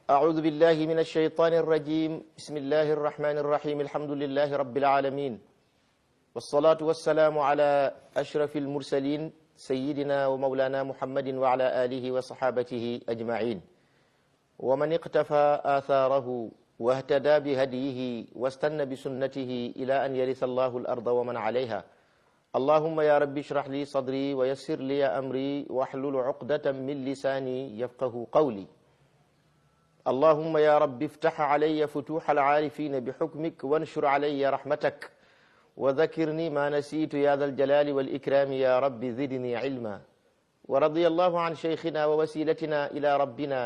أعوذ بالله من الشيطان الرجيم بسم الله الرحمن الرحيم الحمد لله رب العالمين والصلاة والسلام على أشرف المرسلين سيدنا ومولانا محمد وعلى آله وصحابته أجمعين ومن اقتفى آثاره واهتدى بهديه واستنى بسنته إلى أن يرث الله الأرض ومن عليها اللهم يا رب اشرح لي صدري ويسر لي أمري واحلل عقدة من لساني يفقه قولي اللهم يا رب افتح علي فتوح العارفين بحكمك وانشر علي رحمتك وذكرني ما نسيت يا ذا الجلال والإكرام يا رب زدني علما ورضي الله عن شيخنا ووسيلتنا إلى ربنا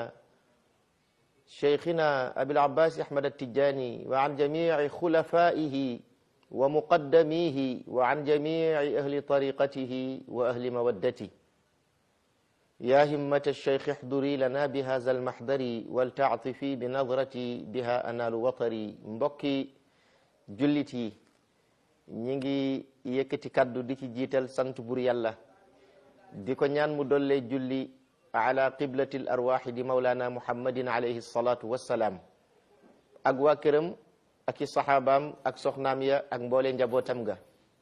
شيخنا أبي العباس أحمد التجاني وعن جميع خلفائه ومقدميه وعن جميع أهل طريقته وأهل مودته يا همة الشيخ احضري لنا بهذا المحضر ولتعطفي بنظرتي بها أنال وطري mbokki jullit yi ñi ngi yëkkati kaddu di ci jiital sant bur yàlla di ko ñaan mu dollee julli ala qiblati l arwaxi di mawlana muhammadin alayhi salatu wassalaam ak waa këram ak i saxaabaam ak soxnaam ya ak mboole njabootam ga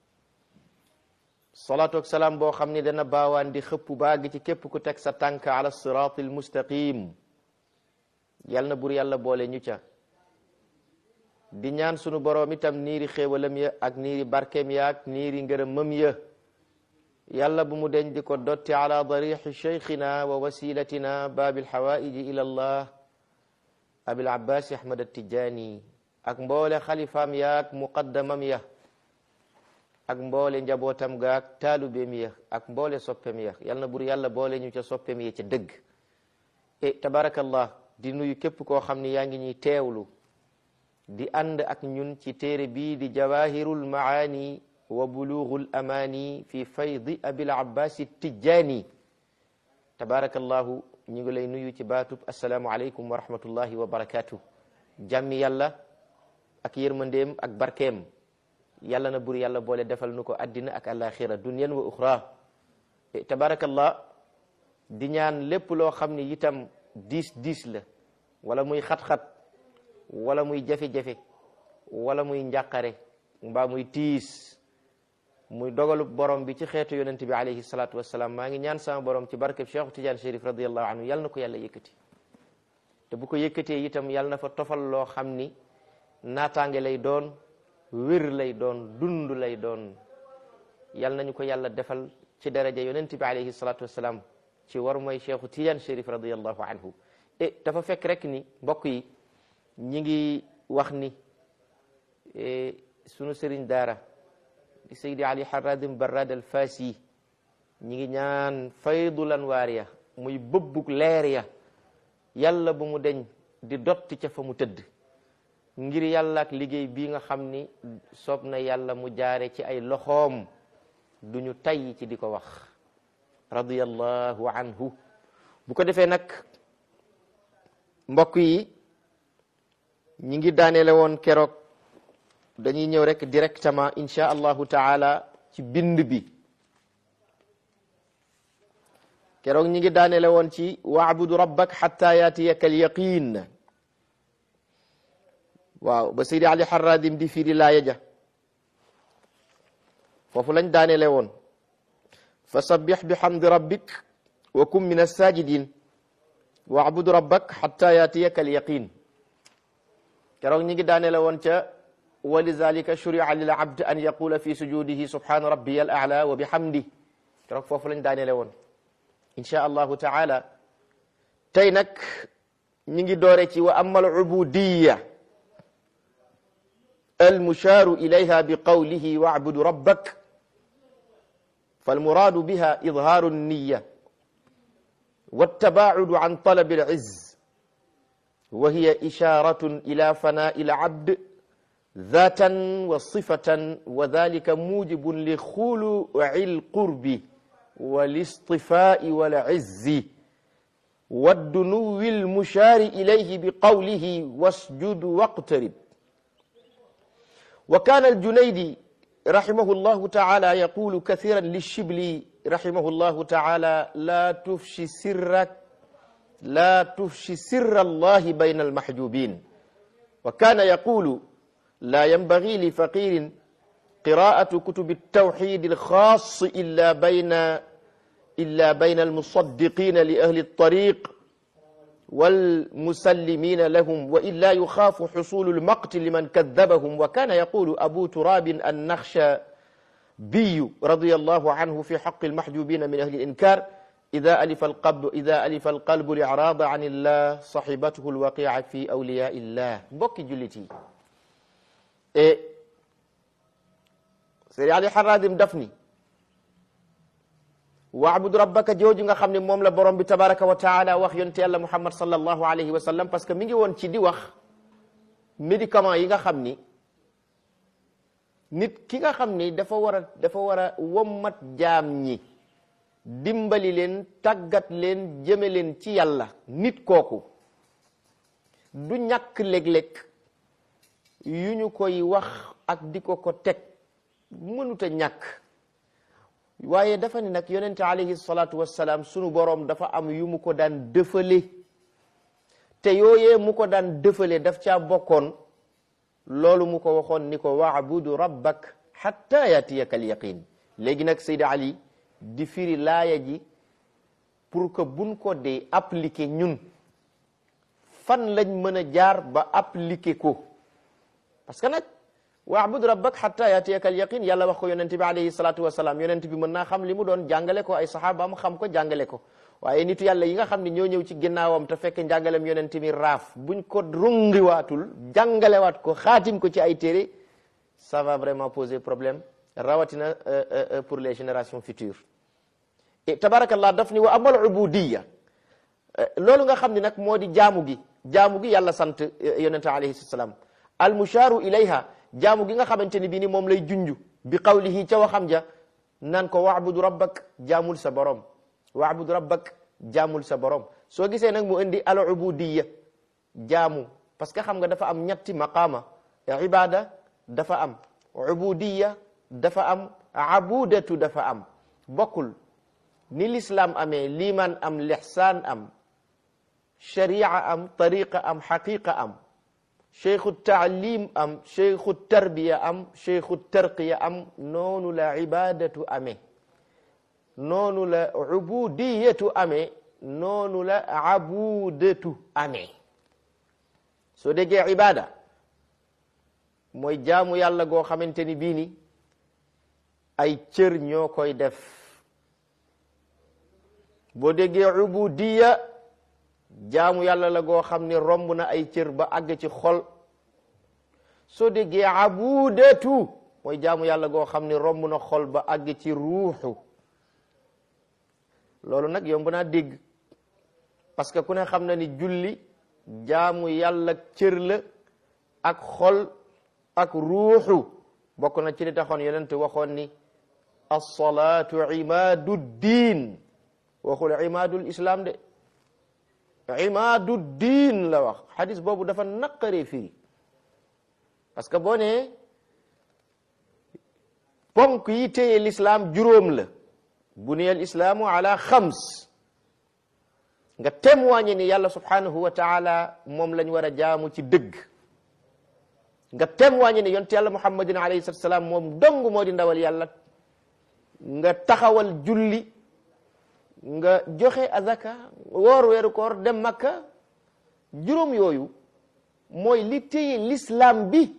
salaatu ak salaam boo xam ni dana baawaan di xëpp baagi ci képp ku teg sa tànk ala siraati almustaqim yal na bur yàlla boole ñu ca di ñaan sunu boroom itam niiri xéewalam ya ak niiri barkeem ya ak niiri ngërëmam ya yàlla bu mu deñ di ko dotti ala darixi cheikhina wa wasilatina baabil xawaaiji ila allah abil abbasi ahmad attijani ak mboole xalifaam ya ak muqaddamam ya ak mboole njabootam ga ak taalubeem ya ak mboole soppem ya yal na bur yàlla boole ñu ca soppem ya ca dëgg e tabarakallah di nuyu képp koo xam ni yaa ngi ñuy teewlu di ànd ak ñun ci téere bii di jawahirul maani wa bulughul amani fi faydi abil abbasi tijjani tabarakallahu ñu ngi lay nuyu ci baatub asalaamu aleykum wa rahmatullahi wa barakatuh jàmmi yàlla ak yërmandeem ak barkeem yàlla na bur yàlla boole defal nu ko addina ak alaxira dunyan wa uxra tabarakallah di ñaan lépp loo xam ni itam diis diis la wala muy xat-xat wala muy jafe-jafe wala muy njàqare mbaa muy tiis muy dogalu borom bi ci xeetu yonent bi alayhi salatu wasalaam maa ngi ñaan sama borom ci barkeb Cheikh Tidiane Chérif radiallahu anhu yàlla na ko yàlla yëkkati te bu ko yëkkatee itam yàlla na fa tofal loo xam ni naataange lay doon wér lay doon dund lay doon yal nañu ko yàlla defal ci daraja yonent bi alayhi salatu wasalaam ci war mooy cheikhu tiyan chérif radiallahu anhu e dafa fekk rek ni mbokk yi ñi ngi wax ni sunu sëriñ daara di saydi ali haradim barrad al fasi ñi ngi ñaan faydul anwaar ya muy bëbbug leer ya yàlla bu mu deñ di dotti ca fa mu tëdd ngir yàlla ak liggéey bii nga xam ni soob na yàlla mu jaare ci ay loxoom duñu tay ci di ko wax radiyallahu anhu bu ko defee nag mbokk yi ñi ngi daaneele woon keroog dañuy ñëw rek directement insha allahu taala ci bind bi keroog ñi ngi daaneele woon ci waabudu rabbak xatta yaatiyaka al yaqin waaw ba Seydi Ali Harradim di firi laaya ja foofu lañ daanele woon fa sabbix bi hamdi rabbik wa kun min assajidin waabud rabbak xatta yaatiyaka alyaqin keroog ñi ngi daanele woon ca wa lidalika shuria lil abd an yaqula fi sujudihi subhana rabbiya al a'la wa bihamdi keroog foofu lañ daanele woon insha allahu taala tey nag ñi ngi doore ci wa amma al ubudiya المشار إليها بقوله واعبد ربك فالمراد بها إظهار النية والتباعد عن طلب العز وهي إشارة إلى فناء العبد ذاتا وصفة وذلك موجب لخلوع القرب والاصطفاء والعز والدنو المشار إليه بقوله واسجد واقترب وكان الجنيدي رحمه الله تعالى يقول كثيرا للشبلي رحمه الله تعالى لا تفشي سرك la tufshi sirra allahi bayna almahjubin wa kana yaqulu la yanbaghi li faqirin qira'atu kutubi التوحيد الخاص إلا بين إلا بين المصدقين لأهل الطريق والمسلمين لهم وإلا يخاف حصول المقت لمن كذبهم وكان يقول أبو تراب النخشبي رضي الله عنه في حق المحجوبين من أهل الإنكار إذا ألف القلب إذا ألف القلب الإعراض عن الله صحبته الوقيعة في أولياء الله بوكي جلتي إيه سيري علي حرادم دفني waabud rabbaka jooju nga xam ne moom la borom bi tabaraka wa taala wax yonte yàlla muhammad sallallahu alayhi wa sallam parce que mi ngi woon ci di wax médicament yi nga xam ni nit ki nga xam ni dafa war a dafa war a wommat jaam ñi dimbali leen tàggat leen jëme leen ci yàlla nit kooku du ñàkk léeg-léeg yu ñu koy wax ak di ko ko teg mënuta ñàkk waaye dafa ne nag yonente alayhi salaatu wassalaam sunu boroom dafa am yu mu ko daan dëfale te yooyee mu ko daan dëfale daf caa bokkoon loolu mu ko waxoon ni ko waabudu rabbak hatta yatiyaka al yaqin léegi nag Seydi Ali di firi laaya ji pour que buñ ko dee appliquer ñun fan lañ mën a jaar ba appliquer ko parce que nag waabud rabbak hatta yatiyaka al yaqin yàlla wax ko yonente bi alayhi salatu wasalaam yonente bi mën naa xam li mu doon jàngale ko ay saxaabaam xam ko jàngale ko waaye nitu yàlla yi nga xam ne ñoo ñëw ci ginnaawam te fekk njàngalem yonente mi raaf buñ ko rungiwaatul jàngalewaat ko xaatim ko ci ay téere ça va vraiment poser problème rawatina pour les générations futures et tabarakallah daf ni wa amal ubudiya loolu nga xam ne nag moo di jaamu gi jaamu gi yàlla sant yonente alayhi salaam al mushaaru ilayha jaamu gi nga xamante ni bii ni moom lay junju bi qawlihi ca waxam ja naan ko waabudu rabbak jaamul sa borom waabudu rabbak jaamul sa borom soo gisee nag mu indi al ubudiya jaamu parce que xam nga dafa am ñetti maqaama ibada dafa am ubudiya dafa am abudatu dafa am bokkul ni l'islam amee liimaan am lixsaan am sharia am tariqa am xaqiqa am cheikhu taalim am cheikhu tarbiya am cheikhu tarqiya am noonu la ibadatu amee noonu la ubudiyatu amee noonu la abudatu amee soo déggee ibada mooy jaamu yàlla goo xamante ni bii ni ay cër ñoo koy def boo déggee ubudiya jaamu yàlla la goo xam ne romb na ay cër ba àgg ci xol soo déggee abudatu mooy jaamu yàlla goo xam ne romb na xol ba àgg ci ruuxu loolu nag yomb naa dégg parce que ku ne xam na ni julli jaamu yàlla cër la ak xol ak ruuxu bokk na ci li taxoon yonent waxoon ni alsalaatu imaadu diin waxul imaadul islam de imaadu diin la wax xadis boobu dafa naqaree firi parce que boo nee ponk yi téye l'islam juróom la buniyal islaamu ala xams nga témoigné ni yàlla subhanahu wa taala moom lañ war a jaamu ci dëgg nga témoigné ni yonte yàlla muhammadin alayhi salatu salaam moom dong moo di ndawal yàlla nga taxawal julli nga joxe azaka woor weeru koor dem makka juróom yooyu mooy li téye l'islam bi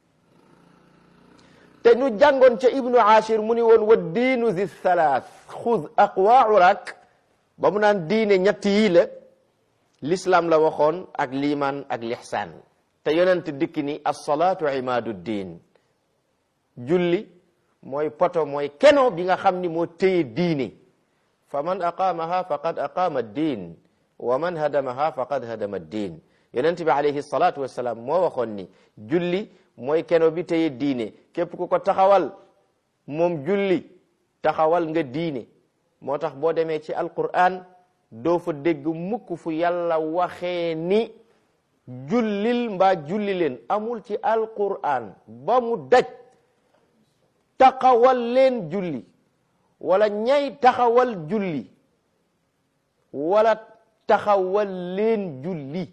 te ñu jàngoon ca ibnu ashir mu ni woon wa diinu zi thalath xud aqwa urak ba mu naan diine ñett yii la l'islam la waxoon ak liimaan ak lixsaan te yonent dikki ni alsalaatu imaadu diin julli mooy poto mooy keno bi nga xam ni moo téye diine fa man aqaamaha faqad aqaama diin wa man hadamaha faqad hadama diin yonent bi alayhi salaatu wassalaam moo waxoon ni julli mooy keno bi téye diine képp ku ko taxawal moom julli taxawal nga diine moo tax boo demee ci alquran doo fa dégg mukk fu yàlla waxee ni jullil mbaa julli leen amul ci alquran ba mu daj taxawal leen julli wala ñay taxawal julli wala taxawal leen julli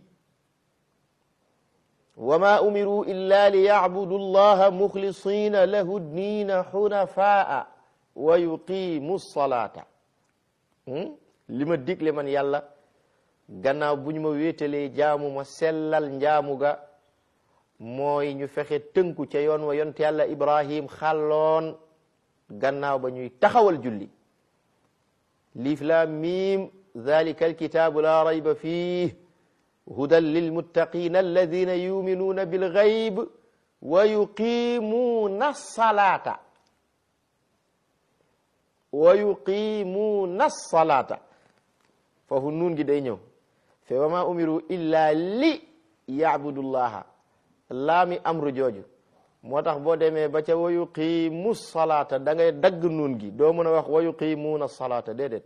wa ma umiru illa li yacbudu allaha muxlisina lahu ddiina xunafaa wa yuqimu salaata li ma digle man yàlla gannaaw bu ñu ma wéetalee jaamu ma sellal njaamu ga mooy ñu fexe tënku ca yoon wa yonte yàlla ibrahim xàlloon gannaaw ba ñuy taxawal julli liif laam miim dalika alkitaabu laa rayba fiih hudan lilmuttaqina alladina yuminuuna bilgayb wa yuqimuuna salaata wa yuqimuuna salaata foofu nuun gi day ñëw fe wa ma umiru illa li yacbudullaha laami amru jooju moo tax boo demee ba ca wa yuqimu salaata da ngay dagg nuun gi doo mën a wax wa yuqimuuna salaata déedéet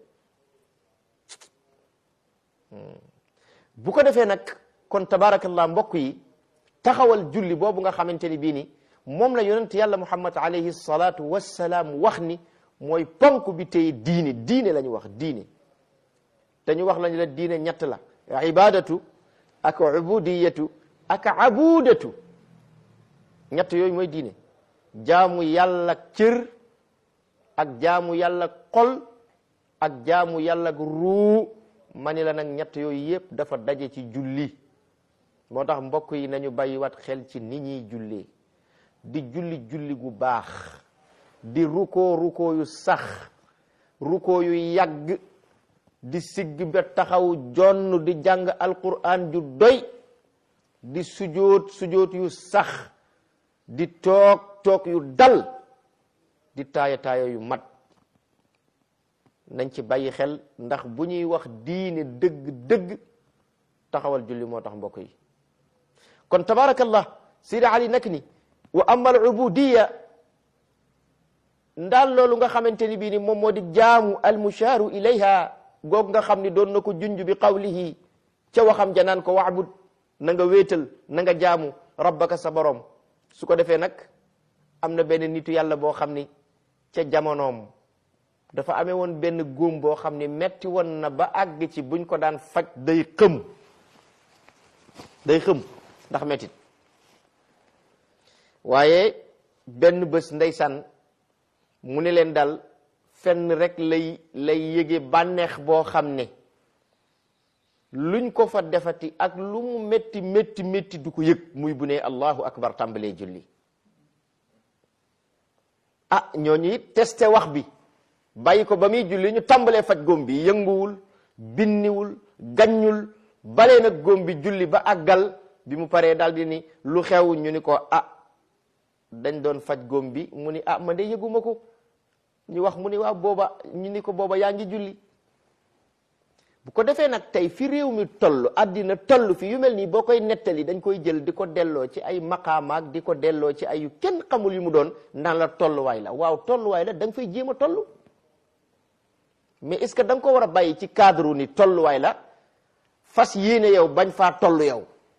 bu ko defee nag kon tabarakallah mbokk yi taxawal julli boobu nga xamante ni bii ni moom la yonent yàlla muhammad alayhi salaatu wassalaam wax ni mooy ponk bi tey diine diine la ñu wax diine te ñu wax lañu la diine ñett la ibadatu ak ubudiyatu ak abudatu ñett yooyu mooy diine jaamu yàlla cër ak jaamu yàlla xol ak jaamu yàlla ruu mani la nag ñett yooyu yëpp dafa daje ci julli moo tax mbokk yi nañu bàyyiwaat xel ci ni ñuy jullee di julli julli gu baax di rukoo rukoo yu sax rukoo yu yàgg di sigg ba taxaw jonn di jàng alquran ju doy di sujoot sujoot yu sax di toog toog yu dal di taaya taaya yu mat nañ ci bàyyi xel ndax bu ñuy wax diine dëgg dëgg taxawal julli moo tax mbokk yi kon tabarakallah sidi ali nak ni wa ama al ubudiya ndaal loolu nga xamante ni bii ni moom moo di jaamu al mushaaru ilayha goog nga xam ni doon na ko junj bi qawlihi ca waxam janaan ko waabud na nga wéetal na nga jaamu rabbaka sa borom su ko defee nag am na benn nitu yàlla boo xam ni ca jamonoom dafa amee woon benn góom boo xam ni metti woon na ba àgg ci buñ ko daan faj day xëm day xëm ndax mettit waaye benn bés ndeysaan mu ne leen dal fenn rek lay lay yëge bànneex boo xam ne luñ ko fa defati ak lu mu métti métti métti du ko yëg muy bu ne allahu akbar tàmbalee julli ah ñooñu it testé wax bi bàyyi ko ba muy julli ñu tàmbalee faj góom bi yënguwul binniwul gaññul balee nag góom bi julli ba àggal bi mu paree daal di ni lu xew ñu ni ko ah dañ doon faj góom bi mu ni ah man de yëguma ko ñu wax mu ni waaw booba ñu ni ko booba yaa ngi julli bu ko defee nag tey fi réew mi toll àddina toll fi yu mel nii boo koy nettali dañ koy jël di ko delloo ci ay maqaamaak di ko delloo ci ay yu kenn xamul yu mu doon naan la tolluwaay la waaw tolluwaay la da nga fay jéem a toll mais est-ce que da nga ko war a bàyyi ci cadre ni tolluwaay la fas yéene yow bañ faa toll yow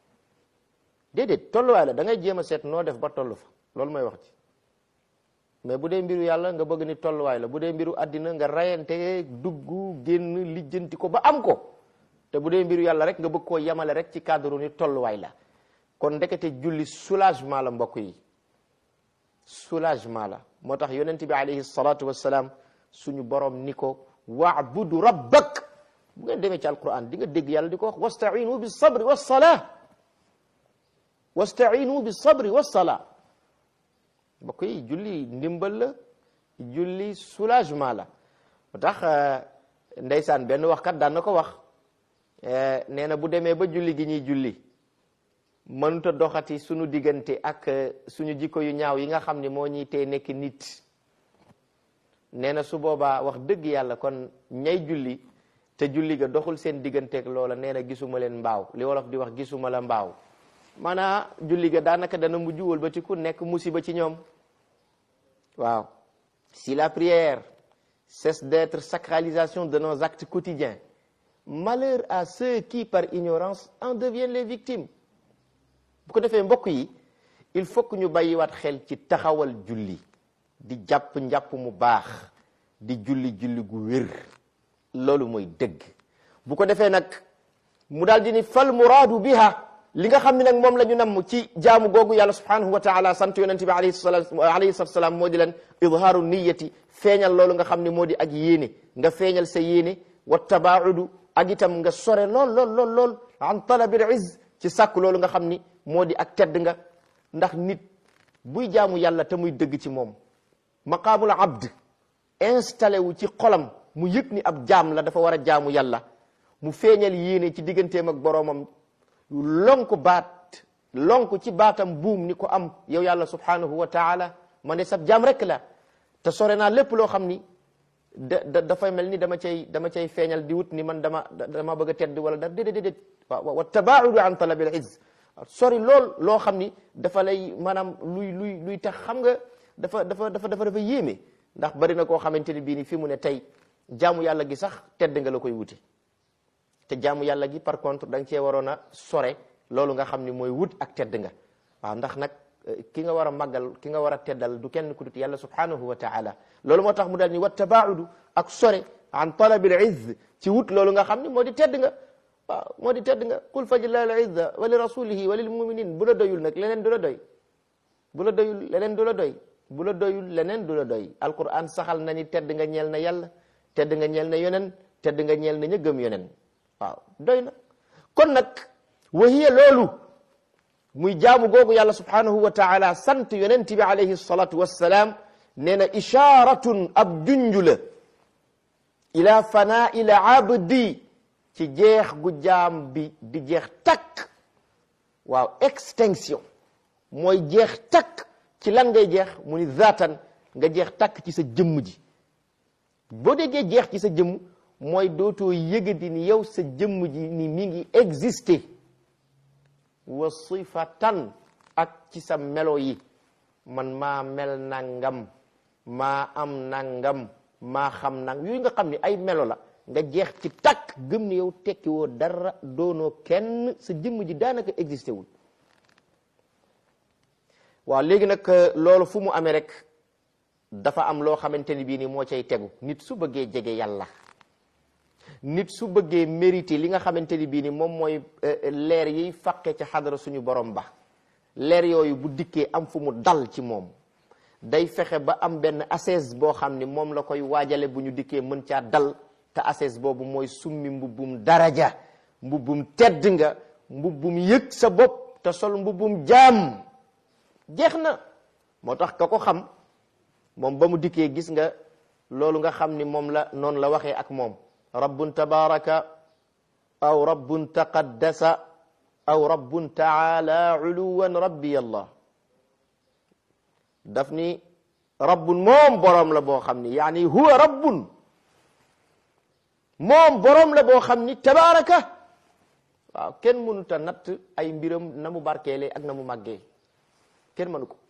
déedéet tolluwaay la da ngay jéem a seet noo def ba toll fa loolu mooy wax ci mais bu dee mbiru yàlla nga bëgg ni tolluwaay la bu dee mbiru àddina nga rayante dugg génn lijjanti ko ba am ko te bu dee mbiru yàlla rek nga bëgg koo yemale rek ci cadre ni tolluwaay la kon ndekete julli soulagement la mbokk yi soulagement la moo tax yonent bi alayhi salaatu wassalaam suñu borom ni ko waabudu rabbak bu ngeen demee ci alquran di nga dégg yàlla di ko wax wastainu bi sabri wassalaa wastainu bi sabri wassalaa mbokk yi julli ndimbal la julli soulagement la moo tax ndeysaan benn waxkat daan na ko wax nee na bu demee ba julli gi ñuy julli mënuta doxati suñu diggante ak suñu jikko yu ñaaw yi nga xam ne moo ñuy tee nekk nit nee na su boobaa wax dëgg yàlla kon ñay julli te julli ga doxul seen digganteeg loola nee na gisuma leen mbaaw li wolof di wax gisuma la mbaaw maanaa julli ga daanaka dana mujj wëlbatiku nekk musiba ci ñoom waaw si la prière cesse d'être sacralisation de nos actes quotidiens malheur à ceux qui par ignorance en deviennent les victimes bu ko defee mbokk yi il faut que ñu bàyyiwaat xel ci taxawal julli di jàpp njàpp mu baax di julli julli gu wér loolu mooy dëgg bu ko defee nag mu daal di ni fal muraadu biha li nga xam ne nag moom la ñu namm ci jaamu googu yàlla subhanahu wa taala sant yonente bi alayhi salatu alayhi salatu salaam moo di leen idhaaru niyati feeñal loolu nga xam ne moo di ak yéene nga feeñal sa yéene wa tabaudu ak itam nga sore lool lool lool lool an talabil izz ci sàkk loolu nga xam ni moo di ak tedd nga ndax nit buy jaamu yàlla te muy dëgg ci moom maqaamul abd installé wu ci xolam mu yëg ni ab jaam la dafa war a jaamu yàlla mu feeñal yéene ci digganteem ak boroomam lonk baat lonk ci baatam buum ni ko am yow yàlla subhanahu wa taala man de sab jaam rek la te sore naa lépp loo xam ni da da dafay mel ni dama cay dama cay feeñal di wut ni man dama dama bëgg a tedd wala da déedéet déedéet waaw wa tabaudu an talabil izz sori lool loo xam ni dafa lay maanaam luy luy luy tax xam nga dafa dafa dafa dafa dafa yéeme ndax bari na koo xamante ni bii ni fi mu ne tey jaamu yàlla gi sax tedd nga la koy wuti te jaamu yàlla gi par contre da nga cee waroon a sore loolu nga xam ni mooy wut ak tedd nga waaw ndax nag ki nga war a màggal ki nga war a teddal du kenn ku dut yàlla subhanahu wa taala loolu moo tax mu daal ni wa tabaudu ak sore an talabil izz ci wut loolu nga xam ni moo di tedd nga waaw moo di tedd nga qul fa lillahi al izza wa li rasulihi wa lil muminin bu la doyul nag leneen du la doy bu la doyul leneen du la doy bu la doyul leneen du la doy alquran saxal na ni tedd nga ñeel na yàlla tedd nga ñeel na yonen tedd nga ñeel na ña gëm yonen waaw doy na kon nag wahiya loolu muy jaamu googu yàlla subhanahu wa taala sant yonent bi alayhi salatu wassalaam nee na isharatun ab junju la ila fanaa il abdi ci jeex gu jaam bi di jeex takk waaw extinction mooy jeex takk ci lan ngay jeex mu ni zaatan nga jeex takk ci sa jëmm ji boo déggee jeex ci sa jëmm mooy dootoo yëgadi ni yow sa jëmm ji ni mi ngi exister wa sifatan ak ci sa melo yi man maa mel nangam maa am nangam maa xam nang yooyu nga xam ni ay melo la nga jeex ci takk gëm ni yow tekki woo dara doonoo kenn sa jëmm ji daanaka existé wul waaw léegi nag loolu fu mu amee rek dafa am loo xamante ni bii ni moo cay tegu nit su bëggee jege yàlla nit su bëggee mérité li nga xamante ni bii ni moom mooy leer yiy faqe ci xadara suñu borom ba leer yooyu bu dikkee am fu mu dal ci moom day fexe ba am benn assise boo xam ni moom la koy waajale bu ñu dikkee mën caa dal te assise boobu mooy summi mbubbum daraja mbubbum tedd nga mbubbum yëg sa bopp te sol mbubbum jaam jeex na moo tax ka ko xam moom ba mu dikkee gis nga loolu nga xam ni moom la noonu la waxee ak moom rabbun tabaraka aw rabbun taqaddasa aw rabbun taala uluwan rabbi allah daf ni rabbun moom boroom la boo xam ni yaani huwa rabbun moom boroom la boo xam ni tabaraka waaw kenn mënut a natt ay mbiram na mu barkeele ak na mu màggee kenn mënu ko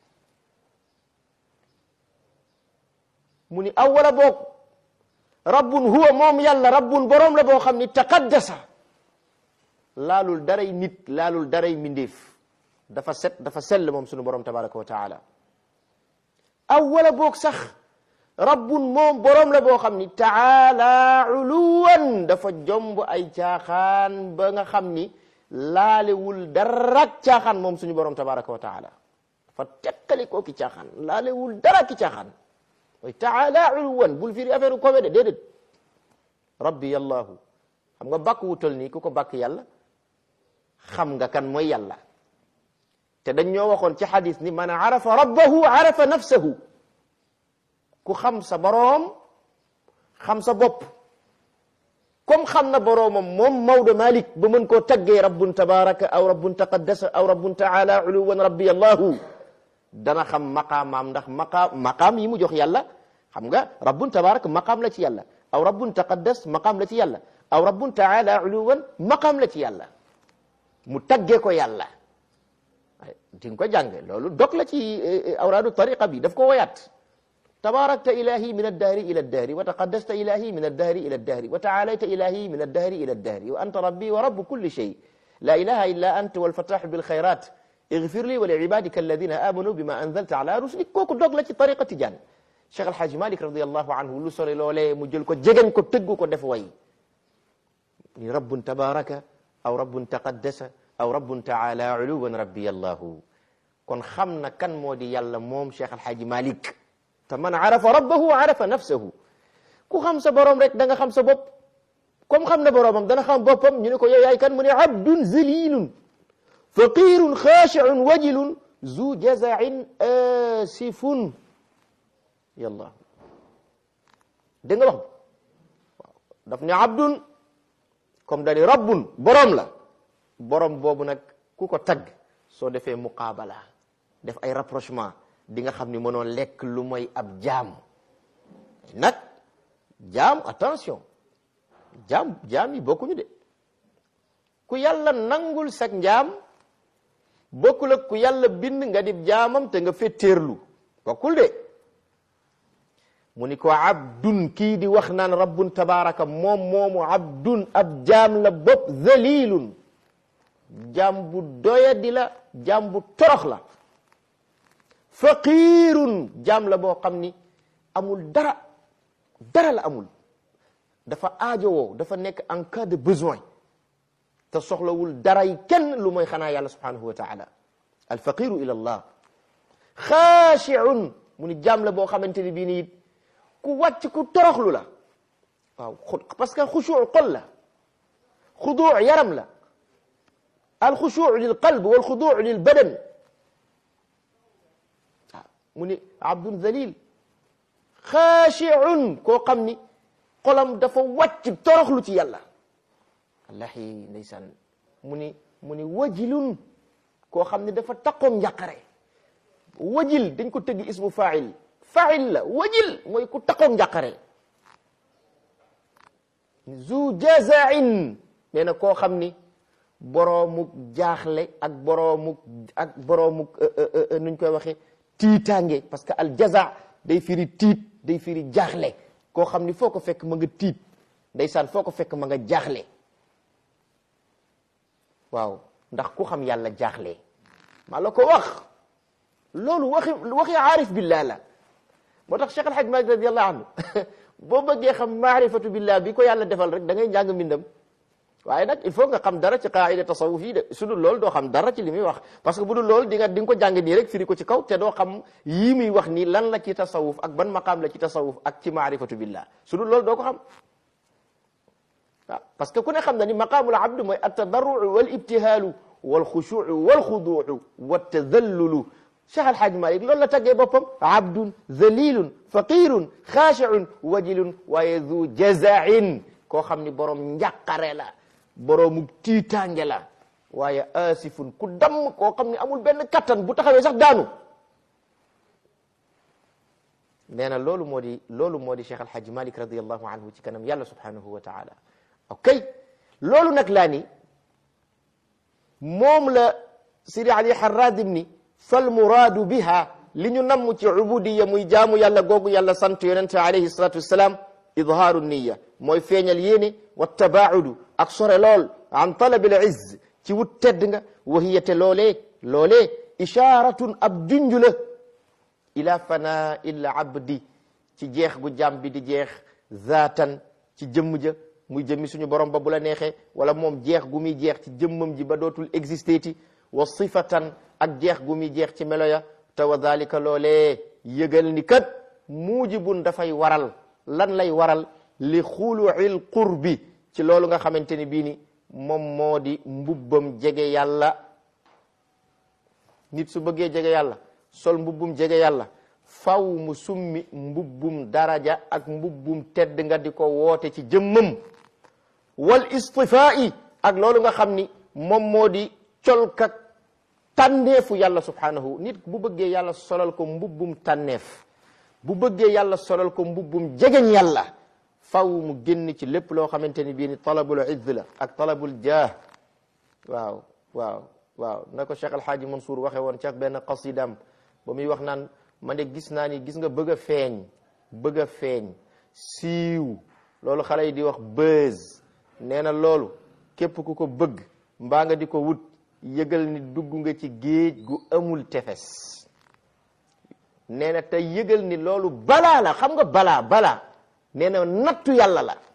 mu ni aw wala boog rabbun huwa moom yàlla rabbun boroom la boo xam ni taqaddasa laalul daray nit laalul daray mindeef dafa set dafa sell moom sunu borom tabaraka wa taala aw wala boog sax rabbun moom boroom la boo xam ni taala uluwan dafa jomb ay caaxaan ba nga xam ni laalewul darak caaxaan moom suñu borom tabaraka wa taala dafa tekkali koo ki caaxaan laalewul dara ki caaxaan way taala uluwan bul firi affaire kowe de déedéet rabbi yallahu xam nga bàkk wutal nii ku ko bàkk yàlla xam nga kan mooy yàlla te dañ ñoo waxoon ci xadis ni man arafa rabbahu arafa nafsahu ku xam sa boroom xam sa bopp comme xam na boroomam moom Maodo Malick ba mën koo taggee rabbun tabaraka aw rabbun taqaddasa aw rabbun taala uluwan rabbi allahu dana xam maqaamaam ndax maqaam maqaam yi mu jox yàlla xam nga rabbun tabaraka maqaam la ci yàlla aw rabbun taqaddas maqaam la ci yàlla aw rabbun taala uluwan maqaam la ci yàlla mu taggee ko yàlla di nga ko jànge loolu dog la ci awraadu tariqa bi daf ko woyaat tabarakta ilahi min addahri ila addahri wa taqaddasta ilahi min addahri ila addahri wa taalayta ilahi min addahri ila addahri wa anta rabbi wa rabbu kulli shay la ilaha illa anta walfatahu bilxayrat igfir li wa liibadika alladina amanu bima anzalta ala rusulik kooku dog la ci tariqa tijaan cheikh alhaji malik radiallahu anhu lu sore loolee mu jël ko jegeñ ko tëgg ko def way ni rabbun tabaraka aw rabbun taqaddasa aw rabbun taala uluwan rabbi allahu kon xam na kan moo di yàlla moom cheikh alhaaji malik te man arafa rabbahu arafa nafsahu ku xam sa borom rek da nga xam sa bopp comme xam na boromam dana xam boppam ñu ne ko yow yaay kan mu ne abdun zalilun faqirun xaashiun wajilun zu jazain asifun yàlla dégg nga wax waaw daf ne abdun comme dani rabbun borom la borom boobu nag ku ko tagg soo defee muqaabala def ay rapprochement di nga xam ni mënoo lekk lu mooy ab jaam nag jaam attention jaam jaam yi bokkuñu de ku yàlla nangul sag njaam bokkul ak ku yàlla bind nga di jaamam te nga fetteerlu bokkul de mu ni ko abdun kii di wax naan rabbun tabaraka moom moomu abdun ab jaam la bopp zalilun jaam bu doya di la jaam bu torox la faqirun jaam la boo xam ni amul dara dara la amul dafa aajowoo dafa nekk en cas de besoin te soxlawul dara yi kenn lu mooy xanaa yàlla subhanahu wa taala alfaqiru ila allah xaashiun mu ni jaam la boo xamante ni bii ni it ku wàcc ku toroxlu la waaw parce que xusuu xol la xuduu yaram la alxusuu lil qalb wal xuduu lil badan waaw mu ni abdun zalil xaashiun koo xam ni xolam dafa wàcc toroxlu ci yàlla wallahi ndeysaan mu ni mu ni wajilun koo xam ne dafa taqoom njàqare wajil dañ ko tëgg ismu fail fail la wajil mooy ku taqoom njàqare zu jazain nee na koo xam ni boroomuk jaaxle ak boroomuk ak boroomuk nuñ koy waxee tiitaange parce que al jaza day firi tiit day firi jaaxle koo xam ni foo ko fekk ma nga tiit ndeysaan foo ko fekk ma nga jaaxle waaw ndax ku xam yàlla jaaxle maa la ko wax loolu waxi waxi aarif billah la moo tax Cheikh Alhaj Malik radiallahu anhu boo bëggee xam maarifatu billah bi ko yàlla defal rek da ngay njàng mbindam waaye nag il faut nga xam dara ci qaida tasawuf yi de su dul loolu doo xam dara ci li muy wax parce que bu dul loolu di nga di nga ko jàng nii rek firi ko ci kaw te doo xam yii muy wax nii lan la ci tasawuf ak ban maqaam la ci tasawuf ak ci maarifatu billah su dul loolu doo ko xam waaw parce que ku ne xam na ni maqaamul abd mooy attadarru wal ibtihaalu wal xushuucu wal xuduucu wa tadallulu Cheikh Alhaaj Malik loolu la taggee boppam abdun zalilun faqirun xaashiun wajilun waaye zu jazain koo xam ni borom njàqare la boroomu tiitaange la waaye asifun ku damm koo xam ne amul benn kattan bu taxawee sax daanu nee na loolu moo di loolu moo di Cheikh Alhaaj Malik radiallahu anhu ci kanam yàlla subhanahu wa taala ok loolu nag laa ni moom la Sidi Ali Harradim ni fal muraadu biha li ñu namm ci ubudiya muy jaamu yàlla googu yàlla sant yonente alayhi salatu wassalam idhaaru niya mooy feeñal yéene wa tabaudu ak sore lool an talabil izz ci wut tedd nga wa hiya te loolee loolee isharatun ab junju la ila fana il abdi ci jeex gu jàmm bi di jeex zaatan ci jëmm ja muy jëmmi suñu borom ba bu la neexee wala moom jeex gu muy jeex ci jëmmam ji ba dootul existeeti wa sifatan ak jeex gu muy jeex ci melo ya te wa dalika loolee yëgal ni kat muujibun dafay waral lan lay waral li xuluil qurbi ci loolu nga xamante ni bii ni moom moo di mbubbam jege yàlla nit su bëggee jege yàlla sol mbubbum jege yàlla faw mu summi mbubbum daraja ak mbubbum tedd nga di ko woote ci jëmmam wal istifaa'i ak loolu nga xam ni moom moo di colkak tànneefu yàlla subhanahu nit bu bëggee yàlla solal ko mbubbum tànneef bu bëggee yàlla solal ko mbubbum jegeñ yàlla faw mu génn ci lépp loo xamante ni bii ni talabul izz la ak talabul jaah waaw waaw waaw na ko Cheikh Alhaaji Mansour waxe woon ca benn qasidam ba muy wax naan man de gis naa ni gis nga bëgg a feeñ bëgg a feeñ siiw loolu xale yi di wax buzz nee na loolu képp ku ko bëgg mbaa nga di ko wut yëgal ni dugg nga ci géej gu amul tefes nee na te yëgal ni loolu balaa la xam nga balaa balaa nee na nattu yàlla la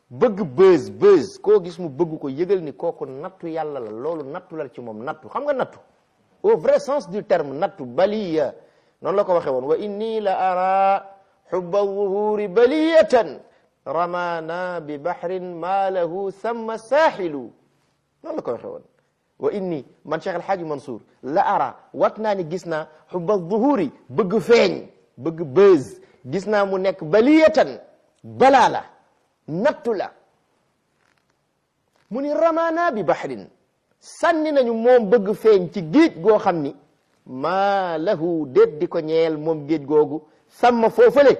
bëgg bës bës koo gis mu bëgg ko yëgal ni kooku nattu yàlla la loolu nattu la ci moom nattu xam nga nattu au vrai sens du terme nattu baliya noonu la ko waxee woon wa inni la ara xubba zuhuri baliyatan ramana bi bahrin ma lahu samma saaxilu noonu la ko waxee woon wa inni man Cheikh Alhaaji Mansour la ara wat naa ni gis naa xubba zuhuri bëgg feeñ bëgg bës gis naa mu nekk baliyatan balaa la nattu la mu ni ramana bi bahrin sànni nañu moom bëgg feeñ ci géej goo xam ni maa lahu déet di ko ñeel moom géej googu sàmma foofale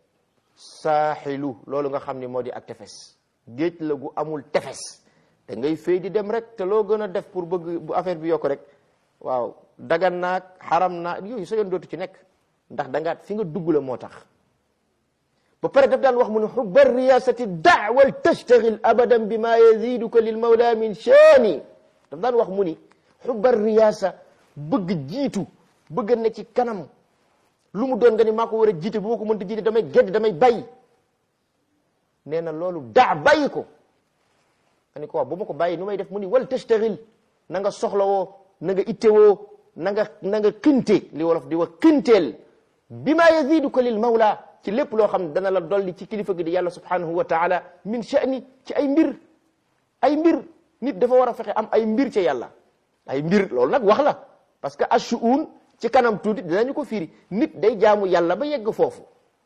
saaxilu loolu nga xam ni moo di ak tefes géej la gu amul tefes da ngay fay di dem rek te loo gën a def pour bëgg bu affaire bi yokk rek waaw dagan naag xaram naa yooyu sa yoon dootu ci nekk ndax da nga fi nga dugg la moo tax ba pare daf daan wax mu ne xubba riyasati da wal tastaxil abadan bi ma yaziduka lil mawla min shaani daf daan wax mu ni xubba riyasa bëgg jiitu bëgg ne ci kanam lu mu doon nga ni maa ko war a jiite bu ma ko mënta jiite damay gedd damay bàyyi nee na loolu daa bàyyi ko ani ko waaw bu ma ko bàyyi nu may def mu ni wal tastaxil na nga soxlawoo na nga ittewoo na nga na nga kinte li wolof di wax kinteel bi ma yaziduka lil mawla ci lépp loo xam ne dana la dolli ci kilifa gi di yàlla subhanahu wa taala min sha'ni ci ay mbir ay mbir nit dafa war a fexe am ay mbir ca yàlla ay mbir loolu nag wax la parce que ashuun ci kanam tuuti dinañu ko firi nit day jaamu yàlla ba yegg foofu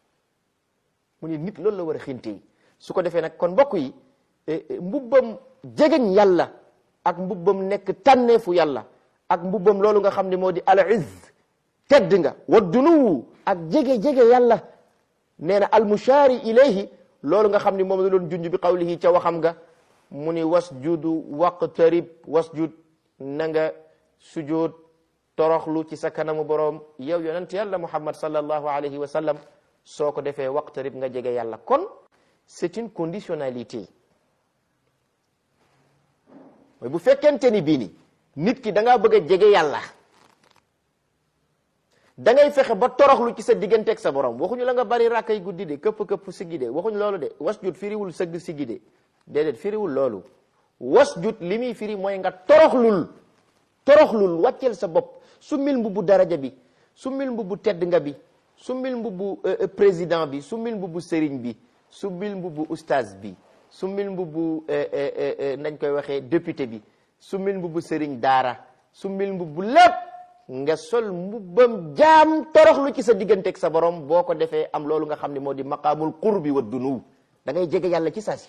mu ni nit loolu la war a xinte su ko defee nag kon mbokk yi mbubbam jegeñ yàlla ak mbubbam nekk tànneefu yàlla ak mbubbam loolu nga xam ne moo di al izz tedd nga wa dunuwu ak jege-jege yàlla nee na al mushaari ilayhi loolu nga xam ne moom la doon junj bi qawlihi ca waxam nga mu ni wasjudu waqtarib wasjud na nga sujud toroxlu ci sa kanamu boroom yow yonent yàlla muhammad sallallahu alayhi wa sallam soo ko defee waqtarib nga jege yàlla kon c'est une conditionnalité mooy bu fekkente ni bii ni nit ki da ngaa bëgg a jege yàlla da ngay fexe ba toroxlu ci sa digganteeg sa borom waxuñu la nga bari rakkay guddi de këpp këpp siggi de waxuñu loolu de wasjud firiwul sëgg siggi de déedéet firiwul loolu wasjud li muy firi mooy nga toroxlul toroxlul wàcceel sa bopp su mil mbubbu daraja bi su mil mbubbu tedd nga bi su mil mbubbu président bi su mil mbubbu sëriñ bi su mil mbubbu oustaz bi su mil mbubbu nañ koy waxee député bi su mil mbubbu sëriñ daara su mil mbubbu lépp nga sol mbubbam jaam toroxlu ci sa digganteeg sa borom boo ko defee am loolu nga xam ne moo di maqaamul qurbi wa dunuw da ngay jege yàlla ci saasi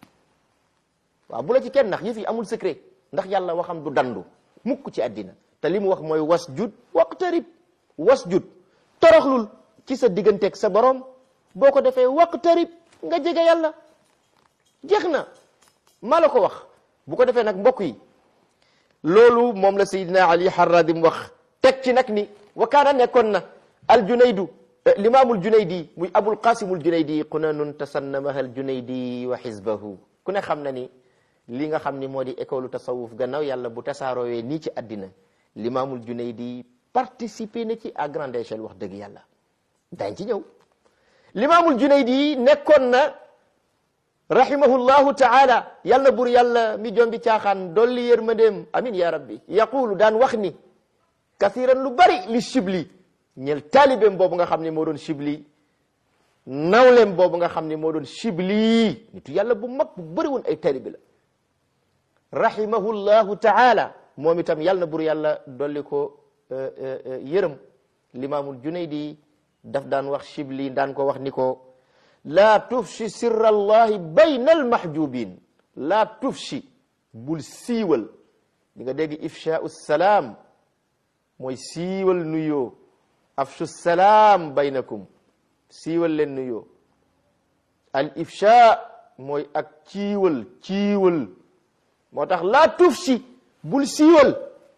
waaw bu la ci kenn ndax yëf yi amul secret ndax yàlla waxam du dandu mukk ci àddina te li mu wax mooy wasjud waqtarib wasjud toroxlul ci sa digganteeg sa borom boo ko defee waqtarib nga jege yàlla jeex na maa la ko wax bu ko defee nag mbokk yi loolu moom la sayidina ali harradim wax teg ci nag ni wa kaana nekkoon na al junaydu limaamul junaydi muy abul qasimul junaydi qunanun tasannamaha al junaydi wa xisbahu ku ne xam na ni li nga xam ni moo di école tasawuf gannaaw yàlla bu tasaaroowee nii ci àddina limaamul junaydi participer na ci à grande échelle wax dëgg yàlla dañ ci ñëw limaamul junaydi nekkoon na rahimahullahu taala yàlla bur yàlla mi jombi caaxaan dolli yërmandeem amin ya rabbi yaqulu daan wax ni kathiran lu bari li shibli ñel taalibeem boobu nga xam ne moo doon shibli nawleem boobu nga xam ne moo doon shibli nitu yàlla bu mag bu bëri woon ay taalibe la rahimahullahu taala moom itam yàlla na bur yàlla dolli ko yërëm limaamul junaydi daf daan wax shibli daan ko wax ni ko laa tufshi sirra allahi bayna almahjubin laa tufshi bul siiwal di nga dégg ifshaau salaam mooy siiwal nuyoo afshu salaam baynakum siiwal leen nuyoo al ifsha mooy ak ciiwal ciiwal moo tax laa tufshi bul siiwal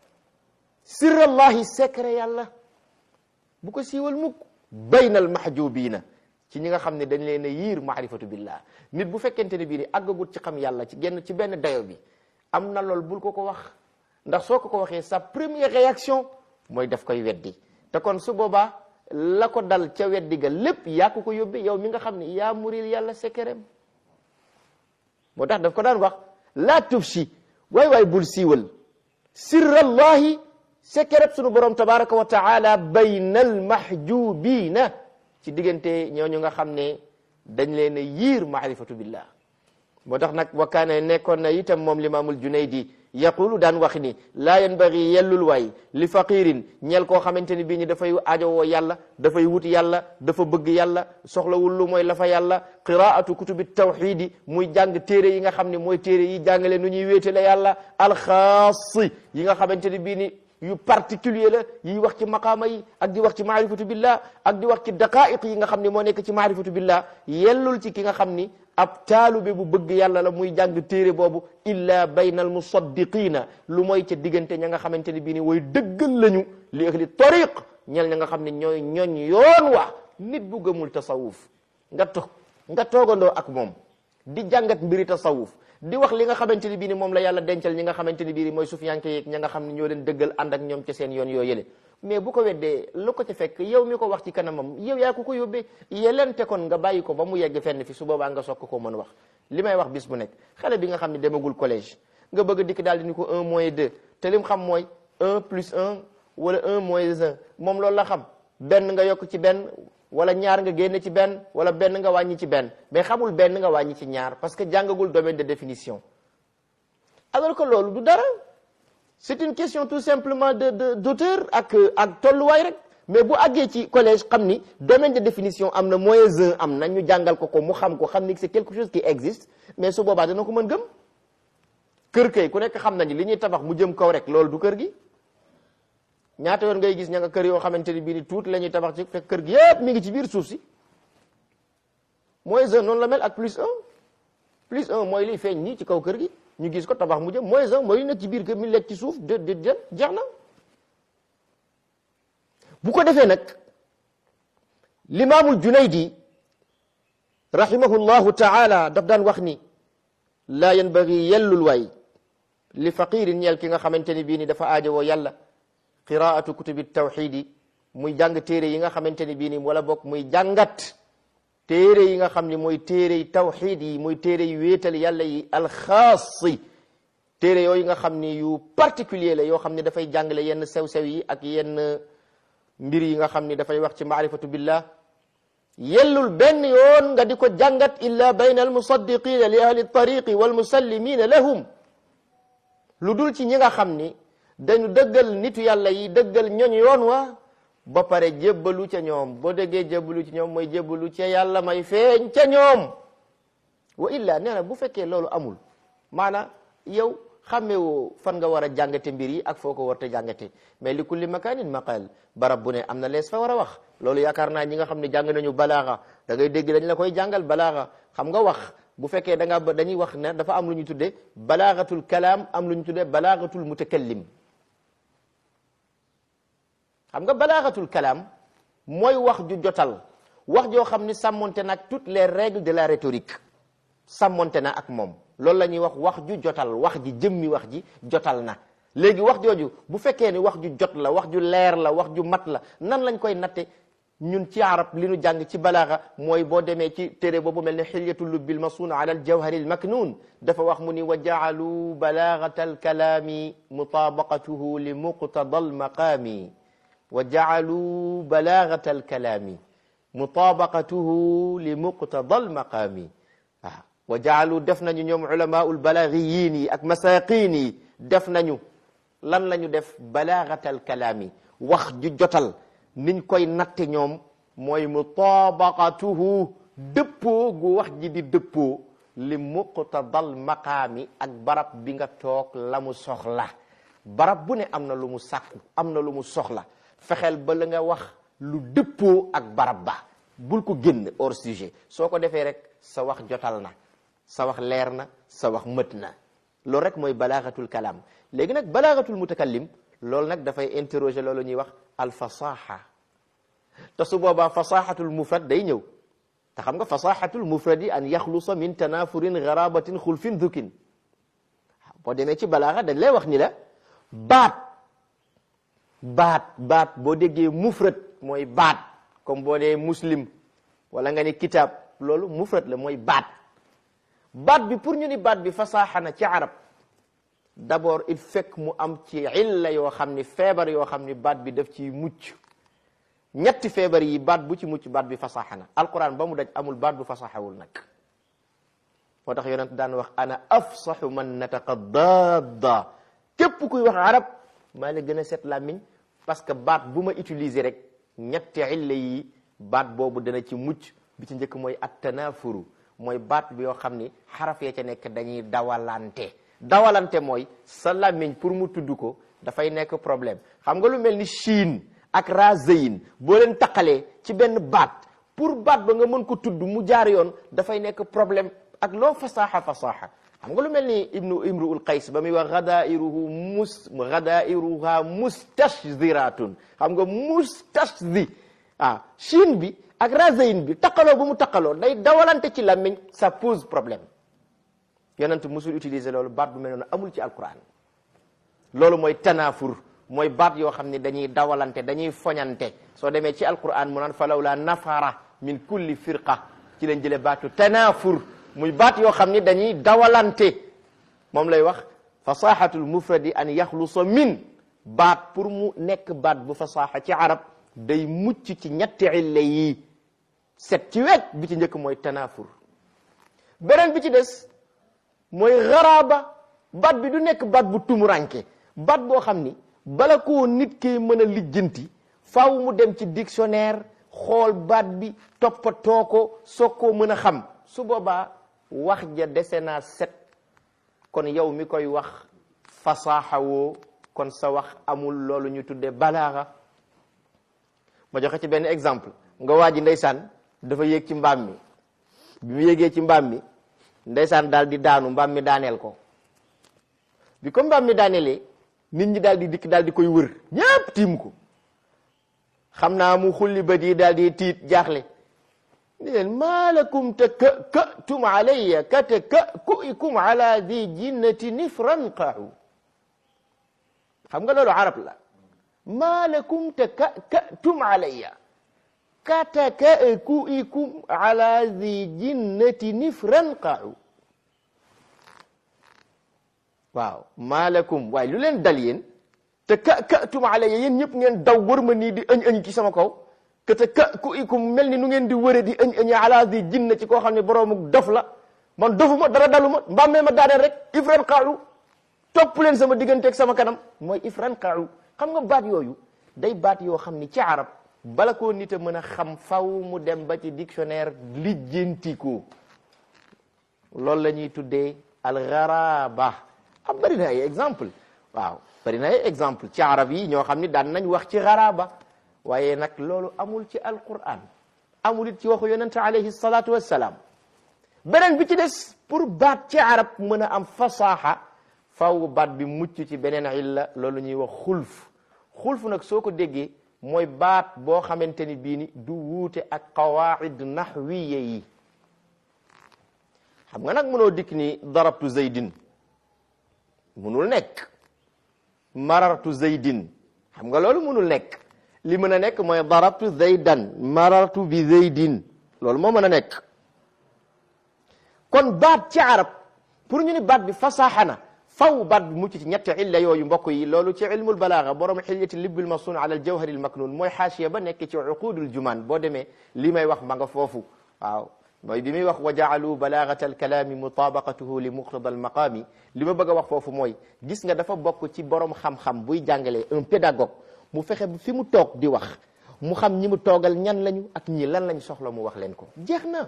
sirra allahi secret yàlla bu ko siiwal mukk bayna almahjubina ci ñi nga xam ne dañ leen a yiir maarifatu billah nit bu fekkente ne bii ni àggagut ci xam yàlla ci genn ci benn dayo bi am na lool bul ko ko wax ndax soo ko ko waxee sa première réaction mooy daf koy weddi te kon su boobaa la ko dal ca weddi ga lépp yaa ko ko yóbbee yow mi nga xam ne yaa muril yàlla sekkerem moo tax daf ko daan wax laa tufshi waay waay bul siiwal sirrallahi secret sunu borom tabaraka wa taala bayna al mahjubina ci diggante ñooñu nga xam ne dañ leen a yiir maarifatu billah moo tax nag wakkaane nekkoon na itam moom limaamul junaydi yaqulu daan wax ni laa yanbagi yellul waay li faqirin ñeel koo xamante ni bii ñi dafay ajowoo yàlla dafay wut yàlla dafa bëgg yàlla soxlawul lu mooy la fa yàlla qiraatu kutubi tawxidi muy jàng téere yi nga xam ne mooy téere yi jàngale nu ñuy wéetale yàlla alxaasi yi nga xamante ni bii ni yu particulier la yi wax ci maqaama yi ak di wax ci maarifatu billah ak di wax ci daqaiq yi nga xam ne moo nekk ci maarifatu billah yellul ci ki nga xam ni ab taalube bu bëgg yàlla la muy jàng téere boobu illa bayna al musaddiqina lu mooy ca diggante ña nga xamante ne bii ni way dëggal lañu li ahli tariq ñel ña nga xam ne ñooy ñooñ yoon wa nit bu gëmul tasawuf nga toog nga toogandoo ak moom di jàngat mbiri tasawuf di wax li nga xamante ni bii ni moom la yàlla dencal ñi nga xamante ni bii ni mooy sufiyanke yeeg ña nga xam ne ñoo leen dëggal ànd ak ñoom ca seen yoon yoo yële mais bu ko weddee lu ko ci fekk yow mi ko wax ci kanamam yow yaa ko ko yóbbee yelente kon nga bàyyi ko ba mu yegg fenn fi su boobaa nga sokk ko mën wax li may wax bis bu nekk xale bi nga xam ne demagul collège nga bëgg a dikk daal di ni ko un moins deux te lim xam mooy un plus un wala un moins un moom loolu la xam benn nga yokk ci benn wala ñaar nga génne ci benn wala benn nga wàññi ci benn mais xamul benn nga wàññi ci ñaar parce que jàngagul domaine de définition alors que loolu du dara c'est une question tout simplement de de d'auteur ak ak tolluwaay rek mais bu àggee ci collège xam ni domaine de définition am na moins un am na ñu jàngal ko ko mu xam ko xam ni c'est quelque chose qui existe mais su boobaa dana ko mën gëm kër kay ku nekk xam nañu li ñuy tabax mu jëm kaw rek loolu du kër gi ñaata yoon ngay gis ña nga kër yoo xamante ni bii ni tuuti la ñuy tabax ci fekk kër gi yépp mi ngi ci biir suuf si moins un noonu la mel ak plus un plus un mooy liy feeñ nii ci kaw kër gi ñu gis ko tabax mu jëm moins un mooy li nekk ci biir kër mi lekk ci suuf de de de jeex na bu ko defee nag limaamul junaydi rahimahullahu taala daf daan wax ni laa yanbagi yellul waay li faqirin ñeel ki nga xamante ni bii ni dafa aajowoo yàlla qiraatu kutubi tawxidi muy jàng téere yi nga xamante ni bii ni wala bokk muy jàngat téere yi nga xam ni mooy téere yi tawxid yi mooy téere yu wéetal yàlla yi alxaasi téere yooyu nga xam ni yu particulier la yoo xam ni dafay jàngale yenn sew-sew yi ak yenn mbir yi nga xam ni dafay wax ci maarifatu billah yellul benn yoon nga di ko jàngat illa bayna almusaddiqina li ahli tariqi walmusallimina lahum lu dul ci ñi nga xam ni dañu dëggal nitu yàlla yi dëggal ñoñ yoon wa ba pare jébbalu ca ñoom boo déggee jébbalu ci ñoom mooy jébbalu ca yàlla may feeñ ca ñoom wa illa nee na bu fekkee loolu amul maana yow xàmmewoo fan nga war a jàngate mbir yi ak foo ko war te jàngate mais li kulli makanin maqal barab bu ne am na lees fa war a wax loolu yaakaar naa ñi nga xam ne jàng nañu balaaxa da ngay dégg dañ la koy jàngal balaaxa xam nga wax bu fekkee da nga ba dañuy wax ne dafa am lu ñu tuddee balaaxatul kalaam am lu ñu tuddee balaaxatul mutakallim xam nga balaaxatul kalaam mooy wax ju jotal wax joo xam ni sàmmonte na ak toutes les règles de la rhétorique sàmmonte na ak moom loolu la ñuy wax wax ju jotal wax ji jëmmi wax ji jotal na léegi wax jooju bu fekkee ni wax ju jot la wax ju leer la wax ju mat la nan lañ koy natte ñun ci arab li nu jàng ci balaaxa mooy boo demee ci téere boobu mel ne xilyatu lubbil masuun ala al jawhari al maknuun dafa wax mu ni wa jaalu balaaxata al kalaami mutaabaqatuhu li muqtada al maqaami wa jaalu balaaxata al kalaami mutaabaqatuhu li muqtada al maqaami waaw wa jaalu def nañu ñoom ulamaul balaaxiyin yi ak masaaqiin yi def nañu lan la ñu def balaaxatal kalaami wax ju jotal niñ koy natte ñoom mooy mutaabaqatuhu dëppoo gu wax ji di dëppoo li muqtadal maqaami ak barab bi nga toog la mu soxla barab bu ne am na lu mu sàkku am na lu mu soxla fexeel ba la nga wax lu dëppoo ak barab ba bul ko génn hors sujet soo ko defee rek sa wax jotal na sa wax leer na sa wax mët na loolu rek mooy balaaxatul kalaam léegi nag balaaxatul mutakallim loolu nag dafay interroger loolu ñuy wax alfasaxa te su boobaa fasaxatul mufrad day ñëw te xam nga fasaxatul mufradi an yaxlusa min tanafurin garabatin xulfin dukin boo demee ci balaaxa dañ lay wax ni la baat baat baat boo déggee mufrad mooy baat comme boo dee muslim wala nga ni kitaab loolu mufrad la mooy baat baat bi pour ñu ni baat bi fasaaxa na ci arab d'abord il fekk mu am ci illa yoo xam ni feebar yoo xam ni baat bi daf ciy mucc ñetti feebar yi baat bu ci mucc baat bi fasaaxa na alquran ba mu daj amul baat bu fasaaxawul nag moo tax yonent daan wax ana afsaxu man nataqa daadda képp kuy wax arab maa la gën a set làmmiñ parce que baat bu ma utiliser rek ñetti illa yi baat boobu dana ci mucc bi ci njëkk mooy at tanafuru mooy baat bi yoo xam ni xaraf ya ca nekk dañuy dawalante dawalante mooy sa làmmiñ pour mu tudd ko dafay nekk problème xam nga lu mel ni shiin ak razayin boo leen taqalee ci benn baat pour baat ba nga mën ko tudd mu jaar yoon dafay nekk problème ak loo fasaaxa fasaaxa xam nga lu mel ni ibnu imruul qays ba muy wax gadairuhu mus gadairuha mustashziratun xam nga mustashzi ah shiin bi ak razayin bi taqaloo bu mu taqaloo day dawalante ci làmmiñ ça pose problème yonent musul utiliser loolu baat bu mel noonu amul ci alquran loolu mooy tanaafur mooy baat yoo xam ne dañuy dawalante dañuy foñante soo demee ci alquran mu naan falawla nafara min kulli firqa ci lañ jëlee baatu tanaafur muy baat yoo xam ni dañuy dawalante moom lay wax fasahatul mufradi an yaxlusa min baat pour mu nekk baat bu fasaha ci arab day mucc ci ñetti ille yi set ci wet bi ci njëkk mooy tanaafur beneen bi ci des mooy xaraaba baat bi du nekk baat bu tumuranke baat boo xam ni bala koo nit ki mën a lijjanti faaw mu dem ci dictionnaire xool baat bi toppatoo ko soog koo mën a xam su boobaa wax ja dese naa set kon yow mi koy wax fasaaxa woo kon sa wax amul loolu ñu tudde balaaxa ma joxe ci benn exemple nga waa ji ndeysaan dafa yéeg ci mbaam mi bi mu yéegee ci mbaam mi ndeysaan daal di daanu mbaam mi daaneel ko bi ko mbaam mi daaneelee nit ñi daal di dikk daal di koy wër ñépp tiim ko xam naa mu xulli bët yi daal di tiit jaaxle ni leen maalakum te ka ka tum alayya ka te ka ku ikum ala di jinnati nifranqahu xam nga loolu arab la maalakum te ka ka tum alayya ka te ka ku ikum ala di jinnati nifranqahu waaw maalakum waaye lu leen dal yéen te ka ka tum alayya yéen ñëpp ngeen daw wër ma nii di ëñ ëñ ci sama kaw que te ka ku ikum mel ni nu ngeen di wëre di ëñ ëñi ala di jinna ci koo xam ne boroomu dof la man dofuma dara daluma mbammee ma daaneel rek ifran qaalu topp leen sama digganteeg sama kanam mooy ifran qaalu xam nga baat yooyu day baat yoo xam ni ci arab bala koo nit a mën a xam faw mu dem ba ci dictionnaire lijjanti ko loolu la ñuy tuddee algaraba am bëri na ay exemple waaw bëri na ay exemple ci arab yi ñoo xam ni daan nañ wax ci garaba waaye nag loolu amul ci alquran amul it ci waxu yonente alayhi salatu wassalaam beneen bi ci des pour baat ci arab mën a am fasaxa faw baat bi mucc ci beneen illa loolu ñuy wax xulf xulf nag soo ko déggee mooy baat boo xamante ni bii ni du wuute ak qawaid naxwiya yi xam nga nag mënoo dikk ni darabtu zaydin mënul nekk marartu zaydin xam nga loolu mënul nekk li mën a nekk mooy darabtu zaydan marartu bi zaydin loolu moo mën a nekk kon baat ci arab pour ñu ni baat bi fasaaxa na faw baat bi mucc ci ñetti illa yooyu mbokk yi loolu ci ilmul balaaga borom xilyati libbil masun ala aljawhari almaknun mooy xaasiya ba nekk ci uqudul juman boo demee li may wax ma nga foofu waaw mooy bi muy wax wa jaalu balaagata alkalaami mutabaqatuhu li muqtada almaqaami li ma bëgg a wax foofu mooy gis nga dafa bokk ci borom xam-xam buy jàngalee un pédagogue mu fexe fi mu toog di wax mu xam ñi mu toogal ñan lañu ak ñi lan lañ soxla mu wax leen ko jeex na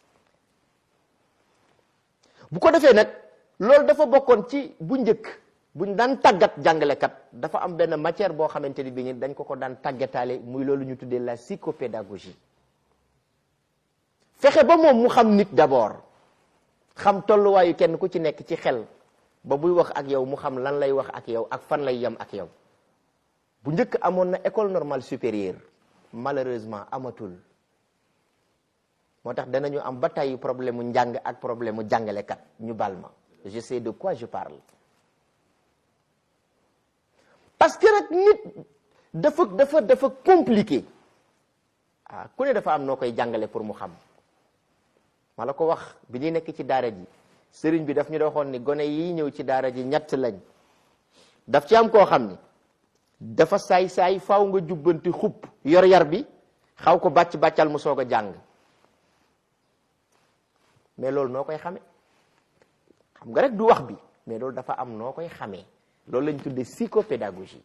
bu ko defee nag loolu dafa bokkoon ci bu njëkk buñ daan tàggat jàngalekat dafa am benn matière boo xamante ni bi dañ ko ko daan tàggataale muy loolu ñu tuddee la psychopédagogie fexe ba moom mu xam nit d'abord xam tolluwaayu kenn ku ci nekk ci xel ba buy wax ak yow mu xam lan lay wax ak yow ak fan lay yem ak yow bu njëkk amoon na école normale supérieure malheureusement amatul moo tax danañu am ba tey problème mu njàng ak problème mu jàngalekat ñu bal ma je sais de quoi je parle parce que nag nit dafa dafa dafa compliqué ah ku ne dafa am noo koy jàngale pour mu xam ma la ko wax bi ñuy nekk ci daara ji sëriñ bi daf ñu waxoon ni gone yi ñëw ci daara ji ñett lañ daf ci am koo xam ni dafa saay saay faaw nga jubbanti xupp yor yar bi xaw ko bàcc bàccal mu soog a jàng mais loolu noo koy xame xam nga rek du wax bi mais loolu dafa am noo koy xamee loolu lañ tuddee psychopédagogie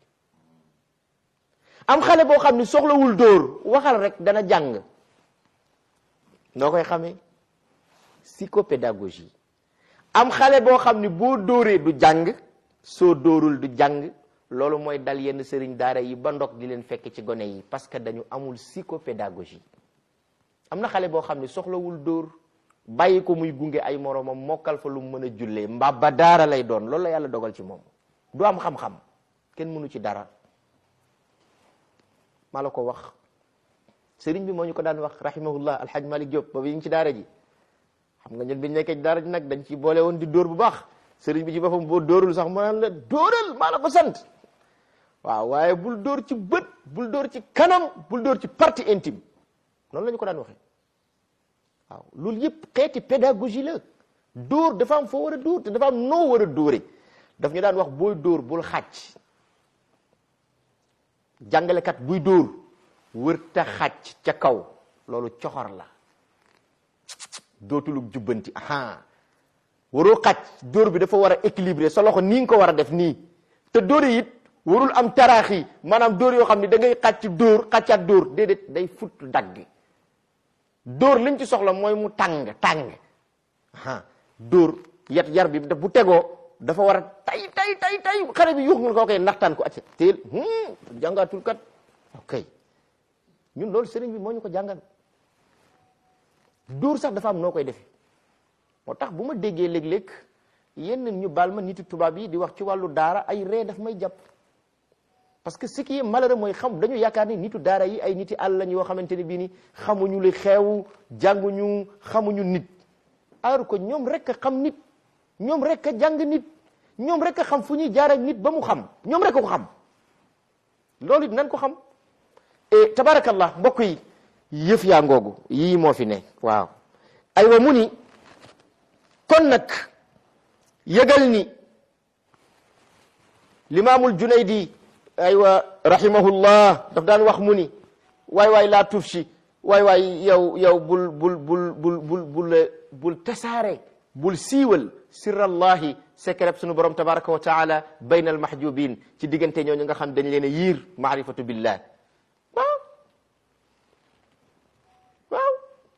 am xale boo xam ni soxlawul dóor waxal rek dana jàng noo koy xamee psychopédagogie am xale boo xam ni boo dóoree du jàng soo dóorul du jàng loolu mooy dal yenn sëriñ daara yi ba ndok di leen fekk ci gone yi parce que dañu amul psychopédagogie am na xale boo xam ni soxlawul dóor bàyyi ko muy gunge ay moroomam mokkal fa lu mu mën a jullee mbaa ba daara lay doon loolu la yàlla dogal ci moom du am xam-xam kenn mënu ci dara maa la ko wax sëriñ bi moo ñu ko daan wax rahimahullah alhaj malik Diop ba bi ñu ci daara ji xam nga ñun biñ nekkee ci daara ji nag dañ ci boole woon di dóor bu baax sëriñ bi ci boppam boo dóorul sax mu naan la dóoral maa la ko sant waaw waaye bul dóor ci bët bul dóor ci kanam bul dóor ci partie intime noonu la ñu ko daan waxee waaw loolu yëpp xeeti pédagogie la dóor dafa am foo war a dóor te dafa am noo war a dóore daf ñu daan wax booy dóor bul xàcc jàngalekat buy dóor wër ta xàcc ca kaw loolu coxor la dootulug jubbanti aha waroo xàcc dóor bi dafa war a équilibré sa loxo nii nga ko war a def nii te dóor it warul am taraax yi maanaam dóor yoo xam ne da ngay xàcc dóor xàccaat dóor déedéet day fut dagg dóor liñ ci soxla mooy mu tàng tàng ah dóor yat yar bi bu tegoo dafa war a tay tay tay tay xale bi yuux nga ko koy naxtaan ko acca teel jàngaatul kat ok ñun loolu sëriñ bi moo ñu ko jàngal dóor sax dafa am noo koy defee moo tax bu ma déggee léeg-léeg yenn ñu baal ma niti tubaab yi di wax ci wàllu daara ay ree daf may jàpp parce que ce qui est malheureux mooy xam dañu yaakaar ni nitu daara yi ay niti àll lañ yoo xamante ne bii ni xamuñu li xew jànguñu xamuñu nit aaru ko ñoom rek a xam nit ñoom rek a jàng nit ñoom rek a xam fu ñuy jaar ak nit ba mu xam ñoom rek a ko xam loolu it nan ko xam et tabarakallah mbokk yi yëf yaa ngoogu yii moo fi ne waaw aywa mu ni kon nag yëgal ni limaamul junaydi aywa rahimahullah daf daan wax mu ni waay waay laa tufshi waay waay yow yow bul bul bul bul bul bul bul tasaare bul siiwal sirrallahi secret sunu borom tabaraka wa taala bayna almahjubin ci diggante ñooñu nga xam dañ leen a yiir maarifatu billah waaw waaw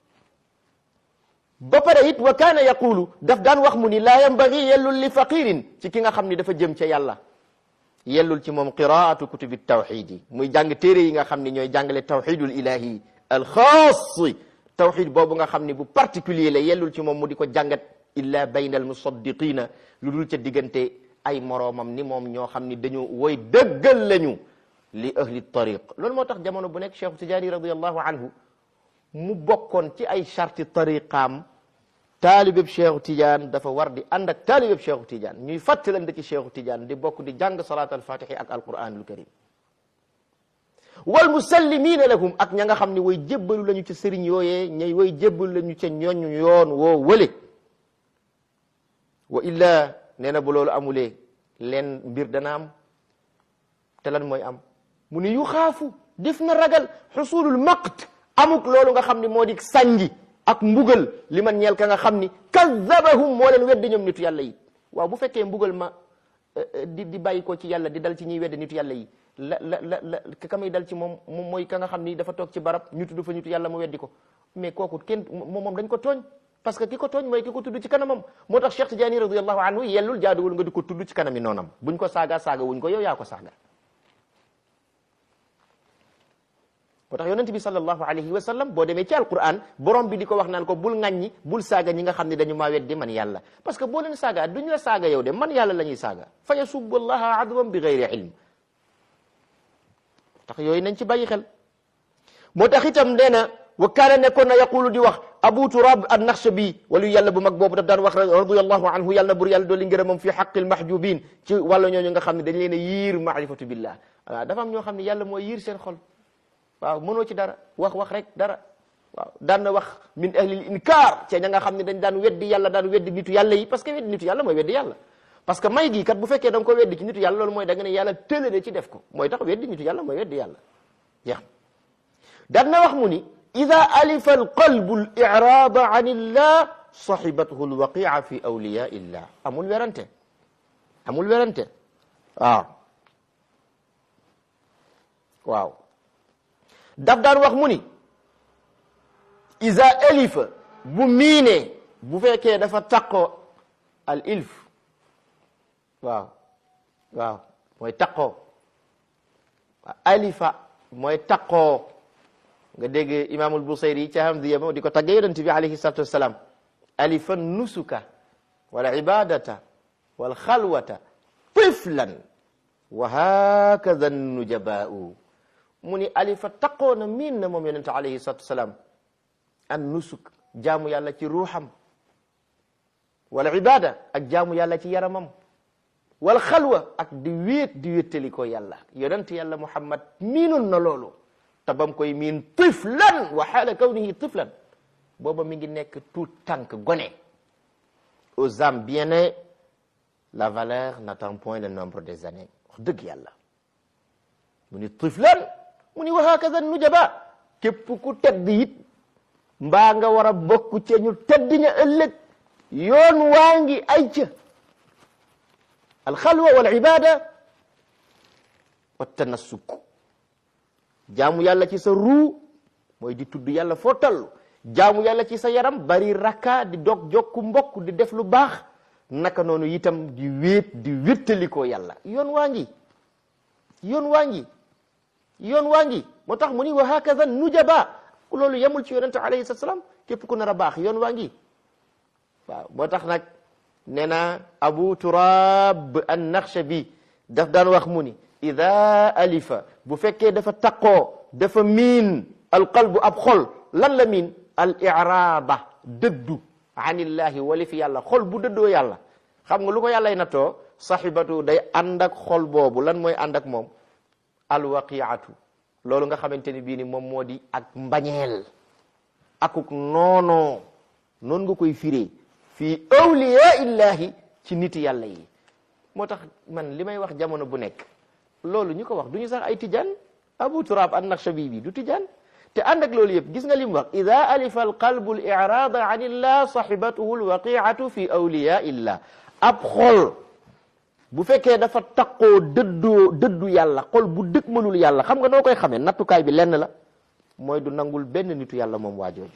ba pare it wa kaana yaqulu daf daan wax mu ni laa yambagi yellul li faqirin ci ki nga xam ni dafa jëm ca yàlla yellul ci moom qiraatu kutubi tawxid yi muy jàng téere yi nga xam ni ñooy jàngale tawxidul ilahi alxaas tawxid boobu nga xam ni bu particulier la yellul ci moom mu di ko jàngat illa bayna almusaddiqina lu dul ca diggante ay moroomam ni moom ñoo xam ni dañu woy dëggal lañu li ahli tariq loolu moo tax jamono bu nekk Cheikh Tidiane radiallahu anhu mu bokkoon ci ay charti tariqaam taalibeb Cheikh Tidiane dafa war di ànd ak taalibeb Cheikh Tidiane ñuy fàttalante ci Cheikh Tidiane di bokk di jàng salaat alfatihi ak alquranul karim wal musallimina lahum ak ña nga xam ne way jébbalu lañu ca sëriñ yooyee ñay way jébbalu lañu ca ñooñu yoon woo wële wa illa nee na bu loolu amulee leen mbir dana am te lan mooy am mu ni yu xaafu def na ragal xusulul maqt amuk loolu nga xam ni moo di sànji ak mbugal li man ñeel ka nga xam ni kazabahum moo leen weddi ñoom nitu yàlla yi waaw bu fekkee mbugal ma di di bàyyi ko ci yàlla di dal ci ñuy weddi nitu yàlla yi la la la la ka may dal ci moom moom mooy ka nga xam ni dafa toog ci barab ñu tudd fa nitu yàlla mu weddi ko mais kooku kenn moom moom dañ ko tooñ parce que ki ko tooñ mooy ki ko tudd ci kanamam moo tax Cheikh Tidiane radiallahu anhu yellul jaaduwul nga di ko tudd ci kanami noonam buñ ko saaga saaga wuñ ko yow yaa ko saaga moo tax yonent bi sallallahu alayhi wa sallam boo demee ci alquran borom bi di ko wax naan ko bul ŋaññi bul saaga ñi nga xam ne dañu maa weddi man yàlla parce que boo leen saaga duñu la saaga yow de man yàlla la ñuy saaga fa yasubbu allaha adwan bi gayri ilm tax yooyu nañ ci bàyyi xel moo tax itam nee na wa kaana nekkoon na yaqulu di wax abu turab an naxshabi walu yàlla bu mag boobu daf daan wax radiallahu anhu yàlla na bur yàlla dooli ngërëmam fi xaqil mahjubin ci wàllu ñooñu nga xam ne dañ leen a yiir maarifatu billah waaw dafa am ñoo xam ne yàlla mooy yiir seen xol waaw mënoo ci dara wax wax rek dara waaw daan na wax min ahlil inkar ca ña nga xam ne dañ daan weddi yàlla daan weddi nitu yàlla yi parce que weddi nitu yàlla mooy weddi yàlla parce que may gi kat bu fekkee da nga ko weddi ci nitu yàlla loolu mooy da nga ne yàlla tële ne ci def ko mooy tax weddi nitu yàlla mooy weddi yàlla jeex daan na wax mu ni ida alifa alqalbu al irada an illah sahibathu alwaqia fi awliya illah amul werante amul werante waaw waaw daf daan wax mu ni ida alifa bu miinee bu fekkee dafa taqoo al ilf waaw waaw mooy taqoo alifa mooy taqoo nga dégg imaamul busayri ca hamdiya mo di ko tagge yonent bi alayhi salatu wassalam alifa nusuka wal ibadata wal xalwata tiflan wa hakada nujabaau mu ni alifa taqoo na miin na moom yonent alayhi salatu wassalam an nusuk jaamu yàlla ci ruuxam wal ibada ak jaamu yàlla ci yaramam wal xalwa ak di wéet di wéttali ko yàlla yonent yàlla muhammad miinoon na loolu te bam koy miin tiflan wa xaala kawnihi tiflan booba mi ngi nekk tout tànk gone aux âmes bien nées la valeur n'attend point le nombre des années wax dëgg yàlla mu ni tiflan mu ni wa hakaza nujaba képp ku tedd it mbaa nga war a bokk ca ñu tedd ña ëllëg yoon waa ngi ay ca alxalwa wal ibada wa tanassuk jaamu yàlla ci sa ruu mooy di tudd yàlla foo toll jaamu yàlla ci sa yaram bari rakka di dog jokku mbokk di def lu baax naka noonu itam di wéet di wéttalikoo yàlla yoon waa ngi yoon waa ngi yoon waa ngi moo tax mu ni wa hakaza nujaba loolu yemul ci yonente alayhi salatu salaam képp ku nar a baax yoon waa ngi waaw moo tax nag nee na abu turab an naxshabi daf daan wax mu ni ida alifa bu fekkee dafa taqoo dafa miin alqalbu ab xol lan la miin al iraada dëddu anillahi wali fi yàlla xol bu dëddoo yàlla xam nga lu ko yàllay nattoo sahibatu day ànd ak xol boobu lan mooy ànd ak moom alwaqiatu loolu nga xamante ni bii ni moom moo di ak mbañeel akuk noonoo noonu nga koy firee fii awliya illahi ci niti yàlla yi moo tax man li may wax jamono bu nekk loolu ñu ko wax du ñu sax ay tijaan abu turab an naqshabi bi du tijaan te ànd ak loolu yëpp gis nga li mu wax ida alifa alqalbu al irada an illah sahibatuhu alwaqiatu fi awliya illah ab xol bu fekkee dafa taqoo dëddoo dëddu yàlla xol bu dëgmalul yàlla xam nga noo koy xamee nattukaay bi lenn la mooy du nangul benn nitu yàlla moom waa jooju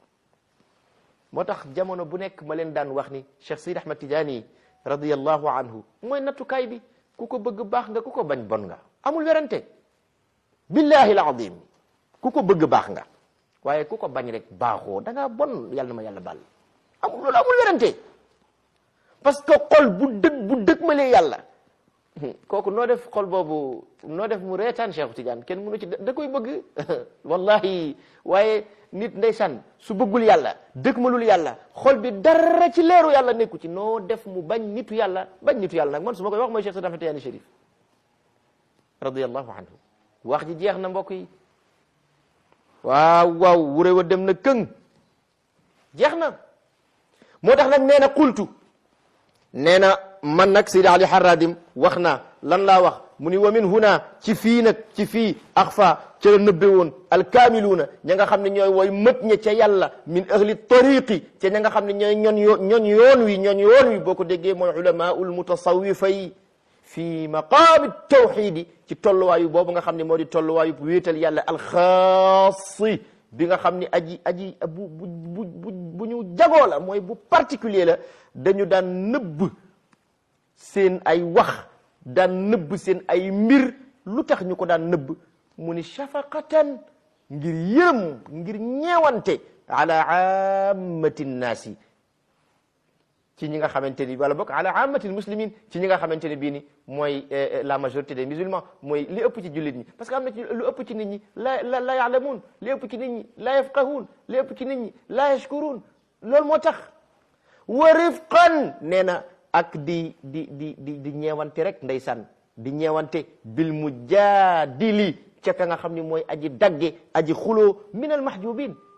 moo tax jamono bu nekk ma leen daan wax ni Cheikh Sidi Ahmad Tidiane radiyallahu anhu mooy nattukaay bi ku ko bëgg baax nga ku ko bañ bon nga amul werante billahi alazim ku ko bëgg baax nga waaye ku ko bañ rek baaxoo da ngaa bon yàlla na ma yàlla bal amul loolu amul werante parce que xol bu dëg bu dëgmalee yàlla kooku noo def xol boobu noo def mu reetaan Cheikh Tidiane kenn mënu ci da koy bëgg wallahi waaye nit ndeysaan su bëggul yàlla dëgmalul yàlla xol bi dara ci leeru yàlla nekku ci noo def mu bañ nitu yàlla bañ nitu yàlla nag man su ma koy wax mooy Cheikh Sidi Ahmed Tidiane Chérif radiyallahu anhu wax ji jeex na mbokk yi waaw waaw wuré wa dem na këng jeex na moo tax nag nee na qultu nee na man nag Sidi Ali Haradim wax naa lan laa wax mu ni wa min huna ci fii nag ci fii axfa ca la nëbbe woon alkaamiluuna ña nga xam ne ñooy wooy mët ña ca yàlla min ahli tariqi ca ña nga xam ne ñooy ñon yoo ñoon yoon wi ñoon yoon wi boo ko déggee mooy ulamaul mutasawifa yi fi maqaami tawxidi ci tolluwaayu boobu nga xam ne moo di tolluwaayu wéetal yàlla alxaasi bi nga xam ne aji aji bu bu bu bu bu ñu jagoo la mooy bu particulier la dañu daan nëbb seen ay wax daan nëbb seen ay mbir lu tax ñu ko daan nëbb mu ni shafaqatan ngir yërëm ngir ñeewante ala ammati nnaasi ci ñi nga xamante ni wala bokk ala ammatil muslimin ci ñi nga xamante ne bii ni mooy la majorité des musulmans mooy li ëpp ci jullit ñi parce que am na ci lu ëpp ci nit ñi la la la yaalamuun li ëpp ci nit ñi la yafqahuun li ëpp ci nit ñi la yashkuruun loolu moo tax wa rifqan nee na ak di di di di di ñeewante rek ndeysaan di ñeewante bil mujaadili ca ka nga xam ni mooy aji dagge aji xuloo min al mahjubin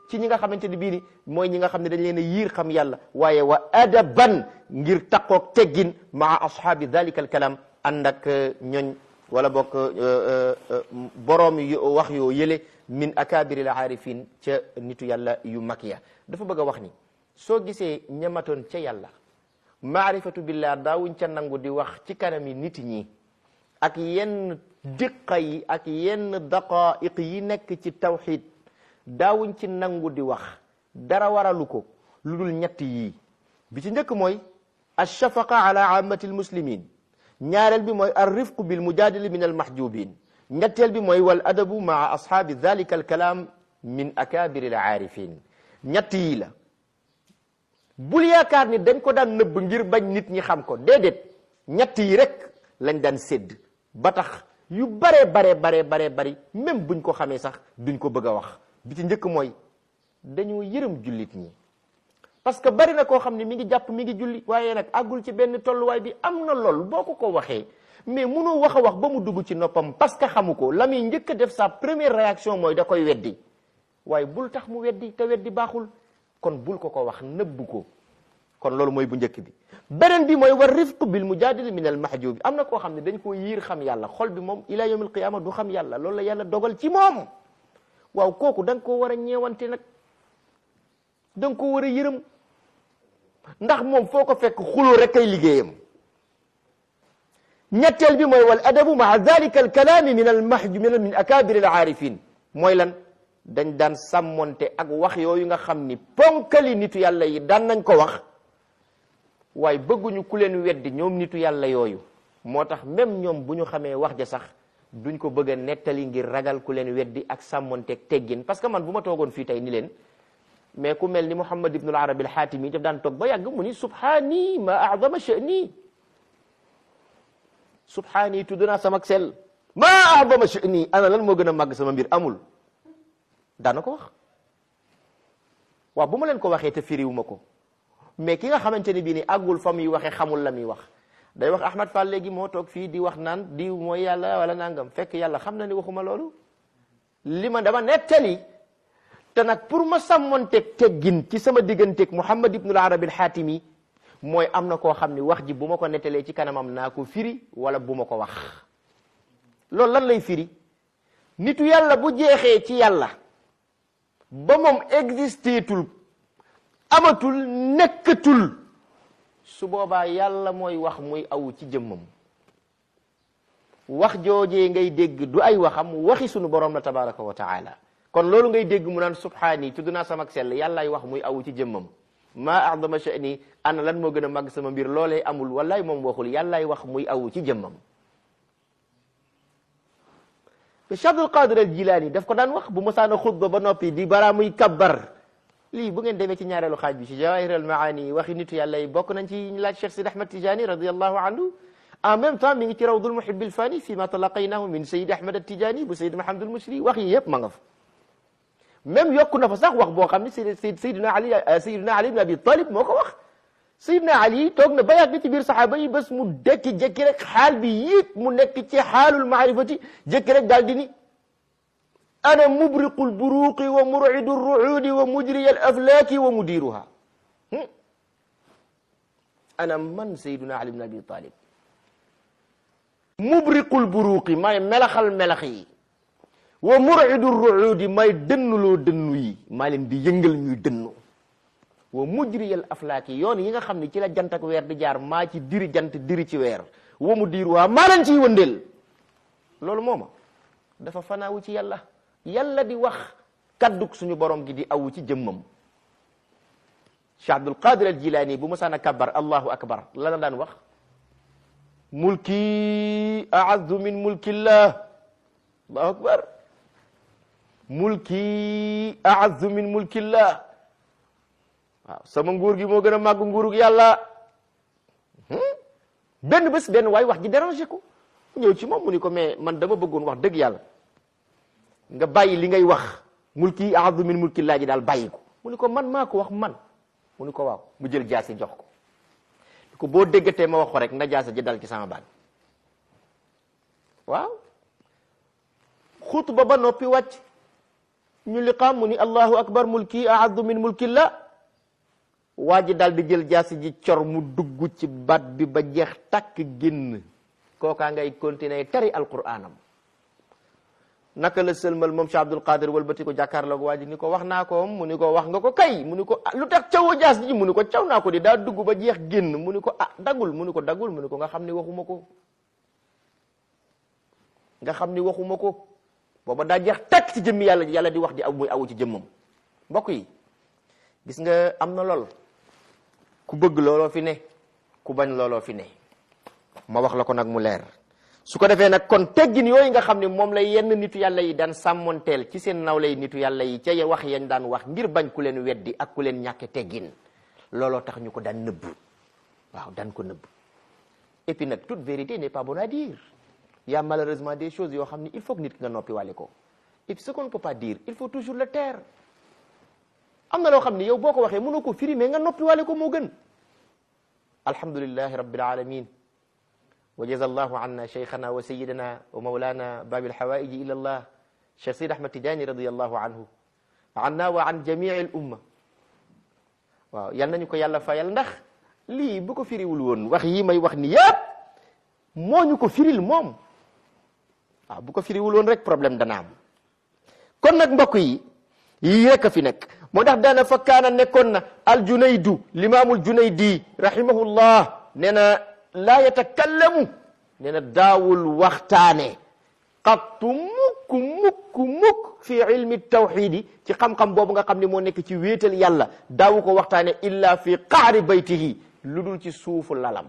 ci ñi nga xamante ni bii ni mooy ñi nga xam ne dañ leen a yiir xam yàlla waaye wa adaban ngir taqoog teggin maa ashaabi dalika al kalam ànd ak ñoñ wala bokk boroom yu wax yoo yële min akabiril aarifin ca nitu yàlla yu mag ya dafa bëgg a wax ni soo gisee ñamatoon ca yàlla maarifatu billah daawuñ ca nangu di wax ci kanami nit ñi ak yenn diqa yi ak yenn daqaiq yi nekk ci tawxid daawuñ ci nangu di wax dara waralu ko lu dul ñett yii bi ci njëkk mooy alshafaqa ala amati almuslimin ñaareel bi mooy alrifqu bilmujadili min almahjubin ñetteel bi mooy wal adabu maa ashaabi dalika alkalam min akabiri alaarifin ñett yii la bul yaakaar ni dañ ko daan nëbb ngir bañ nit ñi xam ko déedéet ñett yi rek lañ daan sédd ba tax yu bare bare bare bare bari même buñ ko xamee sax duñ ko bëgg a wax bi ci njëkk mooy dañoo yërëm jullit ñi parce que bari na koo xam ne mi ngi jàpp mi ngi julli waaye nag àggul ci benn tolluwaay bi am na lool boo ko ko waxee mais munoo wax a wax ba mu dugg ci noppam parce que xamu ko la muy njëkk a def sa première réaction mooy da koy weddi waaye bul tax mu weddi te weddi baaxul kon bul ko ko wax nëbbu ko kon loolu mooy bu njëkk bi beneen bi mooy war rifq bil mujadil min al mahjubi am na koo xam ne dañ koo yiir xam yàlla xol bi moom ila yawm al qiyama du xam yàlla loolu la yàlla dogal ci moom waaw kooku da nga koo war a ñeewante nag da nga koo war a yërëm ndax moom foo ko fekk xuloo rek kay liggéeyam ñetteel bi mooy wal adabu maa dalika al kalaami min al mahju min min akabir al aarifin mooy lan dañ daan sàmmonte ak wax yooyu nga xam ni ponkali nitu yàlla yi daan nañ ko wax waaye bëgguñu ku leen weddi ñoom nitu yàlla yooyu moo tax même ñoom bu ñu xamee wax ja sax duñ ko bëgg a nettali ngir ragal ku leen weddi ak sàmmonteeg teggin parce que man bu ma toogoon fii tey ni leen mais ku mel ni Muhammad ibnul Arabi al-Xaatimi daf daan toog ba yàgg mu ni subhaani ma a'zama sha'ni subhaani tudd naa sama sell ma a'zama sha'ni ana lan moo gën a màgg sama mbir amul daana ko wax waaw bu ma leen ko waxee te firiwu ma ko mais ki nga xamante ni bii ni àggul fa muy waxee xamul la muy wax day wax Ahmad Fall léegi moo toog fii di wax naan diw mooy yàlla wala nangam fekk yàlla xam na ni waxuma loolu li ma dama nettali te nag pour ma sàmmonteeg teggin ci sama digganteeg Muhammad ibnul Arabi al-Xaatimi mooy am na koo xam ni wax ji bu ma ko nettalee ci kanamam naa ko firi wala bu ma ko wax loolu lan lay firi nitu yàlla bu jeexee ci yàlla ba moom existeetul amatul nekkatul su boobaa yàlla mooy wax muy awu ci jëmmam wax joojee ngay dégg du ay waxam waxi sunu borom la tabaraka wa taala kon loolu ngay dégg mu naan subhaani tudd naa sama sell yàllaay wax muy awu ci jëmmam maa a'dama sha'ni ana lan moo gën a màgg sama mbir loolee amul wallaay moom waxul yàllaay wax muy awu ci jëmmam Cheikh Abdul Qadir al Jilaani daf ko daan wax bu mosaana xutba ba noppi di bara muy kabbar lii bu ngeen demee ci ñaareelu xaaj bi ci Jawahir al Maani waxi nitu yàlla yi bokk nañ ci laaj Cheikh Sidi Ahmad Tijani radiyallahu anhu en même temps mi ngi ci rawdul muhibbil fani fi ma talaqaynahu min Sayyid Ahmad al Tijani bu Sayyid Mahamadul Musri wax yi yëpp ma nga fa même yokku na fa sax wax boo xam ne Sayyid Sayyidina Ali Sayyidina Ali ibn Abi Talib moo ko wax Sayyidina Ali toog na ba yàgg ci biir saxaaba yi bés mu dekki jékki rek xaal bi yéeg mu nekk ci xaalul maarifati jékki rek daal di ni ana mubriqul buruqi wa mur'idu ru'udi wa mujri al aflaaki wa mudiruha ana man Sayyidina Ali ibn Abi Talib mubriqul buruqi maay melaxal melax yi wa mur'idu ru'udi maay dënnuloo dënnu yi maa leen di yëngal ñuy dënnu wa mujriyal aflaaki yoon yi nga xam ne ci la jant ak weer di jaar maa ci diri jant diri ci weer wa mu diir waa maa leen ciy wëndeel loolu mooma dafa fanaawu ci yàlla yàlla di wax kadduk suñu borom gi di awu ci jëmmam Cheikh Abdul Qadir al Jilani bu masaana kabbar allahu akbar la daan wax mulki a'azzu min mulkillah allahu akbar mulki a'azzu min mulkillah waaw sama nguur gi moo gën a màgg nguurug yàlla benn bés benn waay wax ji dérangé ko ñëw ci moom mu ni ko mais man dama bëggoon wax dëgg yàlla nga bàyyi li ngay wax mulki a'azzu min mulkillah ji daal bàyyi ko mu ni ko man maa ko wax man mu ni ko waaw mu jël jaasi jox ko ko boo déggatee ma wax ko rek na jaasa ji dal ci sama baat waaw xutba ba noppi wàcc ñu liqaam mu ni allahu akbar mulki aaddu min mulkillah waa ji daal di jël jaasi ji cor mu dugg ci baat bi ba jeex takk génn kookaa ngay continuer tari alquranam naka la sëlmal moom Cheikh Abdul Qadir wëlbati ko jàkkaarloog waa ji ni ko wax naa ko mu ni ko wax nga ko kay mu ni ko lu tax cawoo jaas ji mu ni ko caw naa ko di daa dugg ba jeex génn mu ni ko ah dagul mu ni ko dagul mu ni ko nga xam ni waxuma ko nga xam ni waxuma ko booba daa jeex takk ci jëmmi yàlla yàlla di wax di aw muy awu ci jëmmam mbokk yi gis nga am na lool ku bëgg looloo fi ne ku bañ looloo fi ne ma wax la ko nag mu leer su ko defee nag kon teggin yooyu nga xam ne moom lay yenn nitu yàlla yi daan sàmmonteel ci seen nawlay nitu yàlla yi ca wax yañ daan wax ngir bañ ku leen weddi ak ku leen ñàkke teggin looloo tax ñu ko daan nëbb waaw daan ko nëbb et puis nag toute vérité n'est pas bonne à dire il y a malheureusement des choses yoo xam ne il faut que nit nga noppi wàlle ko et puis ce qu'on ne peut pas dire il faut toujours le taire am na loo xam ne yow boo ko waxee mënoo ko firi mais nga noppi wàlle ko moo gën alhamdulillahi rabbil alamin wa jaza allahu anna cheikhana wa sayidana wa maulana babi alhawaiji ila allah cheikh sid ahmad tidiani radiallahu anhu anna wa an jamii al umma waaw yal nañu ko yàlla fayal ndax lii bu ko firiwul woon wax yi may wax ni yëpp moo ñu ko firil moom waaw bu ko firiwul woon rek problème dana am kon nag mbokk yi yii rek a fi nekk moo tax daana fa kaana nekkoon na al junaydu limaamul junaydi rahimahullah nee na laa yatakallamu nee na daawul waxtaane qattu mukk mukk mukk fi ilmi tawxidi ci xam-xam boobu nga xam ne moo nekk ci wéetal yàlla daawu ko waxtaane illa fi qaari baytihi lu dul ci suufu lalam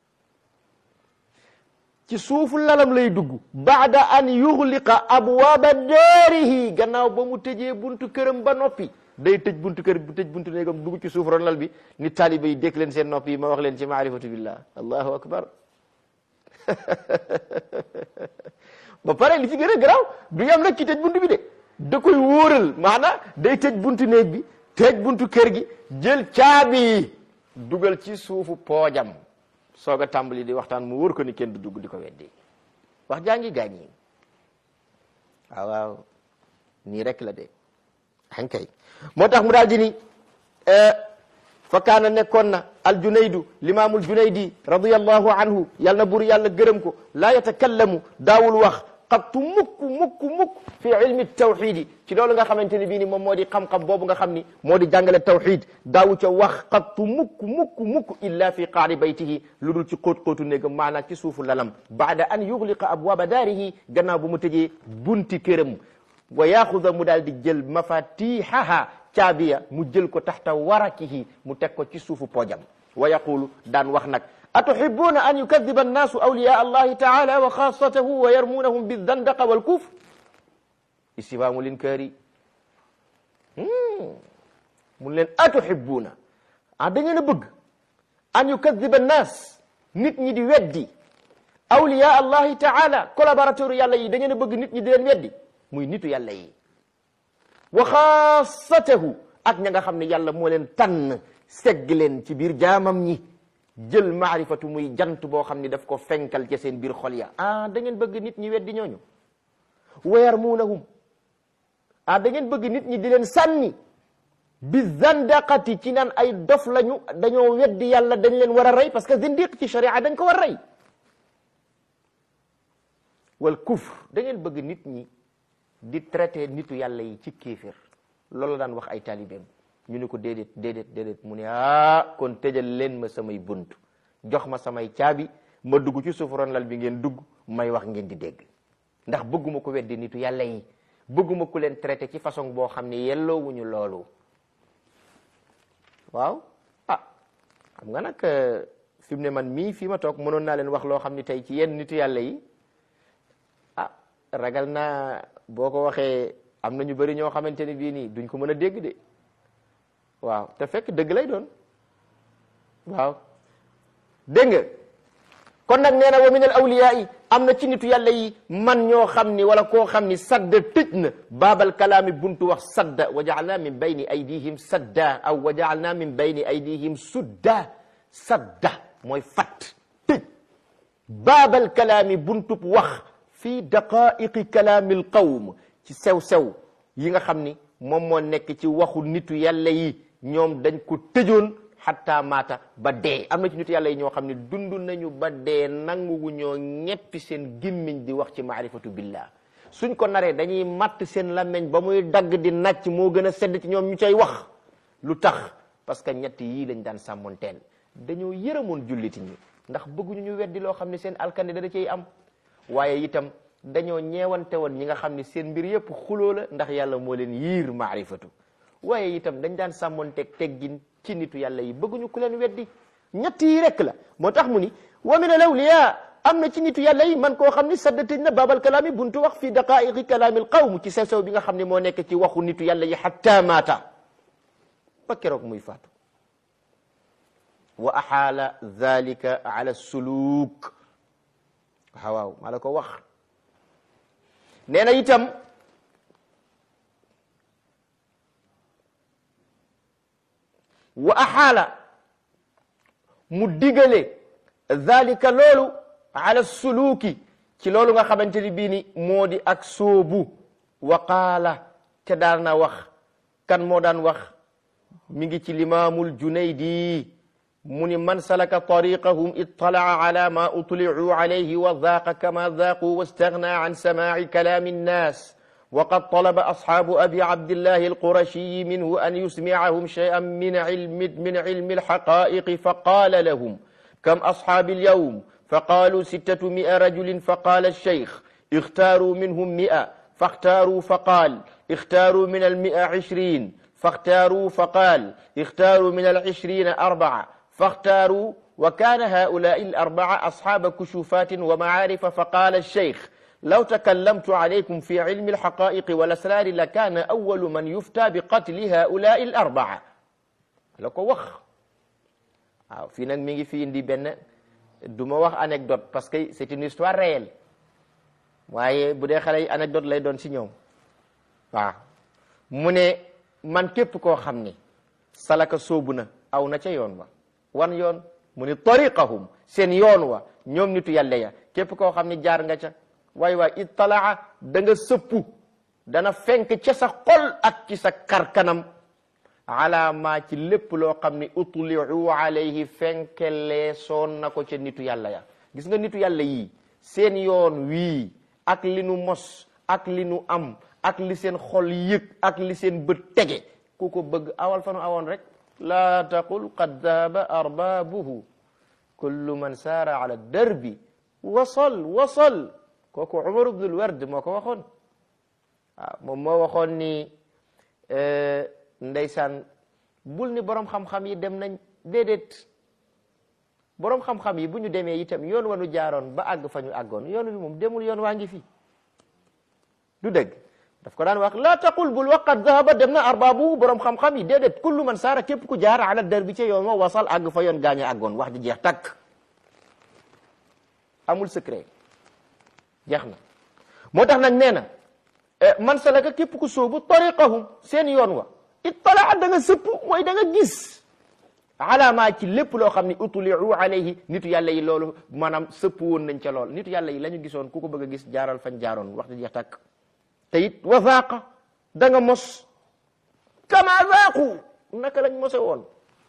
ci suufu lalam lay dugg baada an yuxliqa abwaaba daarihi gannaaw ba mu tëjee buntu këram ba noppi day tëj buntu kër bu tëj buntu néegam dugg ci suuf ron lal bi ni taaliba yi dékk leen seen nopp yi ma wax leen ci maarifatu billah allahu akbar ba pare li ci gën a garaaw du yam nag ci tëj buntu bi de da koy wóoral maanaam day tëj buntu néeg bi tëj buntu kër gi jël caabi dugal ci suufu poojam soog a tàmbali di waxtaan mu wóor ko ni kenn du dugg di ko weddi wax jaa ngi gaañ yi waaw waaw nii rek la de hankay moo tax mu daal di ni fa kaana nekkoon na al junaydu limaamul junaydi radiyallahu anhu yàlla na bur yàlla gërëm ko laa yatakallamu daawul wax xattu mukk mukk mukk fi ilmi tawxidi ci loolu nga xamante ni bii ni moom moo di xam-xam boobu nga xam ni moo di jàngale tawxid daawu ca wax xattu mukk mukk mukk illa fi qaari baytihi lu dul ci xóot-xóotu néegam maanaam ci suufu lalam baada an yugliqa abwaaba daarihi gannaaw bu mu tëjee bunti këram wa yaaxuda mu daal di jël mafatihaha caabiya mu jël ko taxta warakihi mu teg ko ci suufu poojam wa yaqulu daan wax nag atuhibuuna an yukadiba annaasu awliya allahi taala wa xaasatahu wa yarmunahum bidandaqa walkufr istifaamu linkaari mun leen atuhibuuna ah da ngeen a bëgg an yukadiba annaas nit ñi di weddi awliya allahi taala collaborateur yàlla yi da ngeen a bëgg nit ñi di leen weddi muy nitu yàlla yi wa xaasatahu ak ña nga xam ne yàlla moo leen tànn segg leen ci biir jaamam ñi jël maarifatu muy jant boo xam ni daf ko fenkal ca seen biir xol ya ah da ngeen bëgg nit ñi weddi ñooñu wa yarmuunahum ah da ngeen bëgg nit ñi di leen sànni bi zandaqati ci naan ay dof lañu dañoo weddi yàlla dañ leen war a rey parce que zindiq ci sharia dañ ko war a rey wal kufr da ngeen bëgg nit ñi di traité nitu yàlla yi ci kéefir loolu daan wax ay taalibeem ñu ne ko déedéet déedéet déedéet mu ne ah kon tëjal leen ma samay bunt jox ma samay caabi ma dugg ci suuf ron lal bi ngeen dugg may wax ngeen di dégg ndax bëgguma ko weddi nitu yàlla yi bëgguma ku leen traité ci façon boo xam ne yelloowuñu loolu waaw ah xam nga nag fi mu ne man mii fii ma toog mënoon naa leen wax loo xam ne tey ci yenn nitu yàlla yi ah ragal naa boo ko waxee am na ñu bëri ñoo xamante ne bii nii duñ ko mën a dégg de waaw te fekk dëgg lay doon waaw dégg nga kon nag nee na wa min al awliya yi am na ci nitu yàlla yi man ñoo xam ni wala koo xam ni sadda tëj na baabal kalaami buntu wax sadda wa jaalna min bayni aydihim sadda aw wa jaalna min bayni aydihim sudda sadda mooy fat tëj baabal kalaami buntub wax fii daqaiqi kalaami al qawm ci sew-sew yi nga xam ni moom moo nekk ci waxu nitu yàlla yi ñoom dañ ko tëjoon xatta maata ba dee am na ci nitu yàlla yi ñoo xam ne dund nañu ba dee nanguwu ñoo ñeppi seen gémmiñ di wax ci maarifatu billah suñ ko naree dañuy matt seen làmmeñ ba muy dagg di nàcc moo gën a sedd ci ñoom ñu cay wax lu tax parce que ñett yii lañ daan sàmmonteel dañoo yërëmoon julliti ñi ndax bëgguñu ñu weddi loo xam ne seen alkande dana cay am waaye itam dañoo ñeewante woon ñi nga xam ne seen mbir yëpp xuloo la ndax yàlla moo leen yiir maarifatu waaye itam dañ daan sàmmonteeg teggin ci nitu yàlla yi bëgguñu ku leen weddi ñett yi rek la moo tax mu ni wa min al awliya am na ci nitu yàlla yi man koo xam ni sadda tëj na baabal kalaami buntu wax fi daqaiqi kalaami al qawm ci sew sew bi nga xam ne moo nekk ci waxu nitu yàlla yi hatta maata ba keroog muy faatu wa axaala dalika ala suluk waaw waaw maa la ko wax nee na itam wa axaala mu digale dalika loolu ala suluki ci loolu nga xamante ni bii ni moo di ak soobu wa qaala te daan na wax kan moo daan wax mi ngi ci limaamul junaydi mu ni man salaka tariqahum ittalaca ala ma utlicuu alayhi wa daaqa kama daaquu wastagna an samaaci kalaami nnaas وقد طلب أصحاب أبي عبد الله القرشي منه أن يسمعهم شيئا من علم من علم الحقائق فقال لهم كم أصحاب اليوم فقالوا ستمائة رجل فقال الشيخ اختاروا منهم مئة فاختاروا فقال اختاروا من المئة عشرين فاختاروا فقال اختاروا من العشرين أربعة فاختاروا وكان هؤلاء الأربعة أصحاب كشوفات ومعارف فقال الشيخ لو تكلمت عليكم في علم الحقائق والأسرار لكان أول من يفتى بقتل هؤلاء الأربعة la ko wax waaw fii nag mi ngi fi indi benn du ma wax anecdote parce que c'est une histoire réelle waaye bu dee xale yi anecdote lay doon si ñoom waaw mu ne man képp koo xam ni salaka soobu na aw na ca yoon wa wan yoon mu ni tariqahum seen yoon wa ñoom nitu yàlla ya képp koo xam ni jaar nga ca waay waay ittalaa da nga sëppu dana fenk ca sa xol ak ci sa kar kanam ala ma ci lépp loo xam ni utliu alayhi fenkelee soon na ko ca nitu yàlla ya gis nga nitu yàlla yii seen yoon wii ak li nu mos ak li nu am ak li seen xol yëg ak li seen bët tege ku ko bëgg awal fanu awoon rek laa taqul qad dahaba arbabuhu kullu man saara ala darbi wasal wasal kooku Umar ibnul Werd moo ko waxoon waaw moom moo waxoon ni ndeysaan bul ni borom xam-xam yi dem nañ déedéet borom xam-xam yi bu ñu demee itam yoon wa nu jaaroon ba àgg fa ñu àggoon yoon wi moom demul yoon waa ngi fi du dëgg daf ko daan wax laa taqul bul waqat zahaba dem na arbaabu borom xam-xam yi déedéet kullu man saara képp ku jaar ala dar bi ca yoon wa wasal àgg fa yoon gaañe àggoon wax ji jeex takk amul secret jeex na moo tax nag nee na man salaka képp ku soobu tariqahum seen yoon wa ittalaa da nga sëpp mooy da nga gis alaamaa ci lépp loo xam ne utliu alayhi nitu yàlla yi loolu maanaam sëpp woon nañ ca lool nitu yàlla yi la ñu gisoon ku ko bëgg a gis jaaral fañ jaaroon wax di jeex tàkk te it wa zaaqa da nga mos kama zaaqu naka lañ mose woon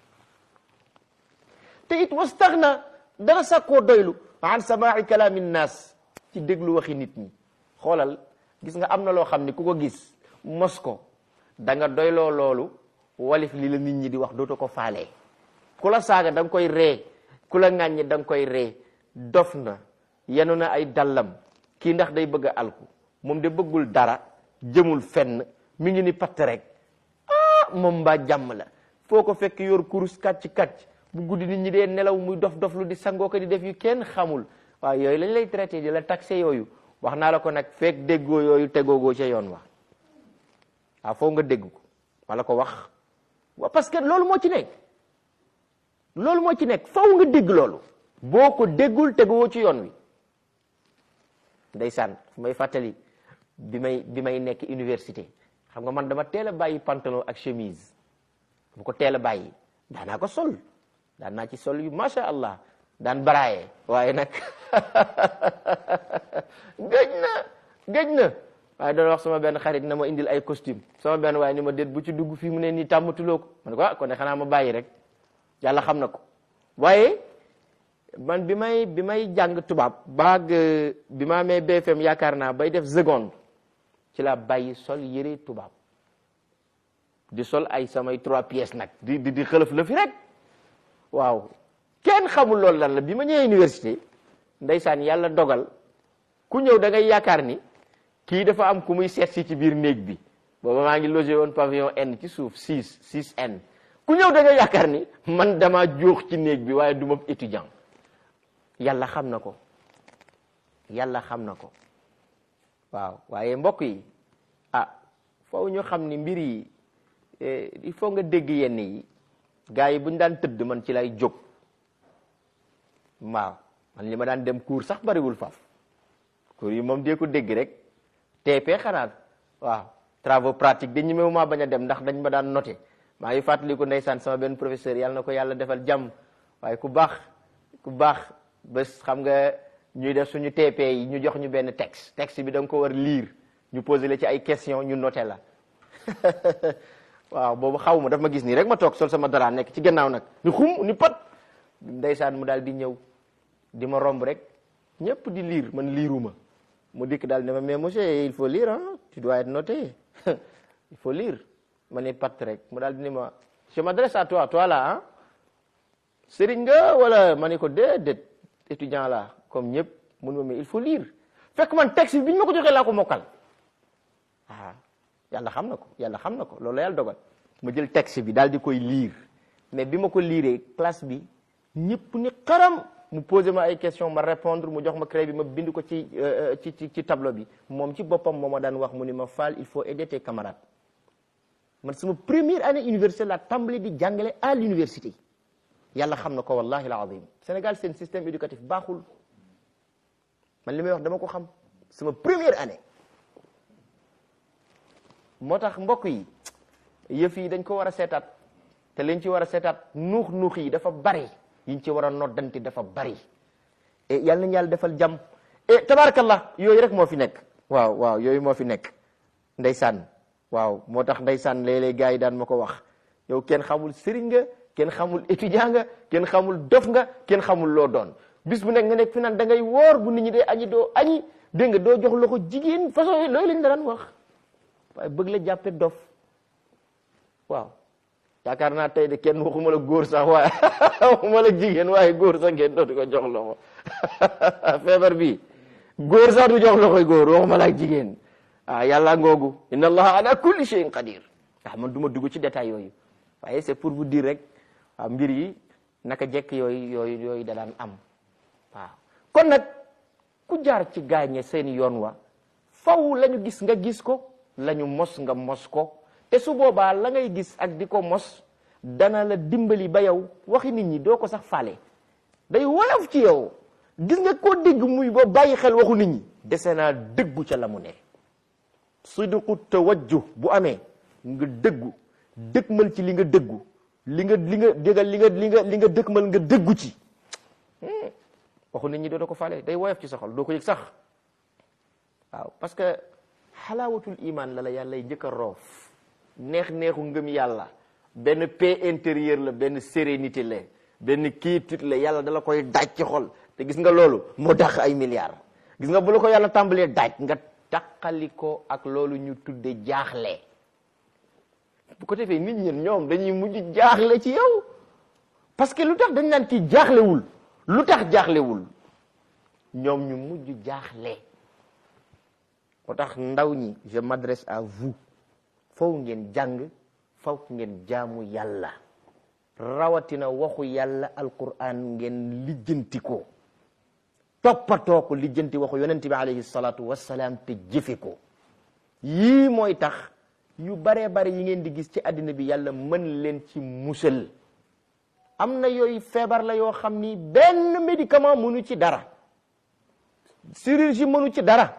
te it wastaghna dana sàkkoo doylu an samaai kalaami nnaas ci déglu waxi nit ñi xoolal gis nga am na loo xam ne ku ko gis mos ko da nga doyloo loolu walif li la nit ñi di wax dootu ko faalee ku la saaga da nga koy ree ku la ŋàññi da nga koy ree dof na yenu na ay dallam kii ndax day bëgg a alku moom de bëggul dara jëmul fenn mi ngi ni patt rek ah moom mbaa jàmm la foo ko fekk yor kurus kàcc kàcc bu guddi nit ñi dee nelaw muy dof dof lu di sangoo ko di def yu kenn xamul waaw yooyu lañ lay traité di la taxé yooyu wax naa la ko nag fekk déggoo yooyu tegoogoo ca yoon wa waaw foo nga dégg ko wala ko wax wa parce que loolu moo ci nekk loolu moo ci nekk faw nga dégg loolu boo ko déggul teguwoo ci yoon wi ndeysaan fu may fàttali bi may bi may nekk université xam nga man dama teel a bàyyi pantalon ak chemise bu ko teel a bàyyi daanaa ko sol daan naa ci sol yu macha allah daan baraaye waaye nag gëj na gëj na waaye doon wax sama benn xarit na ma indil ay costume sama benn waaye ni ma déet bu ci dugg fii mu ne nii tàmmatuloo ko man ko ah kon ne xanaa ma bàyyi rek yàlla xam na ko waaye man bi may bi may jàng tubaab baag bi ma amee BFM yaakaar naa bay def seconde ci la bàyyi sol yëre tubaab di sol ay samay trois pièces nag di di di xëlëf la fi rek waaw kenn xamul loolu lan la bi ma ñëwee université ndeysaan yàlla dogal ku ñëw da ngay yaakaar ni kii dafa am ku muy seet si ci biir néeg bi booba maa ngi logé woon pavillon N ci suuf 6 6 N ku ñëw da ngay yaakaar ni man dama jóox ci néeg bi waaye du ma étudiant yàlla xam na ko yàlla xam na ko waaw waaye mbokk yi ah foofu ñu xam ni mbir yi il faut nga dégg yenn yi gars yi bu ñu daan tëdd man ci lay jóg waaw man li ma daan dem cours sax bariwul faaf cours yi moom dee ko dégg rek TP xanaa waaw travaux pratiques dañ ñemewu maa bañ a dem ndax dañ ma daan noté maa ngi fàttaliku ndeysaan sama benn professeur yàlla na ko yàlla defal jàmm waaye ku baax ku baax bés xam nga ñuy def suñu TP yi ñu jox ñu benn texte texte bi da nga ko war lire ñu posé la ci ay question ñu noté la waaw boobu xaw ma daf ma gis nii rek ma toog sol sama dara nekk ci gannaaw nag ni xum ni pat ndeysaan mu daal di ñëw di ma romb rek ñëpp di lire man liiruma mu dikk daal ne ma mais monsieur il faut lire ah tu dois être noté il faut lire ma ne pat rek mu daal di ni ma je m'adresse à toi toi là ah sëriñ nga wala ma ne ko déedéet étudiant la comme ñëpp mun ma mais il faut lire fekk man texte bi bi ñu ma ko joxee laa ko mokkal ah yàlla xam na ko yàlla xam na ko loolu la yàlla dogal ma jël texte bi daal di koy lire mais bi ma ko liiree classe bi ñëpp ni xaram mu posé ma ay question ma répondre mu jox ma craie bi ma bind ko ci ci ci ci tableau bi moom ci boppam moo ma daan wax mu ni ma Fall il faut aider tes camarades man sama première année université la tàmbali di jàngale à l'université yàlla xam na ko wallahi alazim Sénégal seen système éducatif baaxul man li may wax dama ko xam sama première année moo tax mbokk yi yëf yi dañ ko war a seetaat te liñ ci war a seetaat nuux nuux yi dafa bari yiñ ci war a noddanti dafa bari e yàlla nañu yàlla defal jàmm e tabarakallah yooyu rek moo fi nekk waaw waaw yooyu moo fi nekk ndeysaan waaw moo tax ndeysaan léeg-léeg gars yi daan ma ko wax yow kenn xamul sëriñ nga kenn xamul étudiant nga kenn xamul dof nga kenn xamul loo doon bis bu nekk nga nekk fi naan da ngay woor bu nit ñi dee añi doo añi dégg nga doo jox loxo jigéen façon yooyu loolu lañ daan wax waaye bëgg la jàppe dof waaw yaakaar naa tey de kenn waxuma la góor sax waaye waxuma la jigéen waaye góor sax ngeen dootu ko jox loxo feebar bi góor sax du jox loxoy góor waxuma la ak jigéen ah yàlla ngoogu inna allaha ala kulli shay'in qadir ndax man du ma dugg ci détail yooyu waaye c'est pour vous dire rek waaw mbir yi naka jekk yooyu yooyu yooyu da daan am waaw kon nag ku jaar ci gaañe seen yoon wa faw la ñu gis nga gis ko la ñu mos nga mos ko te su boobaa la ngay gis ak di ko mos dana la dimbali ba yow waxi nit ñi doo ko sax faale day woyof ci yow gis nga koo dégg muy ba bàyyi xel waxu nit ñi dese naa dëggu ca la mu ne sidqu tawajjuh bu amee nga dëggu dëgmal ci li nga dëggu li nga li nga dégal li nga li nga li nga dëgmal nga dëggu ci waxu nit ñi doo ko faale day woyof ci sa xol doo ko yëg sax waaw parce que xalaawatul iman la la yàlla njëkk a roof neex neexu ngëm yàlla benn paix intérieure la benn sérénité la benn quiétude la yàlla dala koy daaj ci xol te gis nga loolu moo dàq ay milliards gis nga bu la ko yàlla tàmbalee daaj nga taqali ko ak loolu ñu tudde jaaxle bu ko defee nit ñi ñoom dañuy mujj jaaxle ci yow parce que lu tax dañ naan kii jaaxlewul lu tax jaaxlewul ñoom ñu mujj jaaxle moo tax ndaw ñi je m'adresse à vous faw ngeen jàng faw ngeen jaamu yàlla rawatina waxu yàlla alquran ngeen lijjanti ko toppatoo ko lijjanti waxu yonent bi alayhi salatu wassalaam te jëfe ko yii mooy tax yu baree bare yi ngeen di gis ci àddina bi yàlla mën leen ci musal am na yooyu feebar la yoo xam ni benn médicament mënu ci dara chirurgie mënu ci dara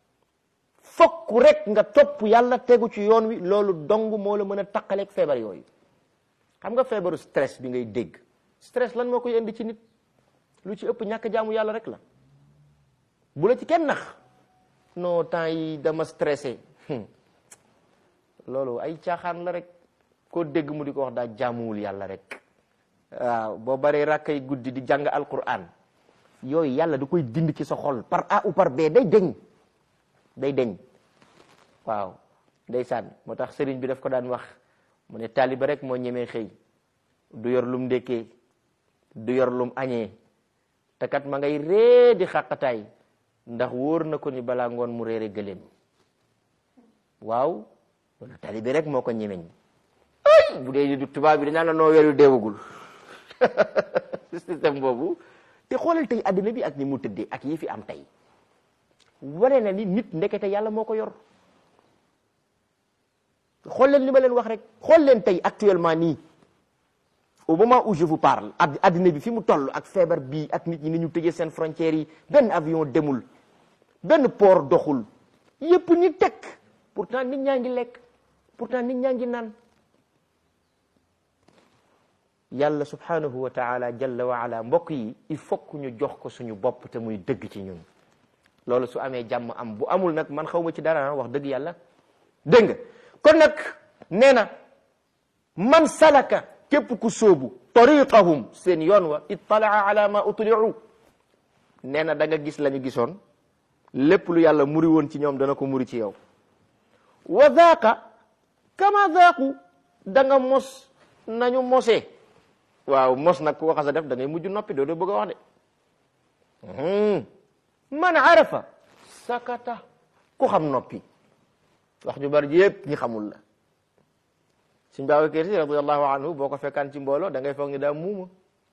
fokk rek nga topp yàlla tegu ci yoon wi loolu dong moo la mën a taqaleeg feebar yooyu xam nga feebaru stress bi ngay dégg stress lan moo koy indi ci nit lu ci ëpp ñàkk jaamu yàlla rek la bu la ci kenn nax non temps yi dama stressé loolu ay caaxaan la rek koo dégg mu di ko wax daa jaamuwul yàlla rek waaw boo baree rakkay guddi di jàng alquran yooyu yàlla da koy dind ci sa xol par A ou par B day deñ day deñ waaw ndeysaan moo tax sëriñ bi daf ko daan wax mu ne taaliba rek moo ñemee xëy du yor lum ndékkee du yor lum añee te kat ma ngay ree di xàqataay ndax wóor na ko ni balaa ngoon mu réere gëléem waaw loolu taalibe rek moo ko ñemeñ ay bu dee du tubaab bi dañaa la noo weer yu deewagul système boobu te xoolal tey adduna bi ak ni mu tëddee ak yi fi am tey wane na ni nit ndekete yàlla moo ko yor xool leen li ma leen wax rek xool leen tey actuellement nii au moment où je vous parle ak addina bi fi mu toll ak feebar bii ak nit ñi ni ñu tëjee seen frontières yi benn avion demul benn port doxul yépp ni tekk pourtant nit ñaa ngi lekk pourtant nit ñaa ngi naan yàlla subhanahu wa taala jalla wa ala mbokk yi il faut que ñu jox ko suñu bopp te muy dëgg ci ñun loolu su amee jàmm am bu amul nag man xaw ma ci dara wax dëgg yàlla dégg nga kon nag nee na man salaka képp ku sóobu tariqahum seen yoon wa ittalaa ala ma utliu nee na da nga gis la ñu gisoon lépp lu yàlla muri woon ci ñoom dana ko muri ci yow wa daaqa kama daaqu da nga mos nañu mosee waaw mos nag ku ko xasa def da ngay mujj noppi doo doo bëgg a wax de man arafa sakata ku xam noppi wax ju bari ji yëpp ñi xamul la suñ Babacar Si radiallahu anhu boo ko fekkaan ci mbooloo da ngay foog ni daa muuma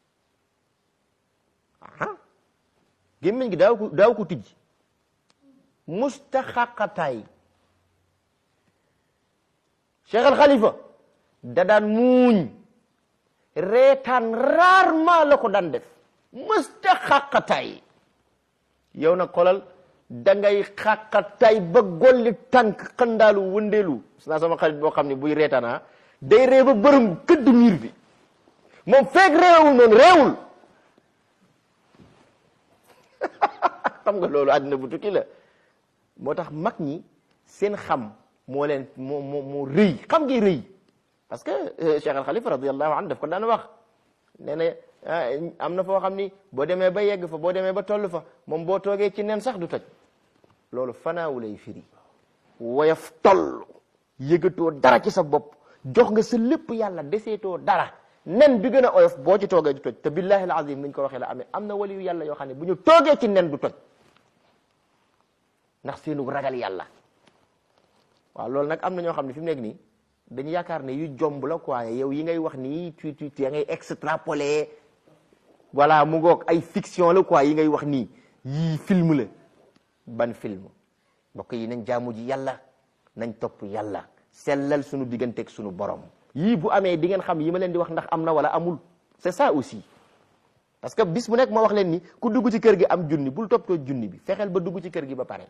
ah gémmiñ gi daaw ko daaw ko tijj mustaxaqataay Cheikh al Khalifa da daan muuñ reetaan rarement la ko daan def mustaxaqataay yow nag xolal da ngay xaqataay ba golli tànk xandaalu wëndeelu naa sama xarit boo xam ne buy reetaana day ree ba bërëm këdd miir bi moom feeg réewul noonu réewul xam nga loolu àddina bu tukki la moo tax mag ñi seen xam moo leen moo moo moo rëy xam ngi rëy parce que Cheikh Al Khalifa radiallahu anhu daf ko daan wax nee na am na foo xam ni boo demee ba yegg fa boo demee ba toll fa moom boo toogee ci nen sax du toj loolu fanaawu lay firi woyof toll yëgatoo dara ci sa bopp jox nga sa lépp yàlla deseetoo dara nen bi gën a oyof boo ci toogee du toj te billahi alazim niñ ko waxee la amee am na waliyu yàlla yoo xam ne bu ñu toogee ci nen du toj ndax seenu ragal yàlla waaw loolu nag am na ñoo xam ne fi mu nekk nii dañu yaakaar ne yu jomb la quoi yow yi ngay wax nii tu tu tu ngay extrapoler voilà mu ngoog ay fiction la quoi yi ngay wax nii yii film la ban film mbokk yi nañ jaamu ji yàlla nañ topp yàlla sellal sunu digganteeg sunu borom yii bu amee di ngeen xam yi ma leen di wax ndax am na wala amul c'est ça aussi parce que bis bu nekk ma wax leen ni ku dugg ci kër gi am junni bul toppatoo junni bi fexeel ba dugg ci kër gi ba pare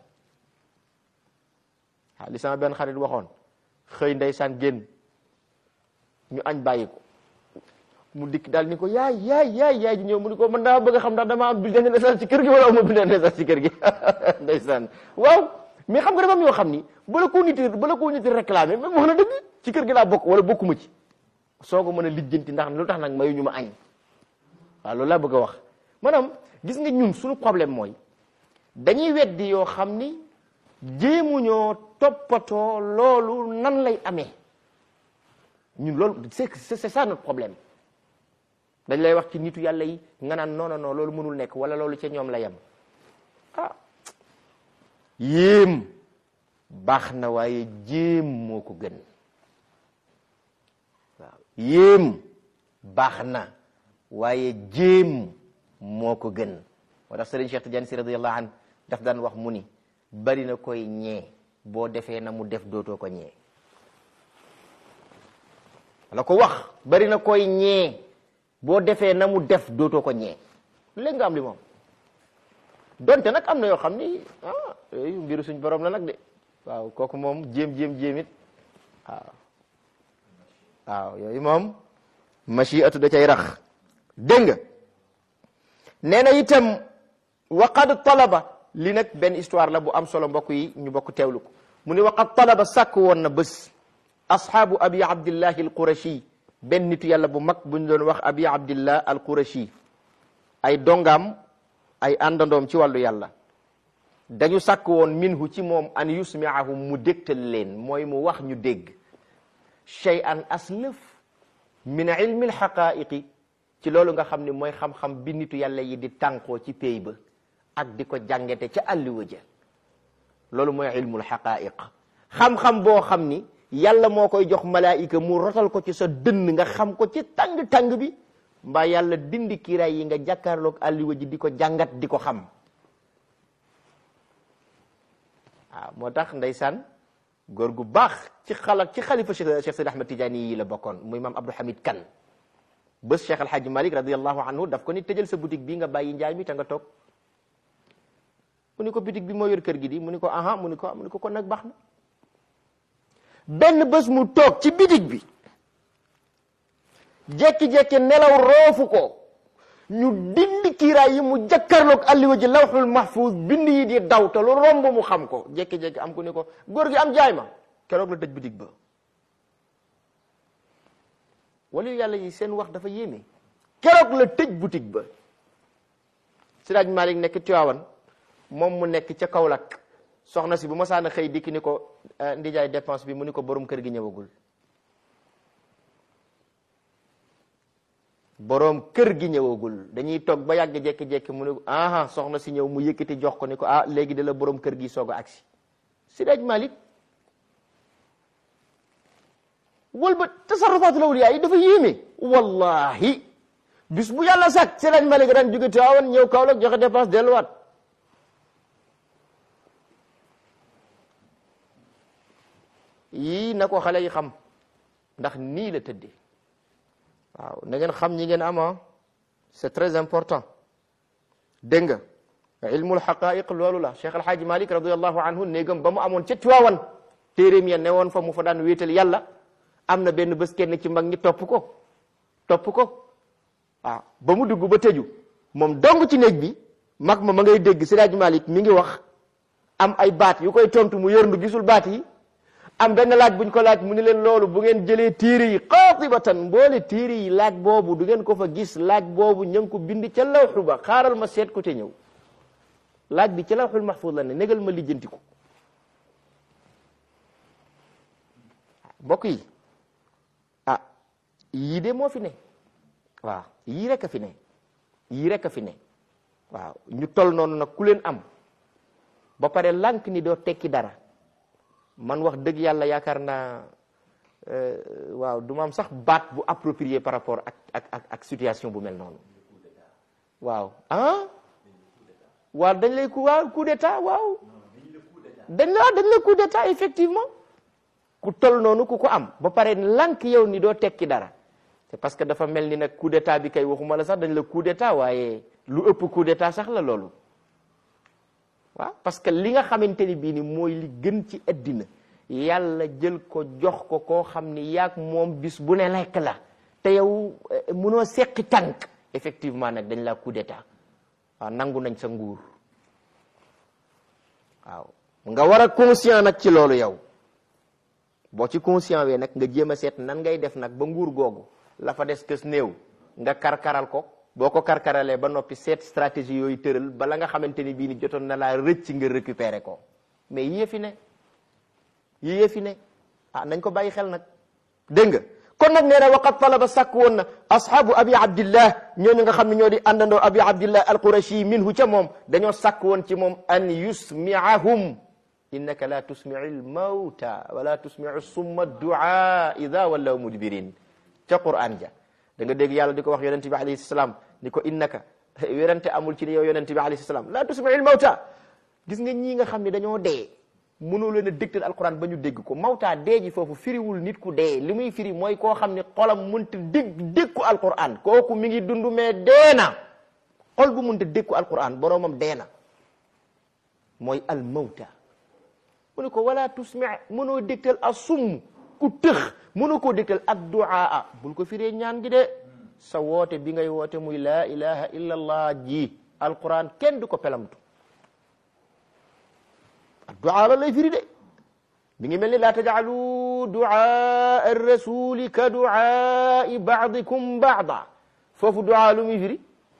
waaw li sama benn xarit waxoon xëy ndeysaan génn ñu añ bàyyi ko mu dikk daal ni ko yaay yaay yaay yaay ji ñëw mu ni ko man daa bëgg a xam ndax dama am bulletin de naissance ci kër gi wala amul bulletin de naissance ci kër gi ndeysaan waaw mais xam nga dafa am yoo xam ni bala koo nit bala koo nit réclamer même wax na dëgg ci kër gi laa bokk wala bokkuma ci soo ko mën a lijjanti ndax lu tax nag mayu ñu ma añ waaw loolu laa bëgg a wax maanaam gis nga ñun suñu problème mooy dañuy weddi yoo xam ni jéemuñoo toppatoo loolu nan lay amee ñun loolu c'est c'est ça notre problème dañ lay wax ci nitu yàlla yi nga naan non non non loolu mënul nekk wala loolu ca ñoom la yem ah yéem baax na waaye jéem moo ko gën waaw yéem baax na waaye jéem moo ko gën moo tax Sëriñ Cheikh Tidiane Si radiyallahu an daf daan wax mu ni bari na koy ñee boo defee na mu def dootoo ko ñee la ko wax bari na koy ñee boo defee na mu def dootoo ko ñee léegi nga am li moom donte nag am na yoo xam ni ah yooyu mbiru suñ borom la nag de waaw kooku moom jéem jéem jéem it waaw waaw yooyu moom machiatu da cay rax dégg nga nee na itam wa qad talaba li nag benn histoire la bu am solo mbokk yi ñu bokk teewlu ko mu ni waqad talaba sàkk woon na bés ashaabu abi abdillahi al qurashi benn nitu yàlla bu mag bu ñu doon wax abi abdillah al qurashi ay dongaam ay àndandoom ci wàllu yàlla dañu sàkk woon minhu ci moom an yusmiahum mu dégtal leen mooy mu wax ñu dégg shay'an aslëf min ilmi alxaqaiqi ci loolu nga xam ne mooy xam-xam bi nitu yàlla yi di tànqoo ci pay ba ak di ko jàngete ca àlliwa ja loolu mooy ilmul xaqaiq xam-xam boo xam ni yàlla moo koy jox malaayika mu rotal ko ci sa dënn nga xam ko ci tàng-tàng bi mbaa yàlla dindi kiiraay yi nga jàkkaarloog àlliwa ji di ko jàngat di ko xam waaw moo tax ndeysaan góor gu baax ci xalaat ci xalifa Cheikh Cheikh Sidi Ahmad Tidiane yi la bokkoon muy maam Abdou Hamid Kan bés Cheikh El Hadj Malick radiallahu anhu daf ko ni tëjal sa boutique bi nga bàyyi njaay mi te nga toog mu ni ko boutique bi moo yor kër gi di mu ni ko aha mu ni ko mu ni ko kon nag baax na benn bés mu toog ci boutique bi jekki-jekki nelaw roofu ko ñu dindi kiiraay yi mu jàkkarloog alliwa ji lawxul mahfuz bind yi di daw te lu romb mu xam ko jekki-jekki am ku ni ko góor gi am jaay ma keroog la tëj boutique ba wala yàlla yi seen wax dafa yéeme keroog la tëj boutique ba Siraaj Malik nekk Tiwaawan moom mu nekk ca Kaolack soxna si bu ma saana xëy dikki ni ko ndijaay dépense bi mu ni ko borom kër gi ñëwagul boroom kër gi ñëwagul dañuy toog ba yàgg jekki-jekki mu ne aha soxna si ñëw mu yëkkati jox ko ni ko ah léegi de la boroom kër gi soog a agsi Siraaj Malik wal ba tasarrufatul awliya yi dafa yéeme wallahi bis bu yàlla sàkk Siraaj Malik daan jóge Tiwaawan ñëw Kaolack joxe dépense delluwaat yii na ko xale yi xam ndax nii la tëddee waaw na ngeen xam ñi ngeen ama c'est très important dégg nga ilmul xaqaiq loolu la Cheikh El Hadj Malick radiallahu anhu néegam ba mu amoon ca Tiwaawan téeréem ya ne woon fa mu fa daan wéetal yàlla am na benn bés kenn ci mag ñi topp ko topp ko waaw ba mu dugg ba tëju moom dong ci néeg bi mag ma ma ngay dégg Siraaj Malik mi ngi wax am ay baat yu koy tontu mu yërndu gisul baat yi am benn laaj buñ ko laaj mu ni leen loolu bu ngeen jëlee téere yi qaatibatan mboole téere yi laaj boobu du ngeen ko fa gis laaj boobu ña ngi ko bind ca lawxu ba xaaral ma seet ko te ñëw laaj bi ca lawxul mahfuz la ne négal ma lijjanti ko mbokk yi ah yii de moo fi ne waaw yii rek a fi ne yii rek a fi ne waaw ñu tol noonu nag ku leen am ba pare lànk ni doo tekki dara man wax dëgg yàlla yaakaar naa waaw du ma am sax baat bu approprié par rapport ak ak ak ak situation bu mel noonu waaw ah waaw dañ lay ku waaw coup d'état waaw dañ la dañ la coup d'état effectivement ku tol noonu ku ko am ba pare lànk yow ni doo tekki dara c'est parce que dafa mel ni nag coup d'état bi kay waxuma la sax dañ la coup d'état waaye lu ëpp coup d'état sax la loolu waaw parce que li nga xamante ni bii ni mooy li gën ci addina yàlla jël ko jox ko koo xam ni yaag moom bis bu ne lekk la te yow munoo seqi tànk effectivement nag dañ la coup d'état waaw nangu nañ sa nguur waaw nga war a conscient nag ci loolu yow boo ci conscient wee nag nga jéem a seet nan ngay def nag ba nguur googu la fa des kës néew nga karkaral ko boo ko karkaralee ba noppi seet stratégie yooyu tëral bala nga xamante ni bii ni jotoon na laa rëcc nga récupérer ko mais yii fi ne yii fi ne ah nañ ko bàyyi xel nag dégg nga kon nag nee na waqad talaba sàkk woon na ashaabu abi abdillah ñooñu nga xam ne ñoo di àndandoo abi abdillah alqurashi minhu ca moom dañoo sàkk woon ci moom an yusmiahum innaka la tusmiu almawta wala tusmiu summa duaa ida wallaw mudbirin ca quran ja da nga dégg yàlla di ko wax yonente bi alayhi salaam ni ko innaka werante amul ci ne yow yonente bi alayhi salaam la tusmiu almawta gis nga ñii nga xam ne dañoo dee mënoo leen a dégtal alquran ba ñu dégg ko mawta dee ji foofu firiwul nit ku dee li muy firi mooy koo xam ne xolam mënta dégg dégku alquran kooku mi ngi dund mais dee na xol bu mënta dégku alquran boroomam dee na mooy almawta mu ne ko wala tusmi mënoo dégtal a summ ku tëx mënoo koo dégtal ak duaa bul ko firee ñaan gi de sa woote bi ngay woote muy laa ilaha illa allah ji alquran kenn du ko pelamtu duaa la lay firi de mi ngi mel ni laa tajaalu duaa ar-rasuli ka duaai baadikum baada foofu duaa lu muy firi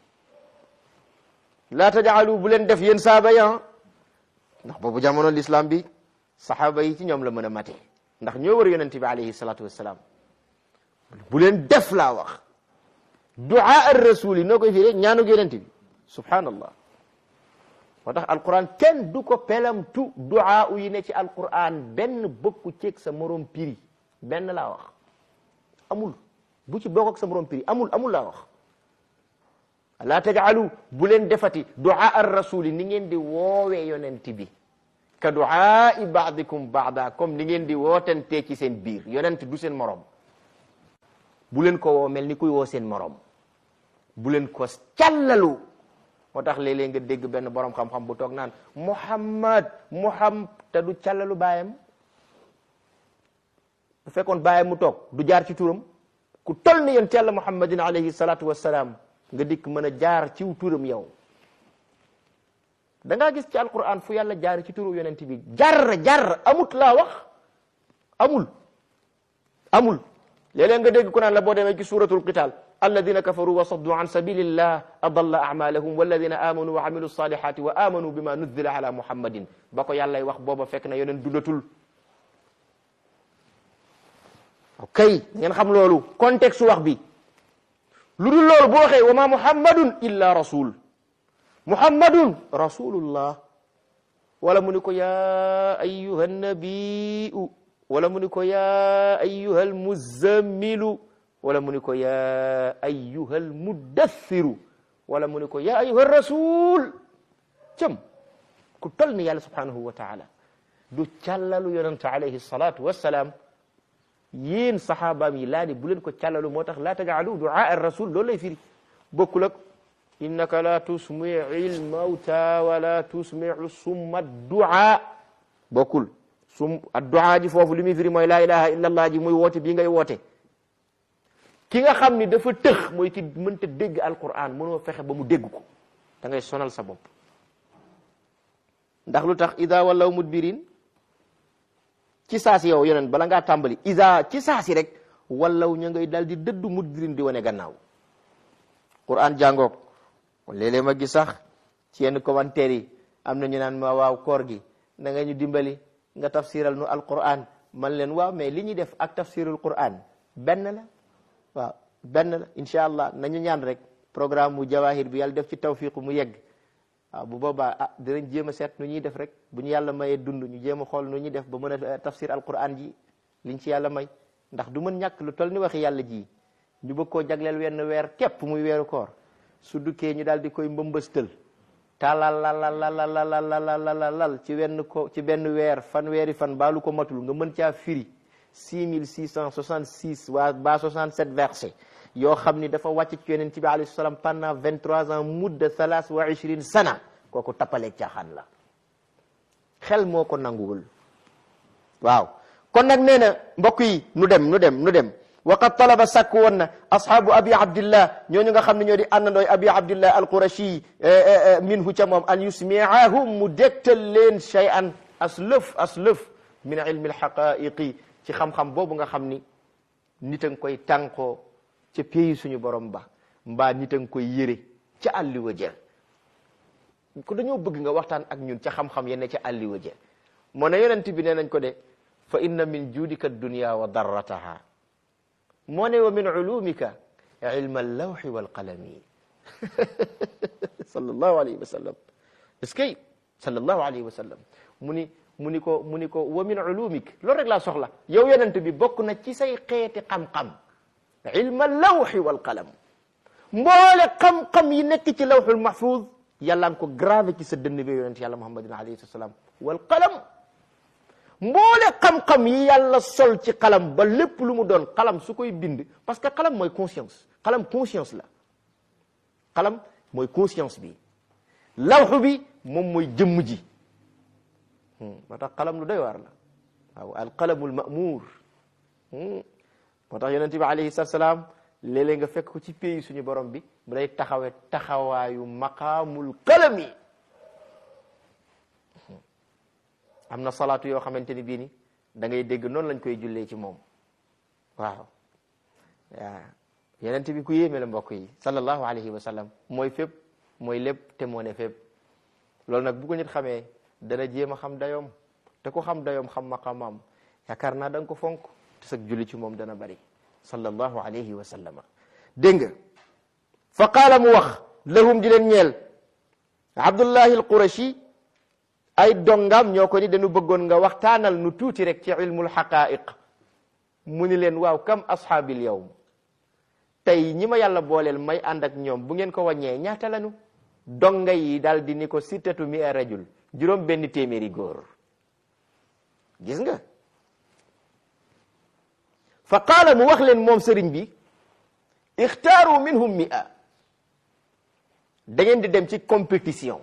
laa tajaalu bu leen def yéen saaba ya ndax boobu jamono l'islam bi saxaaba yi ci ñoom la mën a mate ndax ñoo war yonente bi alayhi salatu wassalaam bu leen def laa wax duaa ar-rasul yi noo koy firi ñaanug yonente bi subhanallah moo tax alquran kenn du ko pelamtu duaa yi ne ci alquran benn bokku ceeg sa morom piri benn laa wax amul bu ci bokk ak sa morom piri amul amul laa wax laa tajaalu bu leen defati duaa ar rasuli ni ngeen di woowee yonent bi ka duaai baadikum baada comme ni ngeen di wootantee ci seen biir yonent du seen morom bu leen ko woo mel ni kuy woo seen morom bu leen ko càllalu moo tax léeg-léeg nga dégg benn borom xam-xam bu toog naan muhammad muhammad te du càllalu baayam bu fekkoon baayam mu toog du jaar ci turam ku tol ni yonent yàlla muhammadin alayhi salatu wassalaam nga dikk mën a jaar ciw turam yow da ngaa gis ci alquran fu yàlla jaar ci turu yonent bi jar jar amut laa wax amul amul léeg-léeg nga dégg ku naan la boo demee ci suratul qital alladina kafaru wa saddu an sabilillah adalla amalahum walladina amanu wa amilu salihati wa amanu bima nuzila ala muhammadin ba ko yàllay wax booba fekk na yonent dundatul ok ngeen xam loolu contexte wax bi lu dul loolu boo waxee wa ma muhammadun illa rasul muhammadun rasulullah wala mu ni ko ya ayuha nabiu wala mu ni ko ya ayuha almuzammilu wala mu ni ko ya ayuha almuddassiru wala mu ni ko ya ayuha rasul cam ku tol ni yàlla subhanahu wa taala du càllalu yonente alayhi salatu wassalaam yéen saxaabaam yi laa ni bu leen ko càllalu moo tax laa tajaalu duaa ar rasul loolu lay firi bokkul ak innaka la tusmiu lmawta wala tusmiu summa duaa bokkul sum adduaa ji foofu li muy firi mooy laa ilaha illa allah ji muy woote bii ngay woote ki nga xam ni dafa tëx mooy ki mënta dégg alquran mënoo fexe ba mu dégg ko da ngay sonal sa bopp ndax lu tax ida wallaw mudbirin ci saasi yow yonent bala ngaa tàmbali isa ci saasi rek wallaw ñu ngay dal di dëddu mudbirin di wane gannaaw quran jàngoog léeg-léeg ma gis sax ci yenn commentaire yi am na ñu naan ma waaw koor gi na nga ñu dimbali nga tafsiral nu alquran man leen waaw mais li ñuy def ak tafsirul quran benn la waaw benn la incha allah nañu ñaan rek programme mu jawahir bi yàlla def ci tawfiq mu yegg waaw bu boobaa ah dinañ jéem a seet nu ñuy def rek bu ñu yàlla mayee dund ñu jéem a xool nu ñuy def ba mën a tafsir alquran ji liñ ci yàlla may ndax du mën ñàkk lu toll ni waxi yàlla ji ñu bëgg koo jagleel wenn weer képp muy weeru koor su dukkee ñu daal di koy mbëmbëstal talalalalalalalalalal ci wenn ko ci benn weer fan weeri fan baalu ko matul nga mën caa firi six mille six cent soixante six waa ba soixante sept versets yoo xam ni dafa wàcc ci yonent bi alayhi salaam pendant vingt trois ans mudda thalath wa ishrin sana kooku tappaleeg caaxaan la xel moo ko nanguwul waaw kon nag nee na mbokk yi nu dem nu dem nu dem waqad talaba sàkk woon na ashaabu abi abdillah ñooñu nga xam ne ñoo di àndandooy abi abdillah alqurashi minhu ca moom an yusmiahum mu dégtal leen shay'an as lëf as lëf min ilmi alxaqaiqi ci xam-xam boobu nga xam ni nit a nga koy tànkoo ca pays suñu borom ba mbaa nit a nga koy yëre ca àlliwa ja ko dañoo bëgg nga waxtaan ak ñun ca xam-xam yene ca àlliwa ja moo ne yonent bi nee nañ ko de fa inna min juudika dunya wa darrataha moo ne wa min ulumika ilma allawxi walqalami sallallahu alayhi wa sallam est-ce que sallallahu alayhi wa sallam mu ni mu ni ko mu ni ko wa min ulumik loolu rek laa soxla yow yonent bi bokk na ci say xeeti xam-xam ilma allawxi walqalam mboole xam-xam yi nekk ci lawxul mahfuz yàlla nga ko gravé ci sa dënn bi yonent yàlla muhammadin alayhi salaam walqalam mboole xam-xam yi yàlla sol ci xalam ba lépp lu mu doon xalam su koy bind parce que xalam mooy conscience xalam conscience la xalam mooy conscience bi lawxu bi moom mooy jëmm ji moo tax xalam lu doy waar la waaw alqalamul mamuur moo tax yonente bi alayhi salatu salaam léeg-léeg nga fekk ko ci pays suñu borom bi mu lay taxawee taxawaayu maqaamul qalami am na salaatu yoo xamante ni bii ni da ngay dégg noonu lañ koy jullee ci moom waaw waaw yenent bi ku yéeme la mbokk yi sallallahu alayhi wa sallam mooy fépp mooy lépp te moo ne fépp loolu nag bu ko nit xamee dana jéem a xam dayoom te ku xam dayoom xam maqamaam yaakaar naa da nga ko fonk te sag julli ci moom dana bari sallallahu alayhi wa sallama dégg nga fa qaala mu wax lahum di leen ñeel abdullahi alqurashi ay dongam ñoo ko ni dañu bëggoon nga waxtaanal nu tuuti rek ci ilmul xaqaiq mu ni leen waaw kam ashaabil yawm tey ñi ma yàlla booleel may ànd ak ñoom bu ngeen ko wàññee ñaata lañu donga yi daal di ni ko sittatu mi a rajul juróom benn téeméeri góor gis nga fa qaala mu wax leen moom sëriñ bi ixtaaru minhum mi'a da ngeen di dem ci compétition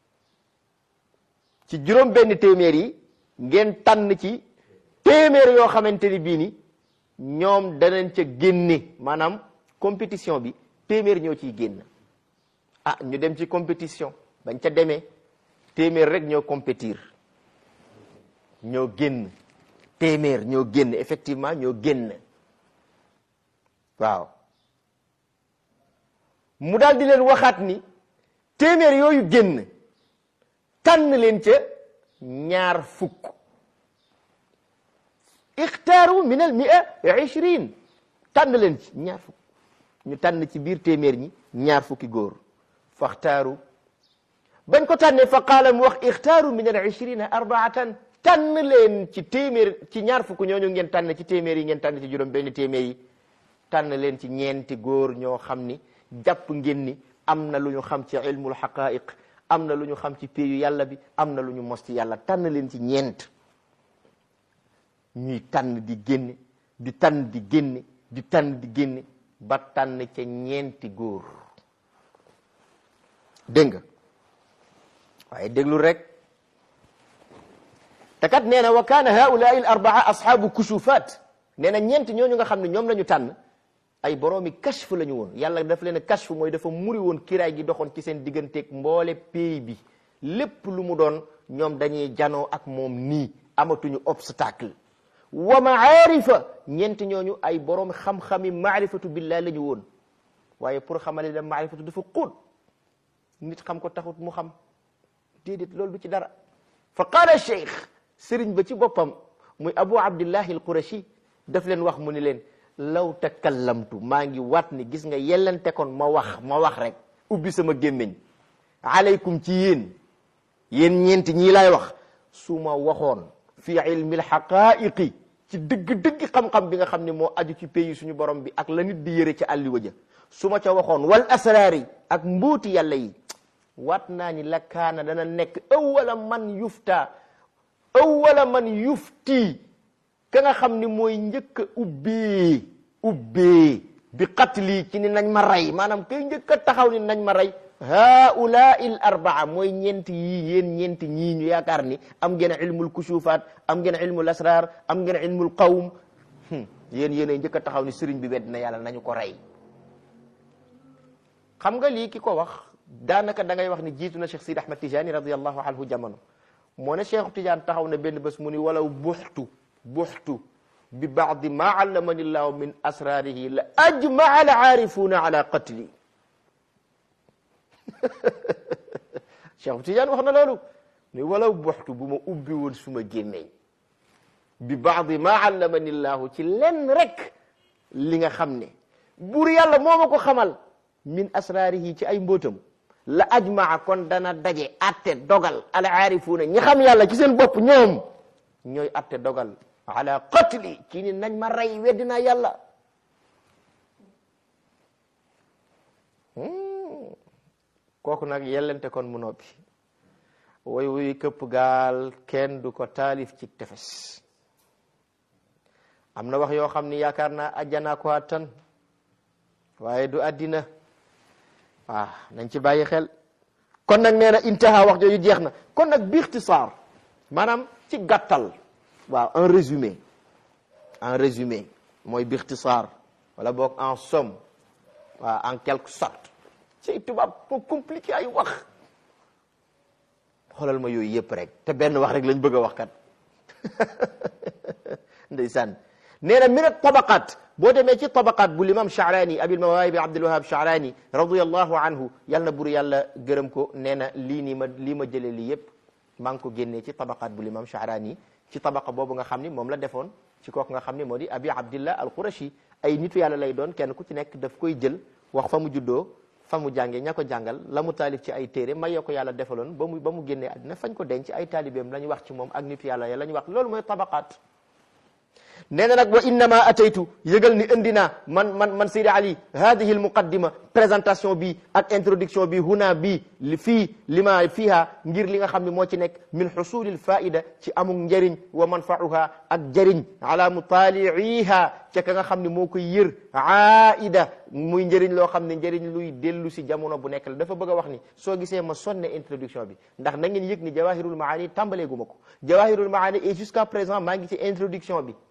ci juróom benn téeméer yi ngeen tànn ci téeméer yoo xamante ni bii ni ñoom danañ ca génne maanaam compétition bi téeméer ñoo ciy génn ah ñu dem ci compétition bañ ca demee téeméer rek ñoo compétir ñoo génn téeméer ñoo génn effectivement ñoo génn waaw mu daal di leen waxaat ni téeméer yooyu génn tànn leen ca ñaar fukk ixtaaru min al mia ishrin tànn leen ci ñaar fukk ñu tànn ci biir téeméer ñi ñaar fukki góor faxtaaru bañ ko tànnee fa qaala mu wax ixtaaru min al ishrina arbaatan tànn leen ci téeméer ci ñaar fukk ñooñu ngeen tànn ci téeméer yi ngeen tànn ci juróom benn téeméer yi tànn leen ci ñeenti góor ñoo xam ni jàpp ngeen ni am na lu ñu xam ci ilmul xaqaiq am na lu ñu xam ci péeyu yàlla bi am na lu ñu mos ci yàlla tànn leen ci ñeent ñuy tànn di génne di tànn di génne di tànn di génne ba tànn ca ñeenti góor dégg nga waaye déglu rek te kat nee na wa kaana haulaai al arbaa ashaabu kushufat nee na ñeent ñooñu nga xam ne ñoom la ñu tànn ay boroomi kashf la ñu woon yàlla daf leen kashf mooy dafa muri woon kiraay gi doxoon ci seen digganteeg mboole pays bi lépp lu mu doon ñoom dañuy janoo ak moom nii amatuñu obstacle wa maarifa ñeent ñooñu ay borom xam-xami maarifatu billah la ñu woon waaye pour xamale la maarifatu dafa xóot nit xam ko taxut mu xam déedéet loolu du ci dara fa qaala cheikh sëriñ ba ci boppam muy abu abdillahi al qurashi daf leen wax mu ni leen law takallamtu maa ngi wat ni gis nga yellante kon ma wax ma wax rek ubbi sama gémmiñ aleykum ci yéen yéen ñeenti ñii laay wax su ma waxoon fi ilmi alxaqaiqi ci dëgg-dëgg xam-xam bi nga xam ne moo aju ci pays suñu borom bi ak la nit di yëre ci àlliwa ja su ma ca waxoon wal asraari ak mbuuti yàlla yi waat naa ni la kaana dana nekk awwala man yufta awwala man yufti ka nga xam ni mooy njëkk a ubbee ubbee bi qatli ci ni nañ ma rey maanaam kay njëkk a taxaw ni nañ ma rey haulaai l arbaa mooy ñeent yii yéen ñeent ñii ñu yaakaar ni am ngeen ilmul kusufaat am ngeen ilmul asrar am ngeen ilmul qawm yéen yéen ay njëkk a taxaw ni sëriñ bi wedd na yàlla nañu ko rey xam nga lii ki ko wax daanaka da ngay wax ni jiitu na Cheikh Sidi Ahmad Tijani radiallahu anhu jamono moo ne Cheikh Tidiane taxaw na benn bés mu ni walaw buxtu buxtu bi baadi ma allamani llahu min asrarihi la ajmaa al aarifuuna ala qatli Cheikh Tidiane wax na loolu ni walaw buxtu bu ma ubbi woon suma gémmeñ bi baadi ma allamani llahu ci lenn rek li nga xam ne buur yàlla moo ma ko xamal min asrarihi ci ay mbóotam la ajmaa kon dana daje atte dogal al aarifuuna ñi xam yàlla ci seen bopp ñoom ñooy atte dogal ala qatli ci ni nañ ma rey weddi naa yàlla kooku nag yellente kon mu noppi woy wuy këpp gaal kenn du ko taalif ci tefes am na wax yoo xam ni yaakaar naa ajjanaa ko attan waaye du addina waaw nañ ci bàyyi xel kon nag nee na intaha wax jooju jeex na kon nag bi ixtisaar maanaam ci gàttal waaw en résumé en résumé mooy bi ixtisaar wala boog en somme waaw en quelque sorte ci tubaab pour compliquer ay wax xoolal ma yooyu yëpp rek te benn wax rek lañ bëgg a wax kat ndeysaan nee na min tabaqat boo demee ci tabaqat bu limam Sha'rani abil mawahib Abdul Wahab Sha'rani radiyallahu anhu yal na bur yàlla gërëm ko nee na lii nii ma lii ma jëlee lii yëpp maa ngi ko génnee ci tabaqat bu limam Sha'rani ci tabaqa boobu nga xam ni moom la defoon ci kooku nga xam ni moo di abi abdillah al qurashi ay nitu yàlla lay doon kenn ku ci nekk daf koy jël wax fa mu juddoo fa mu jàngee ña ko jàngal la mu taalif ci ay téere mayoo ko yàlla defaloon ba mu ba mu génnee àddina fañ ko denc ay taalibeem la ñu wax ci moom ak nitu yàlla ya la ñu wax loolu mooy tabaqaat nee na nag wa innama ataytu yëgal ni indi naa man man man Seydi Ali hadihi al muqaddima présentation bi ak introduction bi huna bi li fii lima fiha ngir li nga xam ne moo ci nekk min xusulil faida ci amuk njëriñ wa manfauha ak jëriñ ala mutaaliiha ca ka nga xam ne moo koy yër aida muy njëriñ loo xam ne njëriñ luy dellu si jamono bu nekk la dafa bëgg a wax ni soo gisee ma sonne introduction bi ndax na ngeen yëg ni jawahirul maani tàmbaleegu ma ko jawahirul maani et jusqu'à présent maa ngi ci introduction bi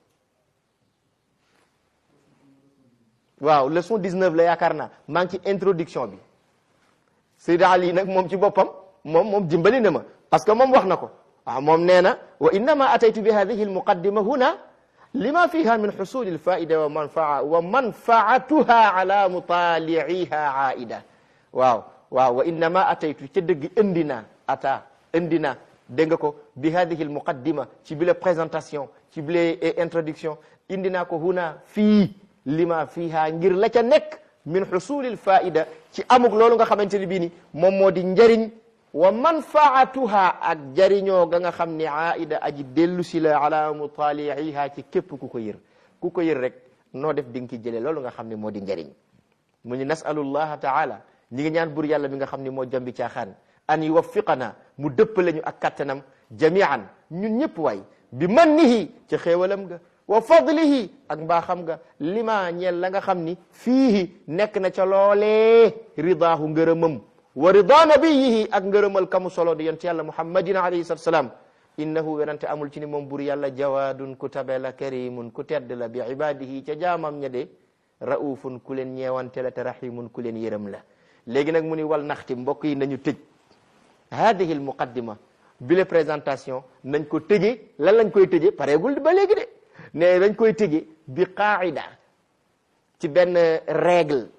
waaw leçon 19 la yaakaar naa maa ngi ci introduction bi Seydi Ali nag moom ci boppam moom moom dimbali na ma parce que moom wax na ko waaw moom nee na wa innama ataytu bi hadihi almuqaddima huna lima fiha min xusuli alfaida wa manfaa wa manfaatuha ala mutaliiha aida waaw waaw wa innama ataytu ca dëgg indi naa ata indi naa dégg nga ko bi hadihi almuqaddima ci bile présentation ci bile introduction indi naa ko huna fii lima fiha ngir la ca nekk min xusulil faida ci amuk loolu nga xamante ni bii ni moom moo di njëriñ wa manfaatuha ak jariñoo ga nga xam ni aida aji dellu si la ala mutaliiha ci képp ku ko yër ku ko yër rek noo def di nga ki jëlee loolu nga xam ne moo di njëriñ mu ni nasalullaha taala ñi ngi ñaan bur yàlla bi nga xam ne moo jambi caaxaan an yuwaffiqana mu dëppale ñu ak kattanam jamian ñun ñëpp waay bi mannihi ci xéewalam ga wa fadlihi ak mbaaxam nga lima ñeel la nga xam ni fiihi nekk na ca loolee ridaahu ngërëmam wa rida nabiyihi ak ngërëmal kamu solo di yonent yàlla muhammadin alayhi salatu salaam innahu werante amul ci ni moom bur yàlla jawaadun ku tabe la karimun ku tedd la bi ibadihi ca jaamam ña de raufun ku leen ñeewante la te rahimun ku leen yërëm la léegi nag mu ni wal naxti mbokk yi nañu tëj hadihi al muqaddima bi le présentation nañ ko tëjee lan lañ koy tëjee pareegul ba léegi de ne dañ koy tëje bi qaida ci benn règle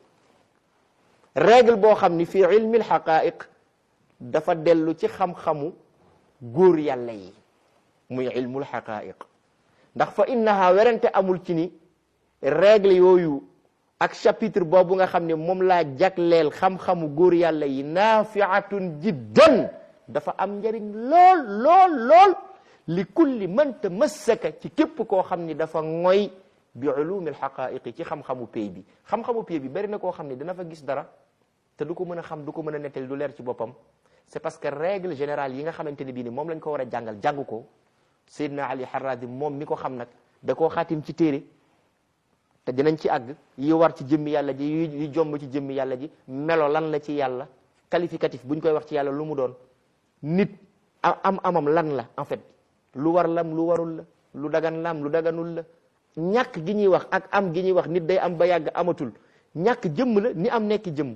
règle boo xam ni fii ilmi alxaqaiq dafa dellu ci xam-xamu góor yàlla yi muy ilmul xaqaiq ndax fa innaha werante amul ci ni règle yooyu ak chapitre boobu nga xam ne moom laa jagleel xam-xamu góor yàlla yi naafiatun jiddan dafa am njëriñ lool lool lool li kulli man tamassaka ci képp koo xam ni dafa ngoy bi ulumi alxaqaiqi ci xam-xamu pay bi xam-xamu pay bi bari na koo xam ni dana fa gis dara te du ko mën a xam du ko mën a nettali du leer ci boppam c'est parce que règle générale yi nga xamante ne bii ni moom lañ ko war a jàngal jàng ko Seydina Ali Harradi moom mi ko xam nag da koo xaatim ci téere te dinañ ci àgg yi war ci jëmmi yàlla ji yi jomb ci jëmmi yàlla ji melo lan la ci yàlla qualificatif buñ koy wax ci yàlla lu mu doon nit am amam lan la en fait lu war lam lu warul la lu dagan lam lu daganul la ñàkk gi ñuy wax ak am gi ñuy wax nit day am ba yàgg amatul ñàkk jëmm la ni am nekk jëmm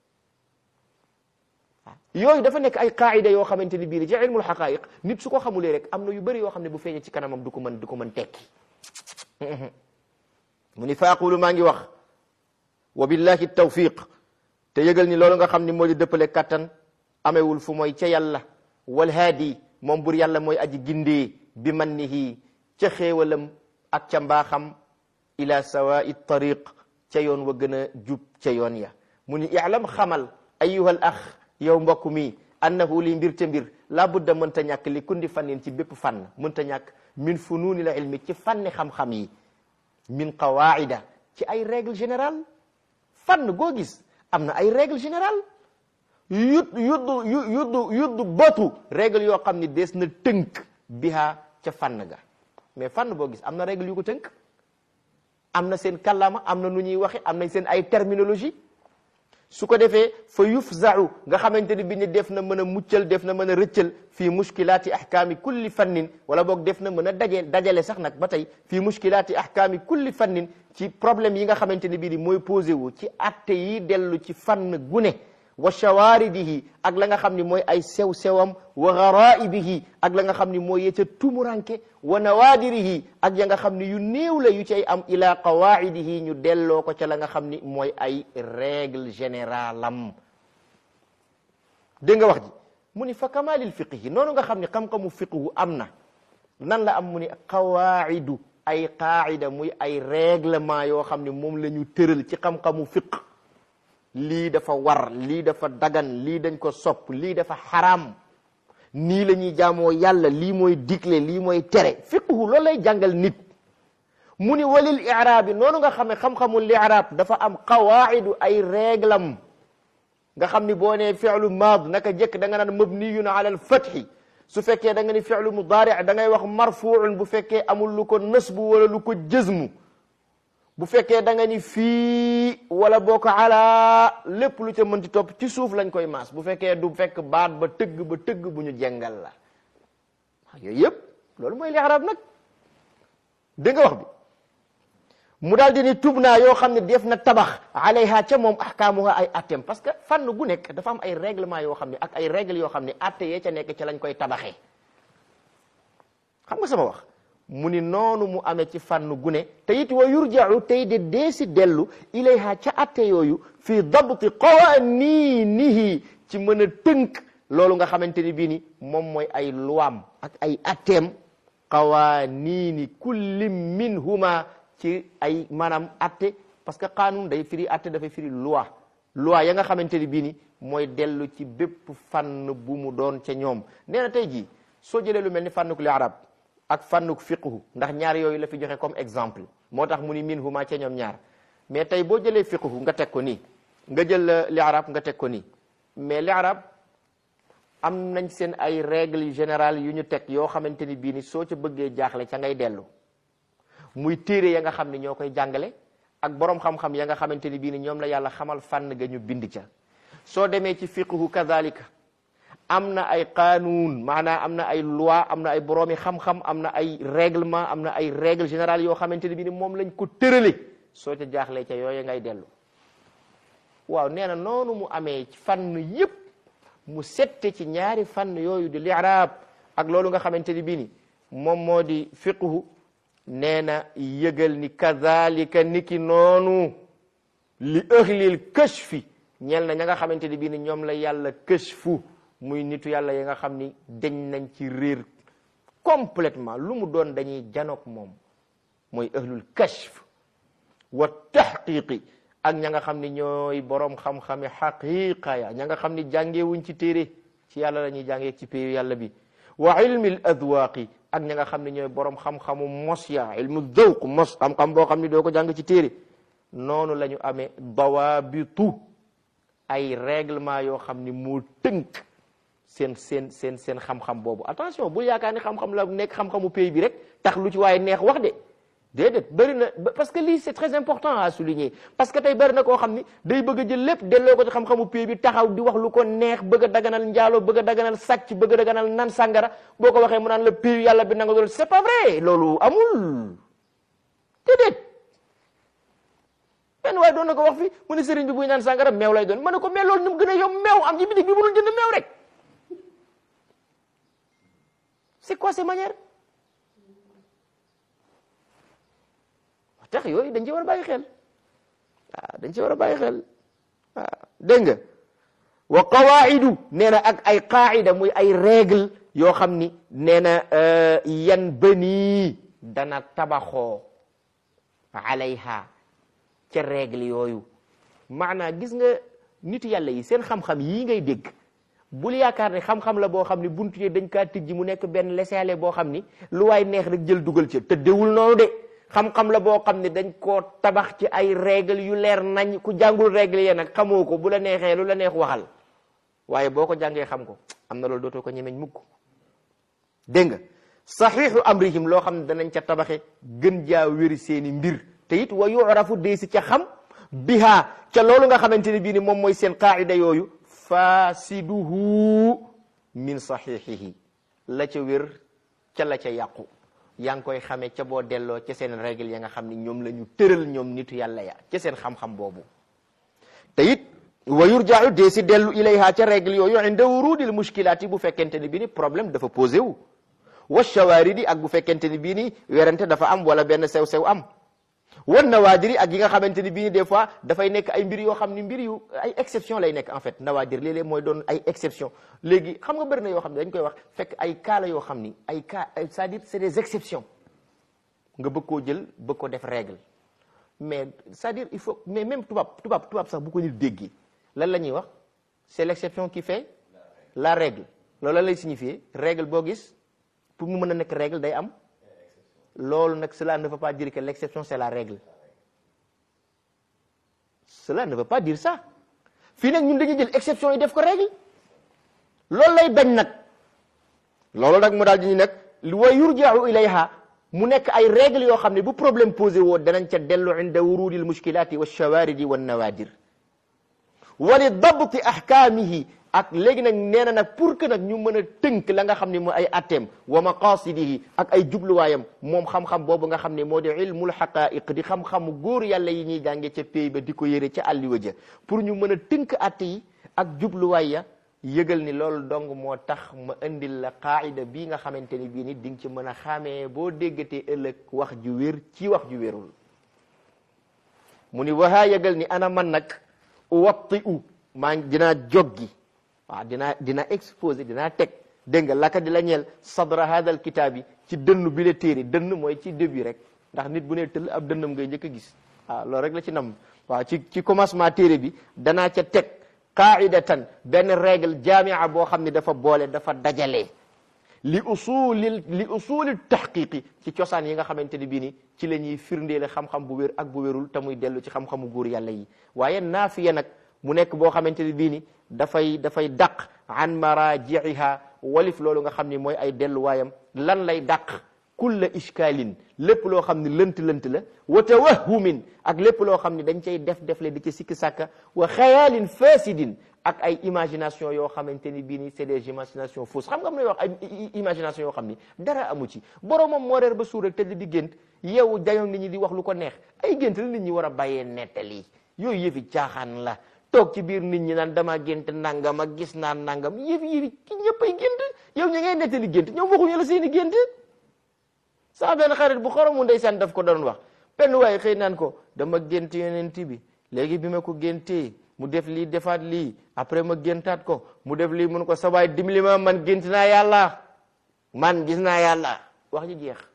yooyu dafa nekk ay qaida yoo xamante ni bii ci ilmul xaqaiq nit su ko xamulee rek am na yu bëri yoo xam ne bu feeñee ci kanamam du ko mën du ko mën tekki mu ni fa aqulu maa ngi wax wa billahi tawfiq te yëgal ni loolu nga xam ni moo di dëppale kattan amewul fu mooy ca yàlla wal haadi moom bur yàlla mooy aji gindee bi mannihi ca xéewalam ak ca mbaaxam ila sawai tariq ca yoon wa gën a jub ca yoon ya mu ni i'lam xamal ayuhal ax yow mbokk mi annahu li mbir te mbir laa budda mënta ñàkk li kundi fannin ci bépp fànn mënta ñàkk min funuuni la ilmi ci fànni xam-xam yi min qawaida ci ay règle générale fànn goo gis am na ay règle générale yud yuddu yuddu yuddu botu règle yoo xam ni dees na tënk biha ca fànn ga mais fànn boo gis am na règle yu ko tënk am na seen kàllaama am na nu ñuy waxe am nañ seen ay terminologie su ko defee fa yufzau nga xamante ni bi ni def na mën a muccal def na mën a rëccal fii mushkilaati ahkaami kulli fannin wala boog def na mën a daje dajale sax nag ba tey fii mushkilaati ahkaami kulli fannin ci problème yi nga xamante ni bii ni mooy posé wu ci atte yi dellu ci fànn gune wa shawaridihi ak la nga xam ni mooy ay sew-sewam wa garaibihi ak la nga xam ni mooy yeca tumuranke wa nawadirihi ak ya nga xam ni yu néew la yu cay am ila qawaidihi ñu delloo ko ca la nga xam ni mooy ay règle généralam dégg nga wax ji mu ni fa kamalil fiqhi noonu nga xam ni xam-xamu fiqhu am na nan la am mu ni qawaidu ay qaida muy ay règlement yoo xam ni moom la ñu tëral ci xam-xamu fiq lii dafa war lii dafa dagan lii dañ ko sopp lii dafa xaraam nii la ñuy jaamoo yàlla lii mooy digle lii mooy tere fiqhu loolu lay jàngal nit mu ni walil i'raab yi noonu nga xam ne xam-xamul i'raab dafa am qawaidu ay réglam nga xam ni boo nee fi'lu maad naka jëkk da nga naan mabniyun ala al fathi su fekkee da nga ni fi'lu mudaari' da ngay wax marfu'un bu fekkee amul lu ko nasbu wala lu ko jëzmu bu fekkee da nga ni fii wala boo ko ala lépp lu ca mënti topp ci suuf lañ koy maas bu fekkee du fekk baat ba tëgg ba tëgg bu ñu jengal la yooyu yëpp loolu mooy li'raab nag dégg nga wax bi mu daal di ni tub naa yoo xam ne def na tabax alayha ca moom ahkaamuha ay atteem parce que fànn gu nekk dafa am ay règlement yoo xam ne ak ay règles yoo xam ne atte yee ca nekk ca lañ koy tabaxee xam nga sama wax mu ni noonu mu amee ci fànn gu ne te it wa yurja'u tey de deesi dellu ilayha ca atte yooyu fii dabti qawaaniinihi ci mën a tënk loolu nga xamante ni bii ni moom mooy ay luwaam ak ay atteem qawaaniini kulli minhuma ci ay maanaam atte parce que qanun day firi atte dafay firi loi loi ya nga xamante ni bii ni mooy dellu ci bépp fànn bu mu doon ca ñoom nee na tey jii soo jëlee lu mel ni fànnuk li arab ak fànnuk fiqhu ndax ñaar yooyu la fi joxe comme exemple moo tax mu ni min huma ca ñoom ñaar mais tey boo jëlee fiqhu nga teg ko nii nga jël li arab nga teg ko nii mais li arab am nañ seen ay règles générales yu ñu teg yoo xamante ni bii ni soo ca bëggee jaaxle ca ngay dellu muy téere ya nga xam ne ñoo koy jàngale ak borom xam-xam ya nga xamante ni bii ni ñoom la yàlla xamal fànn ga ñu bind ca soo demee ci fiqhu kadhalika am na ay qaanuun maanaam am na ay loi am na ay boroomi xam-xam am na ay règlement am na ay règle générale yoo xamante ni bii ni moom lañ ko tërale soo ca jaaxlee ca yooyu ngay dellu waaw nee na noonu mu amee ci fànn yépp mu sette ci ñaari fànn yooyu di li'raab ak loolu nga xamante ni bii ni moom moo di fiqhu nee na yëgal ni kazalika niki noonu li ahlil kashfi ñeel na ña nga xamante ni bii ni ñoom la yàlla kashfu muy nitu yàlla yi nga xam ni dañ nañ ci réer complètement lu mu doon dañuy janoog moom mooy ahlul kashf wa tahqiqi ak ña nga xam ni ñooy borom xam-xami xaqiqa ya ña nga xam ni jàngeewuñ ci téere ci yàlla la ñuy jàngee ci péeyu yàlla bi wa ilmil adwaaqi ak ña nga xam ne ñooy borom xam-xamu mos ya ilmu zawq mos xam-xam boo xam ne doo ko jàng ci téere noonu la ñu amee dawaabitu ay règlement yoo xam ni moo tënk seen seen seen seen xam-xam boobu attention bul yaakaar ni xam-xam la nekk xam-xamu pays bi rek tax lu ci waaye neex wax de déedéet bëri na parce que lii c'est très important à souligner parce que tey bëri na koo xam ni day bëgg a jël lépp delloo ko ci xam-xamu pays bi taxaw di wax lu ko neex bëgg a daganal njaalo bëgg a daganal sàcc bëgg a daganal nan sàngara boo ko waxee mu naan la pays yàlla bi nanga loolu c'est pas vrai loolu amul déedéet benn waaye doon na ko wax fi mu ne sëriñ bi buy naan sàngara meew lay doon ma ne ko mais loolu ni mu gën a yomb meew am ci bitig bi mënul jënd meew rek c'est quoi ces manières tax yooyu dañ ci war a bàyyi xel waaw dañ ci war a bàyyi xel waaw dégg nga wa qawaidu nee na ak ay qaida muy ay règle yoo xam ni nee na yan bëni dana tabaxoo alayha ca règle yooyu maanaa gis nga nitu yàlla yi seen xam-xam yii ngay dégg bul yaakaar ne xam-xam la boo xam ni buntu yi dañ kaa tijji mu nekk benn laisser-aller boo xam ni lu waay neex rek jël dugal ca tëddewul noonu de xam-xam la boo xam ne dañ koo tabax ci ay règle yu leer nañ ku jàngul règle yee nag xamoo ko bu la neexee lu la neex waxal waaye boo ko jàngee xam ko am na loolu dootoo ko ñemeñ mukk dégg nga saxiixu amrihim loo xam ne danañ ca tabaxe gën jaa wéri seeni mbir te it wa yurafu dee si ca xam biha ca loolu nga xamante ne bii ni moom mooy seen qaida yooyu fasiduhu min saxiixihi la ca wér ca la ca yàqu yaa ngi koy xamee ca boo delloo ca seen règle ya nga xam ni ñoom la ñu tëral ñoom nitu yàlla ya ca seen xam-xam boobu te it wa yurjaau dee si dellu ilayha ca règle yooyu inda wurudil mushkilaati bu fekkente ni bii ni problème dafa posé wu wa shawaridi ak bu fekkente ni bii ni werante dafa am wala benn sew-sew am wan nawaadir ak yi nga xamante ni bii ni des fois dafay nekk ay mbir yoo xam ni mbir yu ay exception lay nekk en fait nawaadir léeg-léeg mooy doon ay exception léegi xam nga bëri na yoo xam ne dañ koy wax fekk ay cas la yoo xam ni ay cas c'est-à-dire c'est des exceptions nga bëgg koo jël bëgg ko def règle mais c'est-à-dire il faut mais même tubaab tubaab tubaab sax bu ko nit déggee lan la ñuy wax c'est l'exception qui fait la règle loolu lan lay signifier règle boo gis pour mu mën a nekk règle day am loolu nag cela ne veut pas dire que l'exception c'est la règle cela ne veut pas dire ça fii nag ñun dañuy jël exception yi def ko règle loolu lay bañ nag loolu nag mu daal di ñu nag wa yurja'u ilayha mu nekk ay règle yoo xam ne bu problème posé woo danañ ca dellu inda wurudil mushkilati wa shawaridi wa nawadir wa li dabti ahkaamihi ak léegi nag nee na nag pour que nag ñu mën a tënk la nga xam ne mooy ay atteem wa maqasidihi ak ay jubluwaayam moom xam-xam boobu nga xam ne moo di ilmul xaqaiq di xam-xamu góor yàlla yi ñuy jànge ca pays ba di ko yëre ca àlliwa ja pour ñu mën a tënk atte yi ak jubluwaay ya yëgal ni loolu dong moo tax ma indil la qaida bii nga xamante ni bii nit di nga ci mën a xamee boo déggatee ëllëg wax ju wér ci wax ju wérul mu ni waxaa yëgal ni ana man nag watti u maa ngi dinaa joggi waaw dinaa dinaa exposé dinaa teg dégg nga laka di la ñeel sadra hadal kitaab yi ci dënn bi la téere dënn mooy ci début rek ndax nit bu ne tëll ab dënnam ngay njëkk a gis waaw loolu rek la ci nam waaw ci ci commencement téere bi danaa ca teg qaidatan benn règle jamia boo xam ne dafa boole dafa dajale li usuli li usuli tahqiqi ci cosaan yi nga xamante ni bii ni ci la ñuy firndeele xam-xam bu wér ak bu wérul te muy dellu ci xam-xamu góor yàlla yi waaye naafiya nag mu nekk boo xamante ni bii ni dafay dafay dàq an maraji'iha walif loolu nga xam ni mooy ay delluwaayam lan lay dàq kulla ishkalin lépp loo xam ni lënt lënt la wa tawahumin ak lépp loo xam ni dañ cay def def le di ci sikki sàkka wa xayalin fasidin ak ay imagination yoo xamante ni bii ni c'est des imaginations fausses xam nga am na wax ay imagination yoo xam ni dara amu ci boromam moo reer ba suur rek tëdd di gént yow dayoon nit ñi di wax lu ko neex ay gént la nit ñi war a bàyyee nettali yooyu yëfi caaxaan la toog ci biir nit ñi naan dama gént nangam ak gis naan nangam yëfi yëfi ki ñëpp ay gént yow ñu ngay nettali gént ñoom waxuñu la seeni gént saa benn xarit bu xoromu ndeysaan daf ko doon wax benn waaye xëy naan ko dama gént yonent bi léegi bi ma ko géntee mu def lii defaat lii après ma géntaat ko mu def lii mun ko sawaay dimbali ma man gént naa yàlla man gis naa yàlla wax ji jeex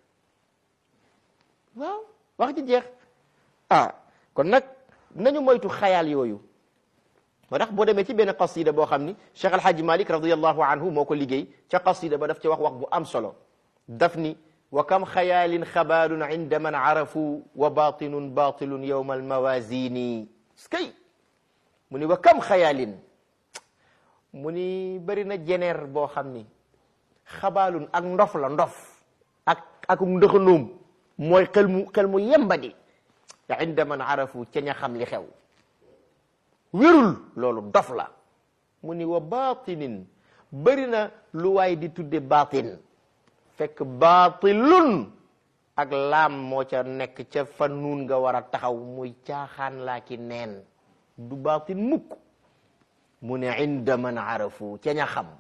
waaw wax ji jeex ah kon nag nañu moytu xayaal yooyu moo tax boo demee ci benn qasida boo xam ni Cheikh Al Hadj Malick radiyallahu anhu moo ko liggéey ca qasida ba daf ci wax wax bu am solo daf ni wa kam xayaalin xabaalun inda man arafu wa batinun batilun yowma almawasini skay mu ni wa kam xayaalin mu ni bëri na jeneer boo xam ni xabaalun ak ndof la ndof ak ak ndëxanoom mooy xel mu xel mu yembadi inda man arafu ca ña xam li xew wérul loolu dof la mu ni wa batinin bëri na lu waay di tudde batin fekk baatilun ak laam moo ca nekk ca fa nuun nga war a taxaw muy caaxaan laa ki neen du baatil mukk mu ne inda man arafu ca ña xam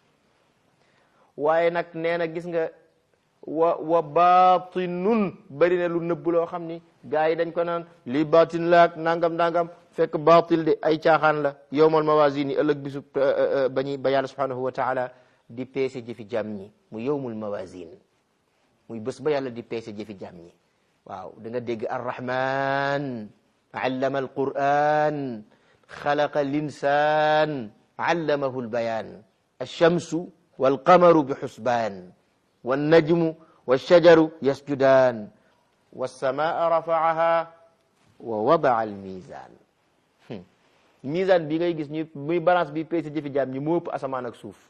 waaye nag nee na gis nga wa wa baatinun bari na lu nëbb loo xam ni gars yi dañ ko naan lii baatin laak nangam nangam fekk baatil de ay caaxaan la yowmal mawasini ëllëg bisu ba ñuy ba yàlla subhanahu wa taala di peese jëfi jàmm ñi mu yowmul mawasin muy bés ba yàlla di peese jëfi jàmm ñi waaw da nga dégg arrahman allama alquran xalaqa linsan allamahu albayan alchamsu walqamaru bi xusban wannajmu walshajaru yasjudan walsamaa rafaaha wa wadaa almizan mizan bi ngay gis ñu muy balance bi peese jëfi jàmm ñi moo ëpp asamaan ak suuf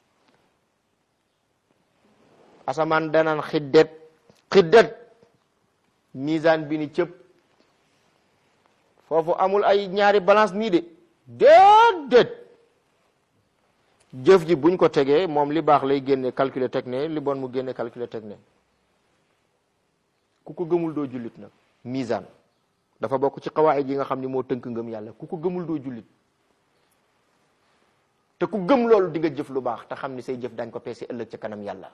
asamaan danaan xiddet xiddet misaan bi ni cëpp foofu amul ay ñaari balance nii de déedéet jëf ji buñ ko tegee moom li baax lay génne calculer teg ne li bon mu génne calculer teg ne ku ko gëmul doo jullit nag misaan dafa bokk ci xawaayid yi nga xam ni moo tënk ngëm yàlla ku ko gëmul doo jullit te ku gëm loolu di nga jëf lu baax te xam ni say jëf dañ ko peese ëllëg ca kanam yàlla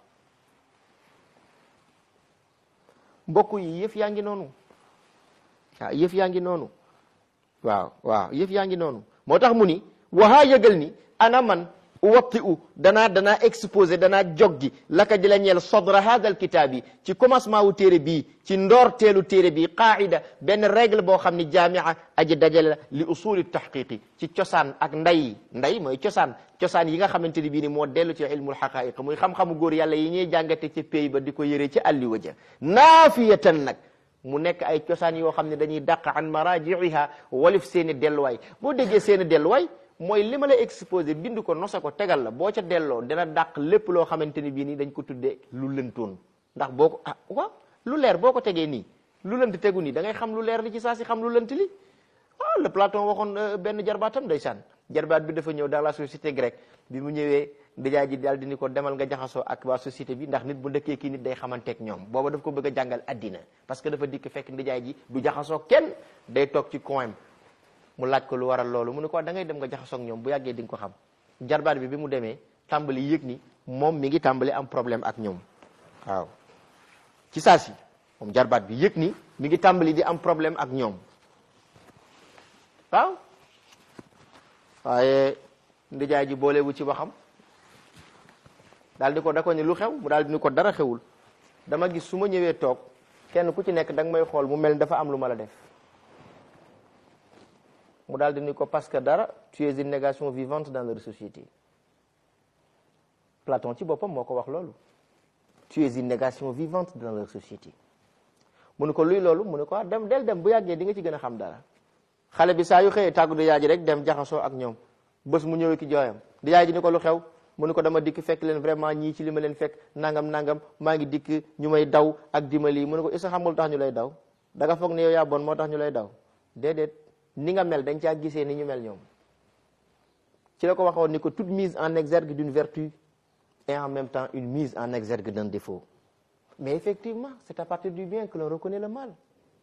mbokk yi yëf yaa ngi noonu waaw yëf yaa ngi noonu waaw waaw yëf yaa ngi noonu moo tax mu ni waxaa yëgal ni ana man watti u danaa danaa exposé danaa joggi laka di la ñeel sodra hada al kitaab yi ci commencement wu téere bii ci ndoorteelu téere bii qaida benn règle boo xam ni jaamia aji dajale la li usuli tahqiqi ci cosaan ak nday nday mooy cosaan cosaan yi nga xamante ni bii ni moo dellu ci ilmul xaqaiq muy xam-xamu góor yàlla yi ñuy jàngate ci pays ba di ko yëree ci àlliwa ja naafiyatan nag mu nekk ay cosaan yoo xam ne dañuy dàq an marajiiha walif seeni delluwaay boo déggee seeni delluwaay mooy li ma la exposé bind ko nosa ko tegal la boo ca delloo dina dàq lépp loo xamante ni bii nii dañ ko tuddee lu lëntoon ndax boo ko ah waaw lu leer boo ko tegee nii lu lënt tegu nii da ngay xam lu leer li ci saa si xam lu lënt li ah le Platon waxoon benn jarbaatam ndeysaan jarbaat bi dafa ñëw dans la société grecque bi mu ñëwee ndijaay ji daal di ni ko demal nga jaxasoo ak waa société bi ndax nit bu ndëkkee kii nit day xamanteeg ñoom booba daf ko bëgg a jàngal addina parce que dafa dikk fekk ndijaay ji du jaxasoo kenn day toog ci coin mu laaj ko lu waral loolu mu ne ko da ngay dem nga jaxasoo ak ñoom bu yàggee di nga ko xam jarbaat bi bi mu demee tàmbali yëg ni moom mi ngi tàmbali am problème ak ñoom waaw ci saa si moom jarbaat bi yëg ni mi ngi tàmbali di am problème ak ñoom waaw waaye ndijaay ji boolewu ci waxam daal di ko da ko ni lu xew mu daal di ni ko dara xewul dama gis su ma ñëwee toog kenn ku ci nekk da nga may xool mu mel ni dafa am lu ma la def mu daal di ni ko parce que dara tu es une négation vivante dans leur société Platon ci boppam moo ko wax loolu tu es une négation vivante dans leur société mu ne ko luy loolu mu ne ko ah dem del dem bu yàggee di nga ci gën a xam dara xale bi saa yu xëyee tàggu di yaay ji rek dem jaxasoo ak ñoom bés mu ñëwee ki jooyam di yaay ji ni ko lu xew mu ne ko dama dikk fekk leen vraiment ñii ci li ma leen fekk nangam nangam maa ngi dikk ñu may daw ak dimali mu ne ko isa xamul tax ñu lay daw da nga foog ne yow yaa bon moo tax ñu lay daw déedéet ni nga mel dañ caa gisee ni ñu mel ñoom ci la ko waxoon ni ko toute mise en exergue d'une vertu et en même temps une mise en exergue d'un défaut mais effectivement c'est à partir du bien que l'on reconnaît le mal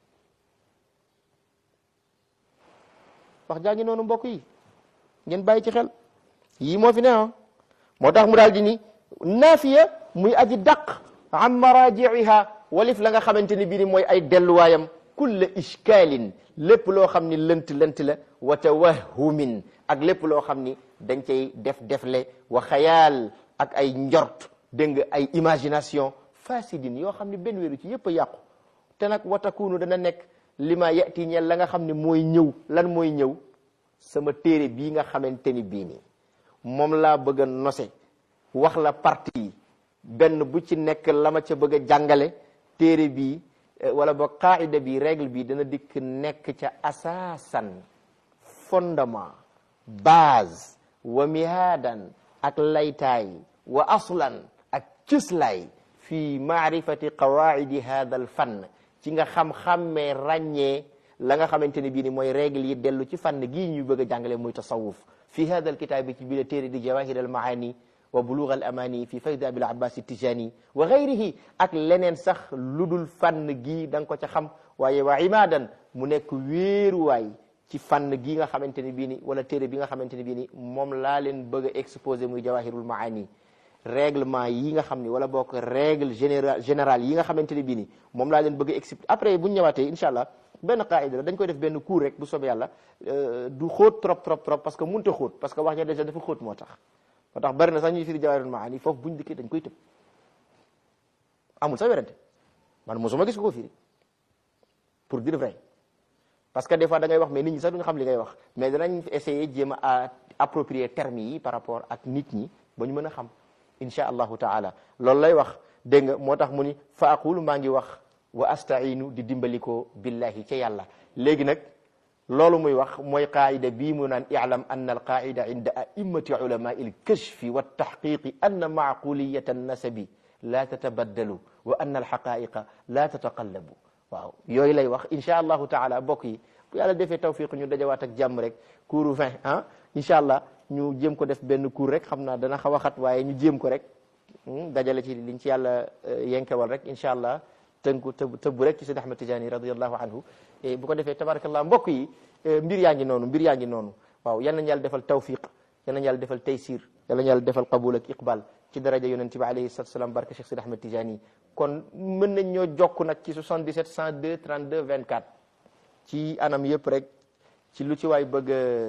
wax jaa ngi noonu mbokk yi ngeen bàyyi ci xel yii moo fi ne ah moo tax mu daal di ni naafiya muy aji daq an marajiiha walif la nga xamante ni bii ni mooy ay delluwaayam kulla ishkaalin lépp loo xam ni lënt lënt la wa tawahumin ak lépp loo xam ni dañ cay def defle wa xayaal ak ay njort dégg nga ay imagination fasidin yoo xam ni benn wéeru ci yépp a yàqu te nag wa takunu dana nekk lima yati ñeel la nga xam ne mooy ñëw lan mooy ñëw sama téere bii nga xamante ni bii nii moom laa bëgg a nose wax la partie yi benn bu ci nekk la ma ca bëgg a jàngale téere bii wala ba qaida bi règle bi dana dikk nekk ca asaasan fondement base wa mihaadan ak laytaay wa aslan ak cëslaay fi maarifati qawaidi hada al fann ci nga xam-xammee ràññee la nga xamante ne bii ni mooy règle yi dellu ci fànn gii ñu bëgg a jàngale muy tasawuf fi hada al kitaab bi ci bi la téere di jawahir al maani wa bulugh al amani fi fayda abil abbas tijani wa gayrihi ak leneen sax lu dul fànn gii da nga ko ca xam waaye wa imadan mu nekk wéeruwaay ci fànn gii nga xamante ne bii ni wala téere bi nga xamante ne bii ni moom laa leen bëgg a exposé muy jawahirul maani règlement yi nga xam ni wala bokk règle général générale yi nga xamante ne bii ni moom laa leen bëgg a expliqué après bu ñu ñëwaatee incha allah benn qaida la dañ koy def benn cours rek bu soobee yàlla du xóot trop trop trop parce que mënut a xóot parce que wax ja déjà dafa xóot moo tax moo tax bari na sax ñuy firi jawahirul maani foofu buñ dikkee dañ koy tëb amul sax werante man mosuma gis ko firi pour dire vrai parce que des fois da ngay wax mais nit ñi sax duñu xam li ngay wax mais danañ essayer jéem a approprier termes yi par rapport ak nit ñi ba ñu mën a xam insha allahu taala loolu lay wax dégg nga moo tax mu ni fa aqulu maa ngi wax wa astainu di dimbalikoo billahi ca yàlla léegi nag loolu muy wax mooy qaida bii mu naan i'lam anna alqaida inda a'immati ulamai alkashfi waltaxqiqi anna macquliyata annasabi la tatabaddalu wa anna alxaqaiqa la tataqallabu waaw yooyu lay wax insha allahu taala bokk yi bu yàlla defee tawfiq ñu dajawaat ak jàmm rek cours vingt ah incha allah ñu jéem ko def benn cours rek xam naa dana xaw a xat waaye ñu jéem ko rek dajale ci liñ ci yàlla yenkewal rek incha allah tënku tëb tëbbu rek ci Sidi Ahmad Tijaani radiallahu anhu bu ko defee tabarakallah mbokk yi mbir yaa ngi noonu mbir yaa ngi noonu waaw yal nañu yàlla defal tawfiq yal nañu yàlla defal taysir yal nañu yàlla defal qabul ak iqbal ci daraja yonente bi alayhi salatu salaam barke Cheikh Sidi Ahmed Tijani kon mën nañ ñoo jokk nag ci 77 102 32 24 ci anam yëpp rek ci lu ci waay bëgg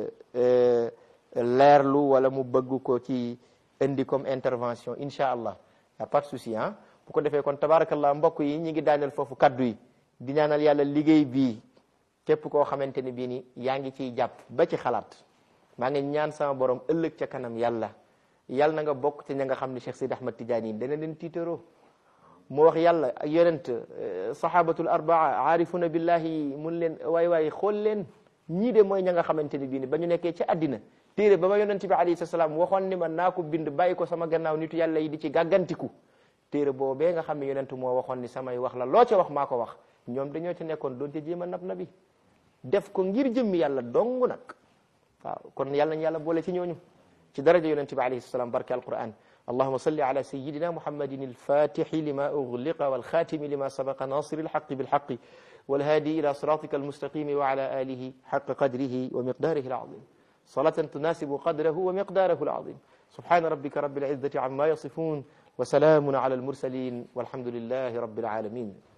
leerlu wala mu bëgg ko ci indi comme intervention incha allah y a pas de souci ah bu ko defee kon tabarakallah mbokk yi ñi ngi daaneel foofu kaddu yi di ñaanal yàlla liggéey bii képp koo xamante ni bii ni yaa ngi ciy jàpp ba ci xalaat maa ngi ñaan sama borom ëllëg ca kanam yàlla yàlla na nga bokk ci ña nga xam ne Cheikh Sidi Ahmad Tidiane yi dana leen tiitaroo mu wax yàlla ak yonent sahabatul arbaa aarifuna billahi mun leen waay waay xool leen ñii de mooy ña nga xamante ni bii ni ba ñu nekkee ci àddina téere ba ma yonent bi alayhi salaam waxoon ni ma naa ko bind bàyyi ko sama gannaaw nitu yàlla yi di ci gàggantiku téere boobee nga xam ne yonent moo waxoon ni samay wax la loo ca wax maa ko wax ñoom dañoo ci nekkoon doon te jéem a nab nabi def ko ngir jëmmi yàlla dong nag waaw kon yàlla nañ yàlla boole ci ñooñu ci daraja yonent bi alayhi salaam barke alquran اللهم صل على سيدنا محمد الفاتح لما أغلق والخاتم لما سبق ناصر الحق بالحق والهادي إلى صراطك المستقيم وعلى آله حق قدره ومقداره العظيم صلاة تناسب قدره ومقداره العظيم سبحان ربك رب العزة عما يصفون وسلام على المرسلين والحمد لله رب العالمين